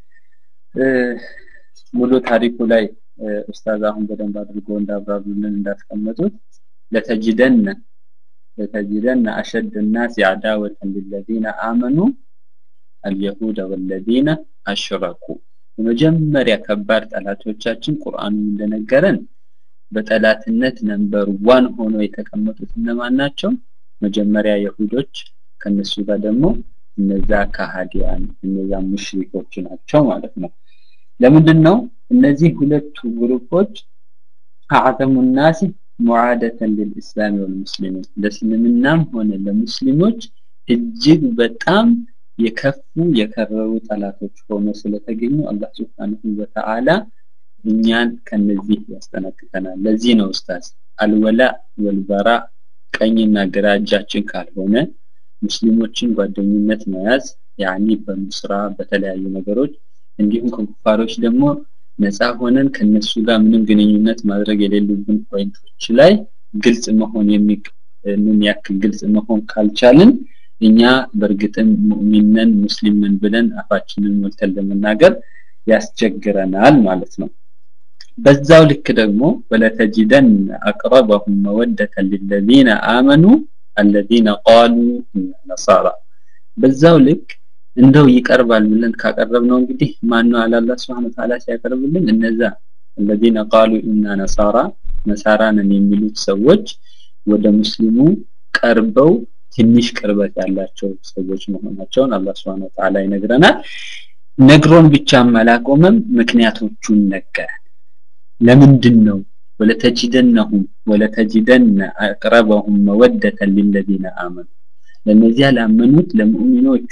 ሙሉ ታሪኩ ላይ ኡስታዝ አሁን በደንብ አድርጎ እንዳብራሩልን እንዳስቀመጡት ለተጅደነ ለተጅደነ አሸድ الناس عداوة للذين آمنوا اليهود والذين أشركوا የመጀመሪያ ከባድ ጠላቶቻችን ቁርአኑ እንደነገረን በጠላትነት ነምበር ዋን ሆኖ የተቀመጡት እነማን ናቸው? መጀመሪያ የሁዶች ከነሱ ጋር ደግሞ እነዛ ከሃዲያን እነዛ ሙሽሪኮች ናቸው ማለት ነው። ለምንድን ነው እነዚህ ሁለቱ ግሩፖች አዕዘሙ ናሲ ሙዓደተን ልልእስላም ወልሙስሊሚን ለእስልምናም ሆነ ለሙስሊሞች እጅግ በጣም የከፉ የከረሩ ጠላቶች ሆኖ ስለተገኙ አላህ ስብሓንሁ ወተዓላ እኛን ከነዚህ ያስጠነቅቀናል። ለዚህ ነው ኡስታዝ አልወላ ወልበራ ቀኝና ግራ እጃችን ካልሆነ ሙስሊሞችን ጓደኝነት መያዝ ያኒ በኑስራ በተለያዩ ነገሮች እንዲሁም ከኩፋሮች ደግሞ ነፃ ሆነን ከነሱ ጋር ምንም ግንኙነት ማድረግ የሌሉብን ፖይንቶች ላይ ግልጽ መሆን ምን ያክል ግልጽ መሆን ካልቻልን እኛ በእርግጥም ሙእሚነን ሙስሊምን ብለን አፋችንን ሞልተን ለመናገር ያስቸግረናል ማለት ነው። በዛው ልክ ደግሞ ወለተጅደን አቅረበሁም መወደተን ሊለዚነ አመኑ አለዚነ ቃሉ ኢና ነሳራ በዛው ልክ እንደው ይቀርባል ብለን ካቀረብነው እንግዲህ ማነው አለ አላህ Subhanahu Ta'ala ሲያቀርብልን እነዛ الذين قالوا إنا نصارى ነሳራ ነን የሚሉት ሰዎች ወደ ሙስሊሙ ቀርበው ትንሽ ቅርበት ያላቸው ሰዎች መሆናቸውን አላህ Subhanahu Ta'ala ይነግረናል። ነግሮን ብቻም አላቆመም፣ ምክንያቶቹን ነገረን። ለምንድን ነው ወለተጅደነሁም ወለተጅደነ አቅረበሁም መወደተን ሊለዚነ አመኑ ለነዚያ ላመኑት ለሙእሚኖቹ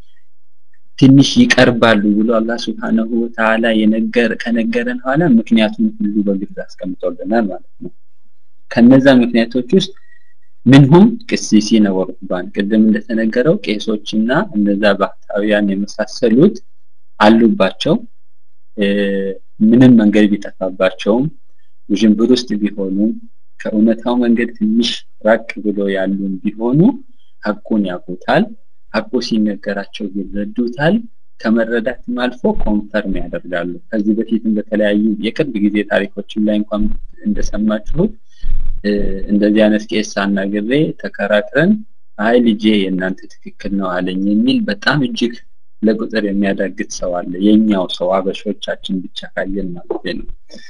ትንሽ ይቀርባሉ ብሎ አላህ ስብሓነሁ ወተዓላ የነገር ከነገረን ኋላ ምክንያቱም ሁሉ በግልጽ አስቀምጦልናል ማለት ነው። ከነዛ ምክንያቶች ውስጥ ምንሁም ቅሲሲነ ወሩህባን ቅድም እንደተነገረው ቄሶችና እነዛ ባህታውያን የመሳሰሉት አሉባቸው። ምንም መንገድ ቢጠፋባቸውም ውዥንብር ውስጥ ቢሆኑ ከእውነታው መንገድ ትንሽ ራቅ ብሎ ያሉን ቢሆኑ ሀቁን ያውቁታል። ሀቁ ሲነገራቸው ይረዱታል። ከመረዳትም አልፎ ኮንፈርም ያደርጋሉ። ከዚህ በፊትም በተለያዩ የቅርብ ጊዜ ታሪኮችም ላይ እንኳን እንደሰማችሁት እንደዚህ አይነት ቄስ አናግሬ ተከራክረን አይ ልጄ የእናንተ ትክክል ነው አለኝ የሚል በጣም እጅግ ለቁጥር የሚያዳግት ሰው አለ። የኛው ሰው አበሾቻችን ብቻ ካየን ማለት ነው።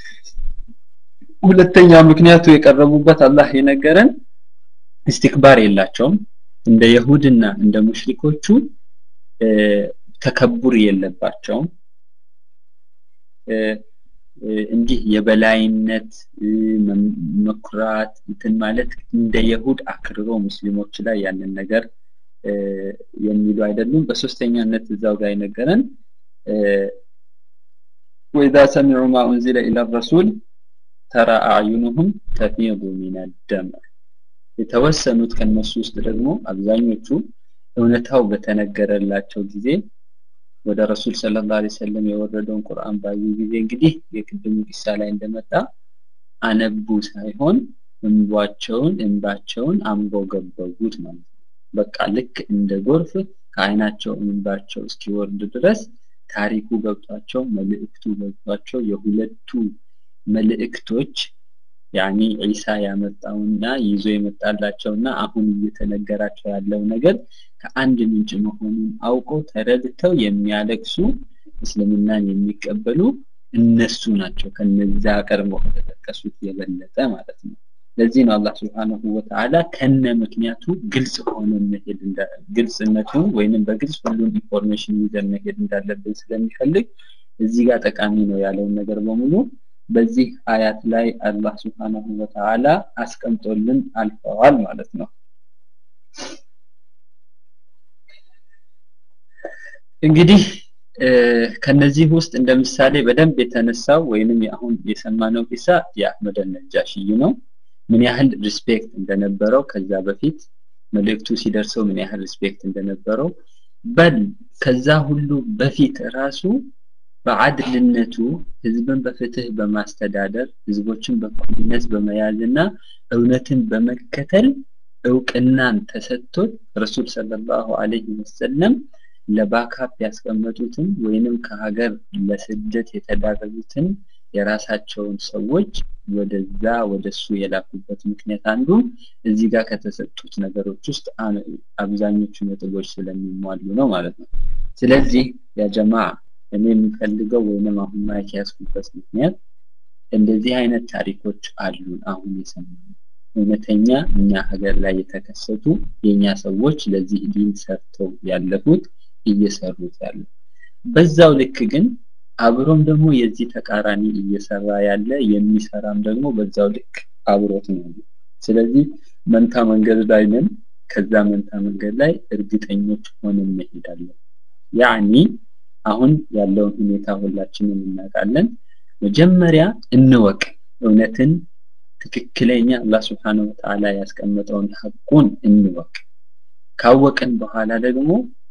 ሁለተኛ ምክንያቱ የቀረቡበት አላህ የነገረን ኢስቲክባር የላቸውም። እንደ የሁድና እንደ ሙሽሪኮቹ ተከቡር የለባቸውም። እንዲህ የበላይነት መኩራት እንትን ማለት እንደ የሁድ አክርሮ ሙስሊሞች ላይ ያንን ነገር የሚሉ አይደሉም። በሶስተኛነት እዛው ጋር የነገረን ወኢዛ ሰሚዑ ማ ኡንዚለ ኢላ ረሱል ተራ አዕዩኑሁም ተፊዱ ሚን ደም የተወሰኑት ከነሱ ውስጥ ደግሞ አብዛኞቹ እውነታው በተነገረላቸው ጊዜ ወደ ረሱል ሰለላሁ ዐለይሂ ወሰለም የወረደውን ቁርአን ባዩ ጊዜ እንግዲህ የቅድሙ ቂሳ ላይ እንደመጣ አነቡ ሳይሆን እንባቸውን እንባቸውን አንቦገበጉት ማለት ነው። በቃ ልክ እንደ ጎርፍ ከአይናቸው እንባቸው እስኪወርድ ድረስ ታሪኩ ገብቷቸው መልእክቱ ገብቷቸው የሁለቱ መልእክቶች ያኒ ዒሳ ያመጣውና ይዞ የመጣላቸውና አሁን እየተነገራቸው ያለው ነገር ከአንድ ምንጭ መሆኑን አውቀው ተረድተው የሚያለቅሱ እስልምናን የሚቀበሉ እነሱ ናቸው። ከነዛ ቀድሞ ከተጠቀሱት የበለጠ ማለት ነው። ለዚህ ነው አላህ ስብሓነሁ ወተዓላ ከነ ምክንያቱ ግልጽ ሆነ መሄድ ግልጽነቱን ወይንም በግልጽ ሁሉን ኢንፎርሜሽን ይዘን መሄድ እንዳለብን ስለሚፈልግ እዚህ ጋር ጠቃሚ ነው ያለውን ነገር በሙሉ በዚህ አያት ላይ አላህ ስብሓነሁ ወተዓላ አስቀምጦልን አልፈዋል ማለት ነው። እንግዲህ ከነዚህ ውስጥ እንደ ምሳሌ በደንብ የተነሳው ወይንም አሁን የሰማነው ቂሳ የአህመድ ነጃሽይ ነው። ምን ያህል ሪስፔክት እንደነበረው ከዛ በፊት መልእክቱ ሲደርሰው ምን ያህል ሪስፔክት እንደነበረው በል ከዛ ሁሉ በፊት ራሱ በአድልነቱ ህዝብን በፍትህ በማስተዳደር ህዝቦችን በእኩልነት በመያዝና እውነትን በመከተል እውቅናን ተሰጥቶት ረሱል ሰለላሁ ዐለይሂ ወሰለም ለባካፕ ያስቀመጡትን ወይንም ከሀገር ለስደት የተዳረጉትን የራሳቸውን ሰዎች ወደዛ ወደሱ የላኩበት ምክንያት አንዱ እዚህ ጋር ከተሰጡት ነገሮች ውስጥ አብዛኞቹ ነጥቦች ስለሚሟሉ ነው ማለት ነው። ስለዚህ ያ ጀማ እኔ የሚፈልገው ወይንም አሁን ማይክ ያስኩበት ምክንያት እንደዚህ አይነት ታሪኮች አሉን አሁን የሰማነው እውነተኛ እኛ ሀገር ላይ የተከሰቱ የእኛ ሰዎች ለዚህ ዲን ሰርተው ያለፉት እየሰሩት ያሉ በዛው ልክ ግን አብሮም ደግሞ የዚህ ተቃራኒ እየሰራ ያለ የሚሰራም ደግሞ በዛው ልክ አብሮት ነው። ስለዚህ መንታ መንገድ ላይ ነን። ከዛ መንታ መንገድ ላይ እርግጠኞች ሆነን እንሄዳለን። ያኒ አሁን ያለውን ሁኔታ ሁላችንም እናውቃለን። መጀመሪያ እንወቅ እውነትን ትክክለኛ አላህ ስብሓነሁ ወተዓላ ያስቀመጠውን ሐቁን እንወቅ። ካወቅን በኋላ ደግሞ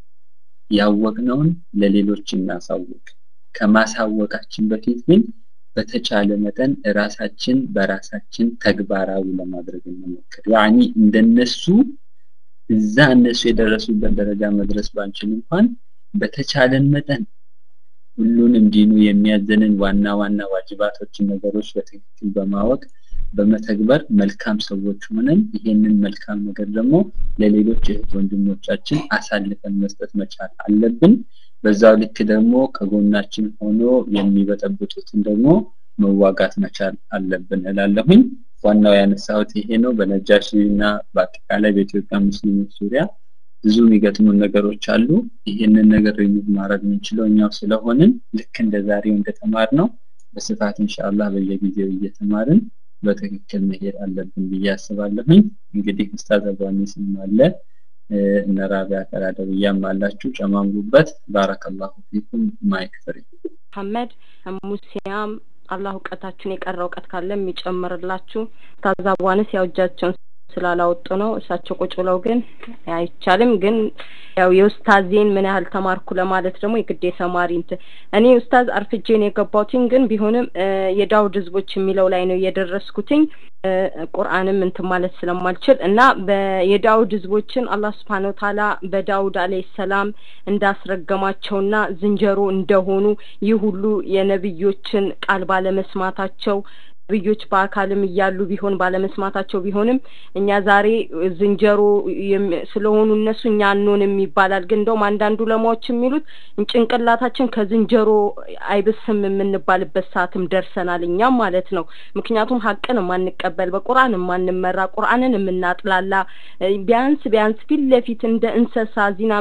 ያወቅነውን ለሌሎች እናሳውቅ። ከማሳወቃችን በፊት ግን በተቻለ መጠን ራሳችን በራሳችን ተግባራዊ ለማድረግ እንሞክር። ያኒ እንደነሱ እዛ እነሱ የደረሱበት ደረጃ መድረስ ባንችል እንኳን በተቻለን መጠን ሁሉንም ዲኑ የሚያዘንን ዋና ዋና ዋጅባቶችን ነገሮች በትክክል በማወቅ በመተግበር መልካም ሰዎች ሆነን ይሄንን መልካም ነገር ደግሞ ለሌሎች እህት ወንድሞቻችን አሳልፈን መስጠት መቻል አለብን። በዛው ልክ ደግሞ ከጎናችን ሆኖ የሚበጠብጡትን ደግሞ መዋጋት መቻል አለብን እላለሁኝ። ዋናው ያነሳሁት ይሄ ነው። በነጃሺ እና በአጠቃላይ በኢትዮጵያ ሙስሊሞች ዙሪያ ብዙ የሚገጥሙን ነገሮች አሉ። ይህንን ነገር ሪሙቭ ማድረግ የምንችለው እኛው ስለሆንን ልክ እንደ ዛሬው እንደተማር ነው በስፋት ኢንሻአላህ በየጊዜው እየተማርን በትክክል መሄድ አለብን ብዬ አስባለሁኝ። እንግዲህ ኡስታዝ አብራሚስም አለ እነ ራቢያ ቀራደብያም አላችሁ፣ ጨማምሩበት። ባረከላሁ ፊኩም። ማይክ ፍሪ መሐመድ ሙሲያም አላህ እውቀታችሁን የቀረ እውቀት ካለ የሚጨምርላችሁ ታዛቧንስ ያው እጃቸውን ስላላወጡ ነው። እሳቸው ቁጭ ብለው ግን አይቻልም። ግን ያው የኡስታዜን ምን ያህል ተማርኩ ለማለት ደግሞ የግድ የተማሪ እንትን እኔ ኡስታዝ አርፍጄን የገባሁትኝ ግን ቢሆንም የዳውድ ህዝቦች የሚለው ላይ ነው የደረስኩትኝ ቁርአንም እንትን ማለት ስለማልችል እና የዳውድ ህዝቦችን አላህ ስብሐነ ወተዓላ በዳውድ አለይሂ ሰላም እንዳስረገማቸውና ዝንጀሮ እንደሆኑ ይህ ሁሉ የነብዮችን ቃል ባለመስማታቸው ነብዮች በአካልም እያሉ ቢሆን ባለመስማታቸው ቢሆንም እኛ ዛሬ ዝንጀሮ ስለሆኑ እነሱ እኛ አንሆንም ይባላል። ግን እንደውም አንዳንዱ ለማዎች የሚሉት ጭንቅላታችን ከዝንጀሮ አይብስም የምንባልበት ሰዓትም ደርሰናል እኛም ማለት ነው። ምክንያቱም ሀቅን የማንቀበል በቁርአን የማንመራ ቁርአንን የምናጥላላ ቢያንስ ቢያንስ ፊት ለፊት እንደ እንስሳ ዚና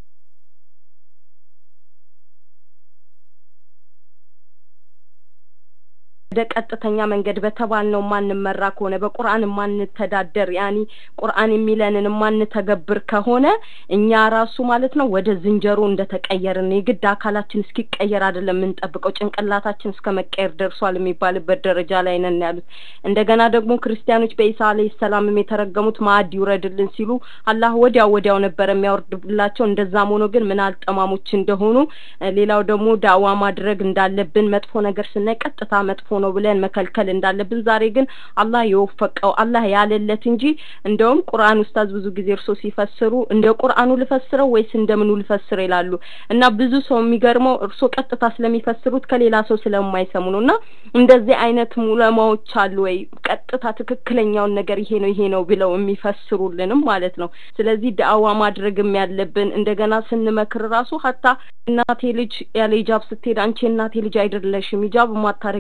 ወደ ቀጥተኛ መንገድ በተባልነው ማንመራ ከሆነ በቁርአን የማንተዳደር ያኒ ቁርአን የሚለንን የማንተገብር ከሆነ እኛ ራሱ ማለት ነው ወደ ዝንጀሮ እንደተቀየርን የግድ አካላችን እስኪቀየር አይደለም የምንጠብቀው ጭንቅላታችን እስከ መቀየር ደርሷል የሚባልበት ደረጃ ላይ ነን ያሉት። እንደገና ደግሞ ክርስቲያኖች በኢሳ አለይሂ ሰላምም የተረገሙት ማዕድ ይውረድልን ሲሉ አላህ ወዲያው ወዲያው ነበር የሚያወርድላቸው። እንደዛም ሆኖ ግን ምን አልጠማሞች እንደሆኑ ሌላው ደግሞ ዳዋ ማድረግ እንዳለብን መጥፎ ነገር ስናይ ቀጥታ መጥፎ ነው ብለን መከልከል እንዳለብን ዛሬ ግን አላህ የወፈቀው አላህ ያለለት እንጂ እንደውም ቁርአን ኡስታዝ ብዙ ጊዜ እርሶ ሲፈስሩ እንደ ቁርአኑ ልፈስረው ወይስ እንደምኑ ልፈስር ይላሉ እና ብዙ ሰው የሚገርመው እርሶ ቀጥታ ስለሚፈስሩት ከሌላ ሰው ስለማይሰሙ ነው እና እንደዚህ አይነት ሙለማዎች አሉ ወይ ቀጥታ ትክክለኛውን ነገር ይሄ ነው ይሄ ነው ብለው የሚፈስሩልንም ማለት ነው ስለዚህ ዳዋ ማድረግም ያለብን እንደገና ስንመክር ራሱ ሀታ እናቴ ልጅ ያለ ሂጃብ ስትሄድ አንቺ እናቴ ልጅ አይደለሽም ሂጃብ ማታረጊ ከሆነ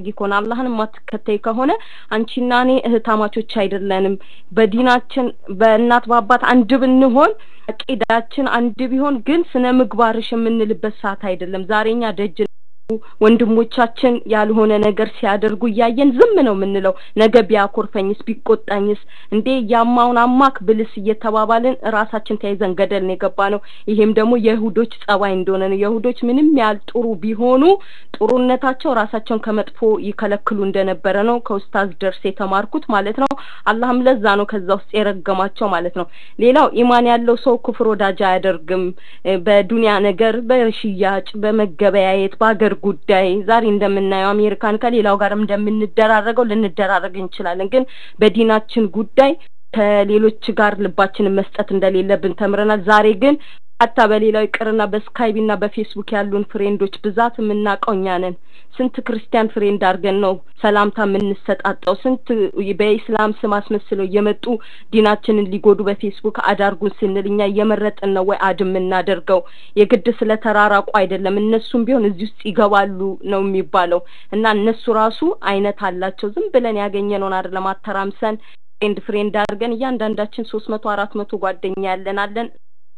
አላህን የማትከተይ ከሆነ አንቺና እኔ እህታማቾች አይደለንም። በዲናችን በእናት በአባት አንድ ብንሆን አቂዳችን አንድ ቢሆን ግን ስነ ምግባርሽ የምንልበት ሰዓት አይደለም። ዛሬኛ ደጅ ወንድሞቻችን ያልሆነ ነገር ሲያደርጉ እያየን ዝም ነው የምንለው። ነገ ቢያኮርፈኝስ ቢቆጣኝስ እንዴ ያማውን አማክ ብልስ እየተባባልን ራሳችን ተያይዘን ገደል ነው የገባ ነው። ይሄም ደግሞ የይሁዶች ጸባይ እንደሆነ ነው። የይሁዶች ምንም ያህል ጥሩ ቢሆኑ ጥሩነታቸው ራሳቸውን ከመጥፎ ይከለክሉ እንደነበረ ነው ከኡስታዝ ደርስ የተማርኩት ማለት ነው። አላህም ለዛ ነው ከዛ ውስጥ የረገማቸው ማለት ነው። ሌላው ኢማን ያለው ሰው ኩፍር ወዳጅ አያደርግም። በዱንያ ነገር፣ በሽያጭ፣ በመገበያየት፣ በሀገር ጉዳይ ዛሬ እንደምናየው አሜሪካን ከሌላው ጋርም እንደምንደራረገው ልንደራረግ እንችላለን። ግን በዲናችን ጉዳይ ከሌሎች ጋር ልባችንን መስጠት እንደሌለብን ተምረናል። ዛሬ ግን ሀታ በሌላው ይቅርና በስካይቢ እና በፌስቡክ ያሉን ፍሬንዶች ብዛት የምናውቀው እኛ ነን። ስንት ክርስቲያን ፍሬንድ አድርገን ነው ሰላምታ የምንሰጣጠው? ስንት በኢስላም ስም አስመስለው እየመጡ ዲናችንን ሊጎዱ በፌስቡክ አዳርጉን ስንል እኛ እየመረጥን ነው ወይ አድ የምናደርገው? የግድ ስለ ተራራቁ አይደለም። እነሱም ቢሆን እዚህ ውስጥ ይገባሉ ነው የሚባለው። እና እነሱ ራሱ አይነት አላቸው። ዝም ብለን ያገኘነውን አይደለም አተራምሰን ፍሬንድ ፍሬንድ አድርገን እያንዳንዳችን ሶስት መቶ አራት መቶ ጓደኛ ያለን አለን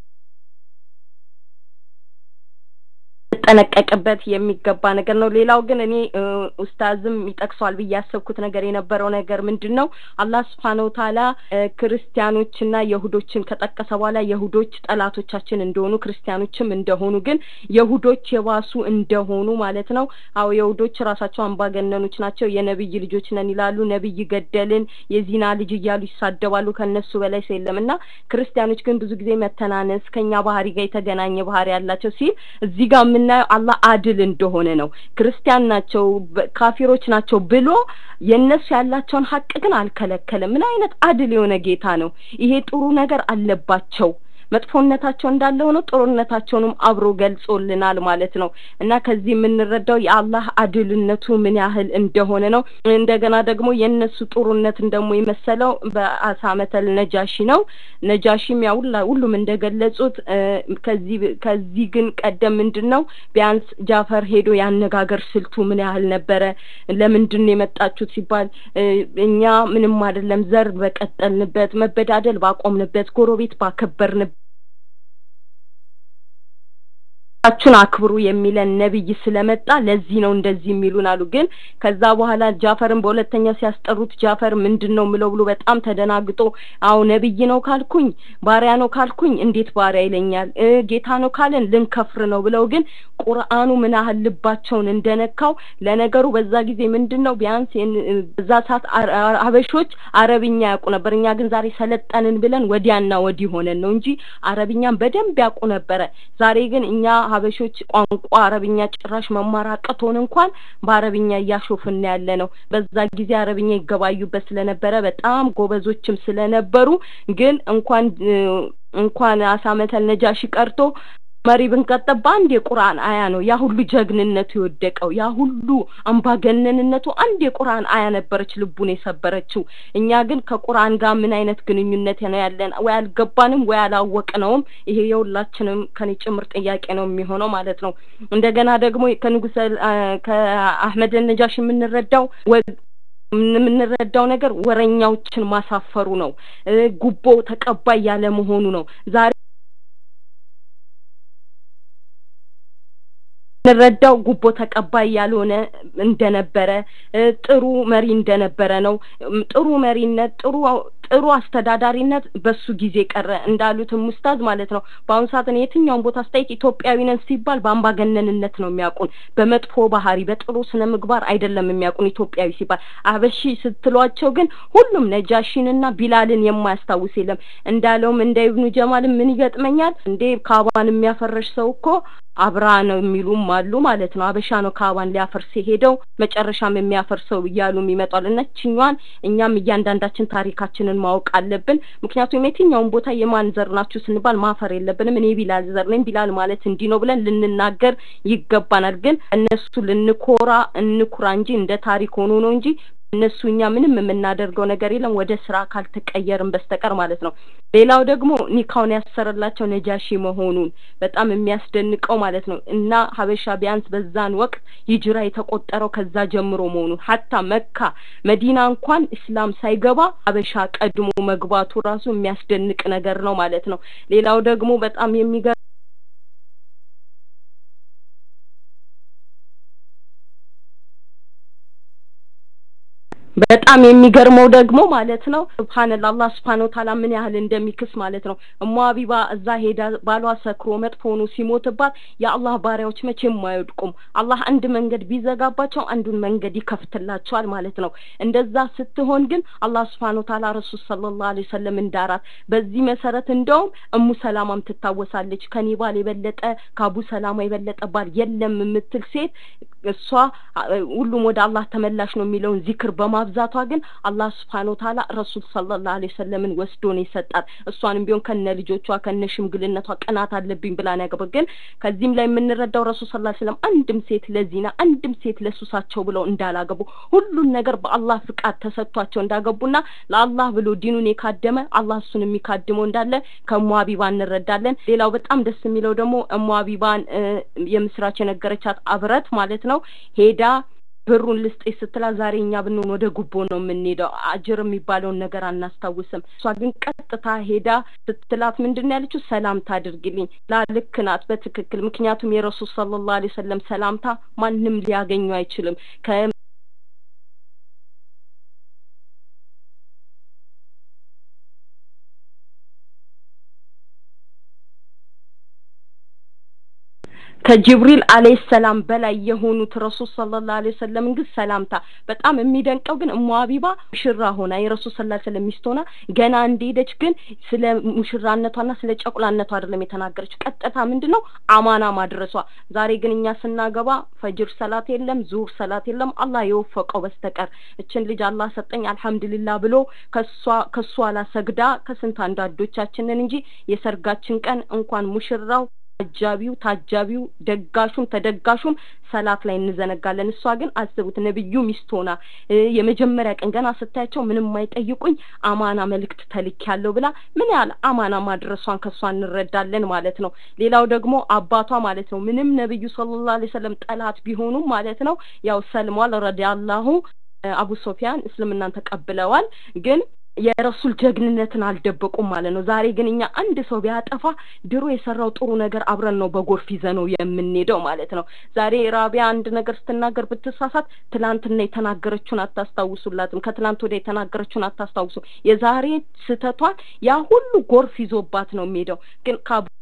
ጠነቀቅበት የሚገባ ነገር ነው። ሌላው ግን እኔ ኡስታዝም ይጠቅሰዋል ብዬ ያሰብኩት ነገር የነበረው ነገር ምንድን ነው? አላህ ስብሓነ ወተዓላ ክርስቲያኖችና የሁዶችን ከጠቀሰ በኋላ የሁዶች ጠላቶቻችን እንደሆኑ ክርስቲያኖችም እንደሆኑ ግን የሁዶች የባሱ እንደሆኑ ማለት ነው። አዎ የሁዶች ራሳቸው አምባገነኖች ናቸው። የነብይ ልጆች ነን ይላሉ። ነብይ ገደልን፣ የዚና ልጅ እያሉ ይሳደባሉ። ከነሱ በላይ ሰው የለም እና ክርስቲያኖች ግን ብዙ ጊዜ መተናነስ ከኛ ባህሪ ጋር የተገናኘ ባህሪ ያላቸው ሲል እዚህ ጋር የምናየው አላህ አድል እንደሆነ ነው። ክርስቲያን ናቸው፣ ካፊሮች ናቸው ብሎ የእነሱ ያላቸውን ሀቅ ግን አልከለከለም። ምን አይነት አድል የሆነ ጌታ ነው! ይሄ ጥሩ ነገር አለባቸው መጥፎነታቸው እንዳለ ሆኖ ጥሩነታቸውንም አብሮ ገልጾልናል ማለት ነው እና ከዚህ የምንረዳው የአላህ አድልነቱ ምን ያህል እንደሆነ ነው። እንደገና ደግሞ የእነሱ ጥሩነትን ደግሞ የመሰለው በአሳመተል ነጃሺ ነው። ነጃሺም ያው ሁሉም እንደገለጹት ከዚህ ከዚህ ግን ቀደም ምንድን ነው ቢያንስ ጃፈር ሄዶ ያነጋገር ስልቱ ምን ያህል ነበረ? ለምንድን ነው የመጣችሁት ሲባል እኛ ምንም አይደለም ዘር በቀጠልንበት መበዳደል ባቆምንበት ጎረቤት ባከበርንበት ቻችሁን አክብሩ የሚለን ነብይ ስለመጣ ለዚህ ነው እንደዚህ የሚሉን አሉ። ግን ከዛ በኋላ ጃፈርን በሁለተኛው ሲያስጠሩት ጃፈር ምንድን ነው ምለው ብሎ በጣም ተደናግጦ አዎ ነብይ ነው ካልኩኝ ባሪያ ነው ካልኩኝ እንዴት ባሪያ ይለኛል? ጌታ ነው ካለን ልንከፍር ነው ብለው ግን ቁርአኑ ምን ያህል ልባቸውን እንደነካው ለነገሩ በዛ ጊዜ ምንድን ነው ቢያንስ በዛ ሰዓት ሀበሾች አረብኛ ያውቁ ነበር። እኛ ግን ዛሬ ሰለጠንን ብለን ወዲያና ወዲህ ሆነን ነው እንጂ አረብኛን በደንብ ያውቁ ነበረ። ዛሬ ግን እኛ ሀበሾች ቋንቋ አረብኛ ጭራሽ መማር አቅቶን እንኳን በአረብኛ እያሾፍን ያለ ነው። በዛ ጊዜ አረብኛ ይገባዩበት ስለነበረ በጣም ጎበዞችም ስለነበሩ ግን እንኳን እንኳን አሳመተል ነጃሺ ቀርቶ መሪ ብንቀጠብ በአንድ የቁርአን አያ ነው ያ ሁሉ ጀግንነቱ የወደቀው ያ ሁሉ አምባገነንነቱ አንድ የቁርአን አያ ነበረች ልቡን የሰበረችው። እኛ ግን ከቁርአን ጋር ምን አይነት ግንኙነት ነው ያለን? ወይ አልገባንም ወይ አላወቅነውም። ይሄ የሁላችንም ከኔ ጭምር ጥያቄ ነው የሚሆነው ማለት ነው። እንደገና ደግሞ ከንጉሰ ከአህመድ ነጃሽ የምንረዳው የምንረዳው ነገር ወረኛዎችን ማሳፈሩ ነው። ጉቦ ተቀባይ ያለ መሆኑ ነው። ዛሬ እንረዳው ጉቦ ተቀባይ ያልሆነ እንደነበረ ጥሩ መሪ እንደነበረ ነው። ጥሩ መሪነት ጥሩ ጥሩ አስተዳዳሪነት በሱ ጊዜ ቀረ እንዳሉትም ሙስታዝ ማለት ነው። በአሁኑ ሰዓት እኔ የትኛውን ቦታ አስተያየት ኢትዮጵያዊ ነን ሲባል በአምባገነንነት ነው የሚያውቁን፣ በመጥፎ ባህሪ በጥሩ ስነ ምግባር አይደለም የሚያውቁን ኢትዮጵያዊ ሲባል። አበሺ ስትሏቸው ግን ሁሉም ነጃሺንና ቢላልን የማያስታውስ የለም። እንዳለውም እንደ ኢብኑ ጀማልም ምን ይገጥመኛል እንዴ ካባን የሚያፈረሽ ሰው እኮ አብራ ነው የሚሉም አሉ ማለት ነው። አበሻ ነው ካባን ሊያፈርስ የሄደው መጨረሻም የሚያፈርሰው እያሉም ይመጣል። እነችኛዋን እኛም እያንዳንዳችን ታሪካችንን ማወቅ አለብን። ምክንያቱም የትኛውን ቦታ የማን ዘር ናችሁ ስንባል ማፈር የለብንም። እኔ ቢላል ዘር ነኝ፣ ቢላል ማለት እንዲህ ነው ብለን ልንናገር ይገባናል። ግን እነሱ ልንኮራ እንኩራ እንጂ እንደ ታሪክ ሆኖ ነው እንጂ እነሱ እኛ ምንም የምናደርገው ነገር የለም ወደ ስራ ካልተቀየርን በስተቀር ማለት ነው። ሌላው ደግሞ ኒካውን ያሰረላቸው ነጃሺ መሆኑን በጣም የሚያስደንቀው ማለት ነው እና ሀበሻ ቢያንስ በዛን ወቅት ሂጅራ የተቆጠረው ከዛ ጀምሮ መሆኑን ሀታ መካ መዲና እንኳን እስላም ሳይገባ ሀበሻ ቀድሞ መግባቱ ራሱ የሚያስደንቅ ነገር ነው ማለት ነው። ሌላው ደግሞ በጣም የሚገ በጣም የሚገርመው ደግሞ ማለት ነው ሱብሃንአላህ አላህ ሱብሃነሁ ወተዓላ ምን ያህል እንደሚክስ ማለት ነው። እሙ ሀቢባ እዛ ሄዳ ባሏ ሰክሮ መጥፎ ሆኖ ሲሞትባት የአላህ ባሪያዎች መቼም አይወድቁም። አላህ አንድ መንገድ ቢዘጋባቸው አንዱን መንገድ ይከፍትላቸዋል ማለት ነው። እንደዛ ስትሆን ግን አላህ ሱብሃነሁ ወተዓላ ረሱል ሰለላሁ ዐለይሂ ወሰለም እንዳራት። በዚህ መሰረት እንደውም እሙ ሰላማም ትታወሳለች። ከኔ ባል የበለጠ ከአቡ ሰላማ የበለጠ ባል የለም የምትል ሴት እሷ ሁሉም ወደ አላህ ተመላሽ ነው የሚለውን ዚክር በማብዛቷ ግን አላህ ስብሐነሁ ወተዓላ ረሱል ሰለላሁ ዐለይሂ ወሰለምን ወስዶ ነው የሰጣት። እሷንም ቢሆን ከነ ልጆቿ ከነ ሽምግልነቷ ቅናት አለብኝ ብላ ነው ያገባ። ግን ከዚህም ላይ የምንረዳው ረሱል ሰለላሁ ዐለይሂ ወሰለም አንድም ሴት ለዚና አንድም ሴት ለሱሳቸው ብለው እንዳላገቡ ሁሉን ነገር በአላህ ፍቃድ ተሰጥቷቸው እንዳገቡና ለአላህ ብሎ ዲኑን የካደመ አላህ እሱን የሚካድመው እንዳለ ከእሙ ሀቢባ እንረዳለን። ሌላው በጣም ደስ የሚለው ደግሞ እሙ ሀቢባን የምስራች የነገረቻት አብረት ማለት ነው ሄዳ ብሩን ልስጤ ስትላ ዛሬ እኛ ብንሆን ወደ ጉቦ ነው የምንሄደው፣ አጅር የሚባለውን ነገር አናስታውስም። እሷ ግን ቀጥታ ሄዳ ስትላት ምንድን ነው ያለችው? ሰላምታ አድርግልኝ ላ ልክ ናት በትክክል ምክንያቱም የረሱል ሰለላሁ ዐለይሂ ወሰለም ሰላምታ ማንም ሊያገኙ አይችልም። ከጅብሪል አለይሂ ሰላም በላይ የሆኑት ረሱል ሰለላሁ ዐለይሂ ወሰለም ግን ሰላምታ በጣም የሚደንቀው ግን እሙ ሀቢባ ሙሽራ ሆና የረሱል ሰለላሁ ዐለይሂ ወሰለም ሚስት ሆና ገና እንደሄደች ግን ስለ ሙሽራነቷና ስለ ጨቁላነቷ አይደለም የተናገረች ቀጥታ ምንድነው አማና ማድረሷ። ዛሬ ግን እኛ ስናገባ ፈጅር ሰላት የለም፣ ዙር ሰላት የለም አላህ የወፈቀው በስተቀር እችን ልጅ አላህ ሰጠኝ አልሐምዱሊላህ ብሎ ከሷ ከሷ ላሰግዳ ከስንት አንዳንዶቻችንን እንጂ የሰርጋችን ቀን እንኳን ሙሽራው አጃቢው ታጃቢው ደጋሹም ተደጋሹም ሰላት ላይ እንዘነጋለን። እሷ ግን አስቡት ነብዩ ሚስት ሆና የመጀመሪያ ቀን ገና ስታያቸው ምንም አይጠይቁኝ አማና መልእክት ተልክ ያለው ብላ ምን ያህል አማና ማድረሷን ከሷ እንረዳለን ማለት ነው። ሌላው ደግሞ አባቷ ማለት ነው ምንም ነብዩ ሰለላሁ ዐለይሂ ወሰለም ጠላት ቢሆኑም ማለት ነው ያው ሰልሟል ረዲያላሁ አቡ ሶፊያን እስልምናን ተቀብለዋል ግን የረሱል ጀግንነትን አልደበቁም ማለት ነው። ዛሬ ግን እኛ አንድ ሰው ቢያጠፋ ድሮ የሰራው ጥሩ ነገር አብረን ነው በጎርፍ ይዘነው የምንሄደው ማለት ነው። ዛሬ ራቢያ አንድ ነገር ስትናገር ብትሳሳት ትላንትና የተናገረችውን አታስታውሱላትም። ከትላንት ወዲያ የተናገረችውን አታስታውሱ። የዛሬ ስህተቷን ያ ሁሉ ጎርፍ ይዞባት ነው የሚሄደው ግን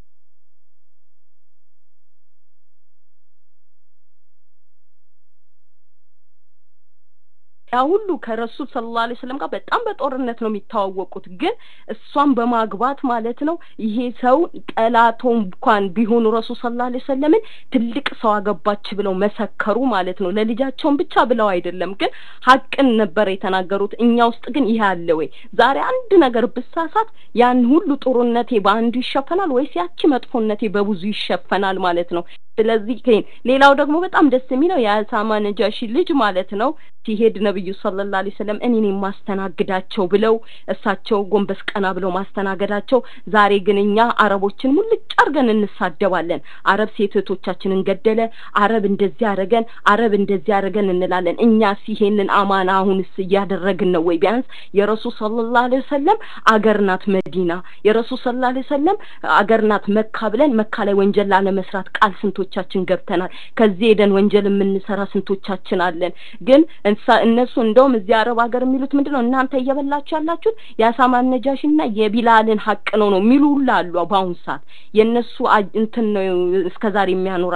ያ ሁሉ ከረሱል ሰለላሁ ዐለይሂ ወሰለም ጋር በጣም በጦርነት ነው የሚተዋወቁት። ግን እሷን በማግባት ማለት ነው ይሄ ሰው ጠላቶ እንኳን ቢሆኑ ረሱል ሰለላሁ ዐለይሂ ወሰለምን ትልቅ ሰው አገባች ብለው መሰከሩ ማለት ነው። ለልጃቸውን ብቻ ብለው አይደለም፣ ግን ሀቅን ነበር የተናገሩት። እኛ ውስጥ ግን ይሄ አለ ወይ? ዛሬ አንድ ነገር ብሳሳት ያን ሁሉ ጥሩነቴ በአንዱ ይሸፈናል ወይስ ያቺ መጥፎነቴ በብዙ ይሸፈናል ማለት ነው። ስለዚህ ሌላው ደግሞ በጣም ደስ የሚለው የአሳማ ነጃሺ ልጅ ማለት ነው ሲሄድ ነብዩ ሰለላሁ ዐለይሂ ወሰለም እኔን የማስተናግዳቸው ብለው እሳቸው ጎንበስ ቀና ብለው ማስተናገዳቸው። ዛሬ ግን እኛ አረቦችን ሙልጭ አርገን እንሳደባለን። አረብ ሴት እህቶቻችንን ገደለ፣ አረብ እንደዚህ አረገን፣ አረብ እንደዚህ አረገን እንላለን። እኛስ ይሄንን አማና አሁንስ እያደረግን ነው ወይ? ቢያንስ የረሱል ሰለላሁ ዐለይሂ ወሰለም አገር ናት መዲና፣ የረሱል ሰለላሁ ዐለይሂ ወሰለም አገር ናት መካ ብለን መካ ላይ ወንጀል ላለመስራት ቃል ስንቶቻችን ገብተናል? ከዚህ ሄደን ወንጀል የምንሰራ ስንቶቻችን አለን? ግን እነሱ እንደውም እዚህ አረብ ሀገር የሚሉት ምንድን ነው? እናንተ እየበላችሁ ያላችሁት የአሳማን ነጃሽና የቢላልን ሀቅ ነው ነው የሚሉ ሁላ አሉ። በአሁኑ ሰዓት የእነሱ እንትን ነው እስከዛሬ የሚያኖራ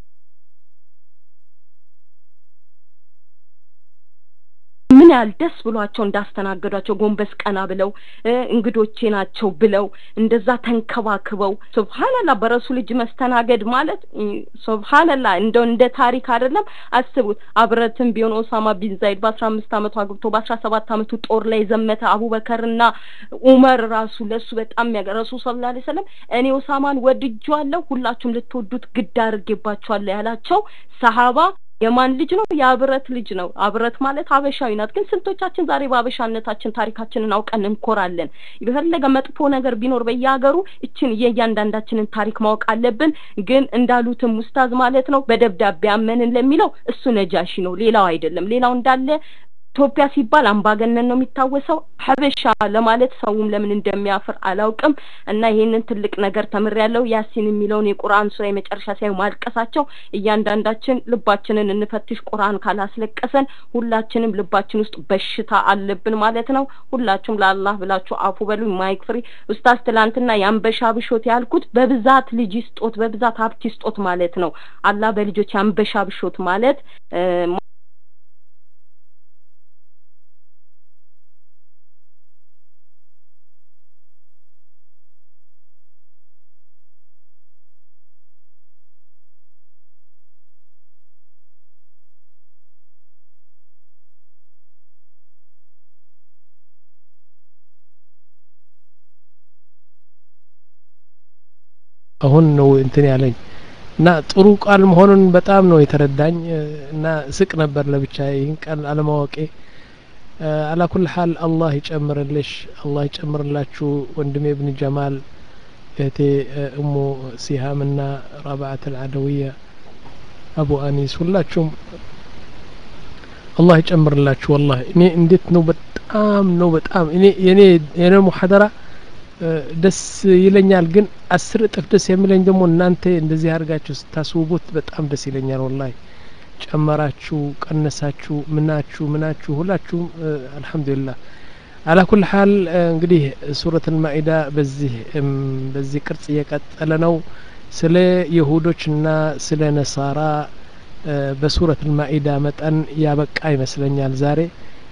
ምን ያህል ደስ ብሏቸው እንዳስተናገዷቸው ጎንበስ ቀና ብለው እንግዶቼ ናቸው ብለው እንደዛ ተንከባክበው ሱብሃንአላህ በረሱ ልጅ መስተናገድ ማለት ሱብሃንአላህ እንደው እንደ ታሪክ አይደለም። አስቡት አብረትም ቢሆን ኦሳማ ቢን ዛይድ በአስራ አምስት አመቱ አግብቶ በአስራ ሰባት አመቱ ጦር ላይ ዘመተ። አቡበከርና ኡመር ራሱ ለሱ በጣም ያገ ረሱል ሰለላሁ ዐለይሂ ወሰለም እኔ ኦሳማን ወድጄዋለሁ፣ ሁላችሁም ልትወዱት ግድ አድርጌባችኋለሁ ያላቸው ሰሃባ የማን ልጅ ነው? የአብረት ልጅ ነው። አብረት ማለት ሀበሻዊ ናት። ግን ስንቶቻችን ዛሬ በሀበሻነታችን ታሪካችንን አውቀን እንኮራለን? የፈለገ መጥፎ ነገር ቢኖር በየሀገሩ እችን የእያንዳንዳችንን ታሪክ ማወቅ አለብን። ግን እንዳሉትም ውስታዝ ማለት ነው በደብዳቤ አመንን ለሚለው እሱ ነጃሺ ነው፣ ሌላው አይደለም። ሌላው እንዳለ ኢትዮጵያ ሲባል አምባገነን ነው የሚታወሰው። ሀበሻ ለማለት ሰውም ለምን እንደሚያፍር አላውቅም። እና ይሄንን ትልቅ ነገር ተምሬያለሁ። ያሲን የሚለውን የቁርአን ሱራ የመጨረሻ ሳይ ማልቀሳቸው እያንዳንዳችን ልባችንን እንፈትሽ። ቁርአን ካላስለቀሰን ሁላችንም ልባችን ውስጥ በሽታ አለብን ማለት ነው። ሁላችሁም ለአላህ ብላችሁ አፉ በሉ። ማይክ ፍሪ ኡስታዝ፣ ትላንትና የአንበሻ ብሾት ያልኩት በብዛት ልጅ ይስጦት፣ በብዛት ሀብት ይስጦት ማለት ነው። አላህ በልጆች የአንበሻ ብሾት ማለት አሁን ነው እንትን ያለኝ እና ጥሩ ቃል መሆኑን በጣም ነው የተረዳኝ እና ስቅ ነበር ለብቻ ይህን ቃል አለማወቄ አላ ኩል ሀል አላህ ይጨምርልሽ አላህ ይጨምርላችሁ ወንድሜ ብን ጀማል እህቴ እሙ ሲሃም ና ረብዓት አልዓደውያ አቡ አኒስ ሁላችሁም አላህ ይጨምርላችሁ ወላሂ እኔ እንዴት ነው በጣም ነው በጣም እኔ የኔ የኔ ሙሐደራ ደስ ይለኛል ግን አስር እጥፍ ደስ የሚለኝ ደግሞ እናንተ እንደዚህ አድርጋችሁ ስታስውቡት በጣም ደስ ይለኛል ወላሂ ጨመራችሁ ቀነሳችሁ ምናችሁ ምናችሁ ሁላችሁም አልሐምዱሊላህ አላ ኩል ሀል እንግዲህ ሱረት ልማኢዳ በዚህ በዚህ ቅርጽ እየቀጠለ ነው ስለ ይሁዶችና ስለ ነሳራ በሱረት ልማኢዳ መጠን ያበቃ ይመስለኛል ዛሬ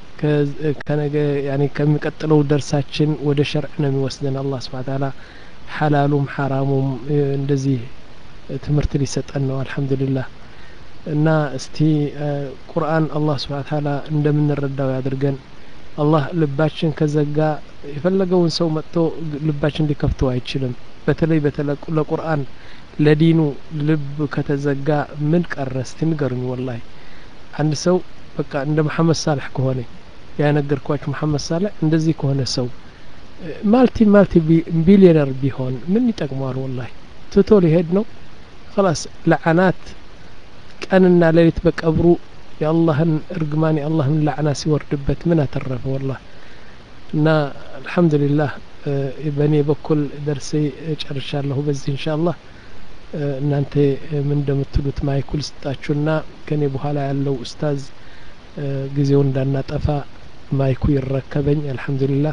ከነገ ያኔ ከሚቀጥለው ደርሳችን ወደ ሸርዕ ነው የሚወስደን አላህ ስብሓ ታላ ሐላሉም ሐራሙም እንደዚህ ትምህርት ሊሰጠን ነው አልሐምዱሊላህ እና እስቲ ቁርአን አላህ ስብሓ ታላ እንደምንረዳው ያድርገን አላህ ልባችን ከዘጋ የፈለገውን ሰው መጥቶ ልባችን ሊከፍተው አይችልም በተለይ በተለይ ለቁርአን ለዲኑ ልብ ከተዘጋ ምን ቀረ እስቲ ንገሩኝ ወላሂ አንድ ሰው በቃ እንደ መሐመድ ሳልሕ ከሆነ ያነገርኳችሁ መሐመድ ሳልሕ እንደዚህ ከሆነ ሰው ማልቲ ማልቲ ቢሊዮነር ቢሆን ምን ይጠቅመዋል ወላሂ ትቶ ሊሄድ ነው خلاص ለዓናት ቀንና ሌሊት በቀብሩ የአላህን እርግማን የአላህን ላዕና ሲወርድበት ምን አተረፈ ወላህ እና አልሐምዱሊላህ በእኔ በኩል ደርሴ ጨርሻለሁ በዚህ እንሻ አላህ እናንተ ምን እንደምትሉት ማይኩል ስጣችሁና ከኔ በኋላ ያለው ኡስታዝ ጊዜው እንዳናጠፋ ማይኩ ይረከበኝ አልሐምዱሊላህ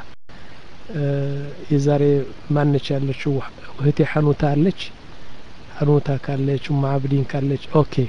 የዛሬ ማነች ያለችው እህቴ ሐኑታ አለች ሐኑታ ካለች ኡማ አብዲን ካለች ኦኬ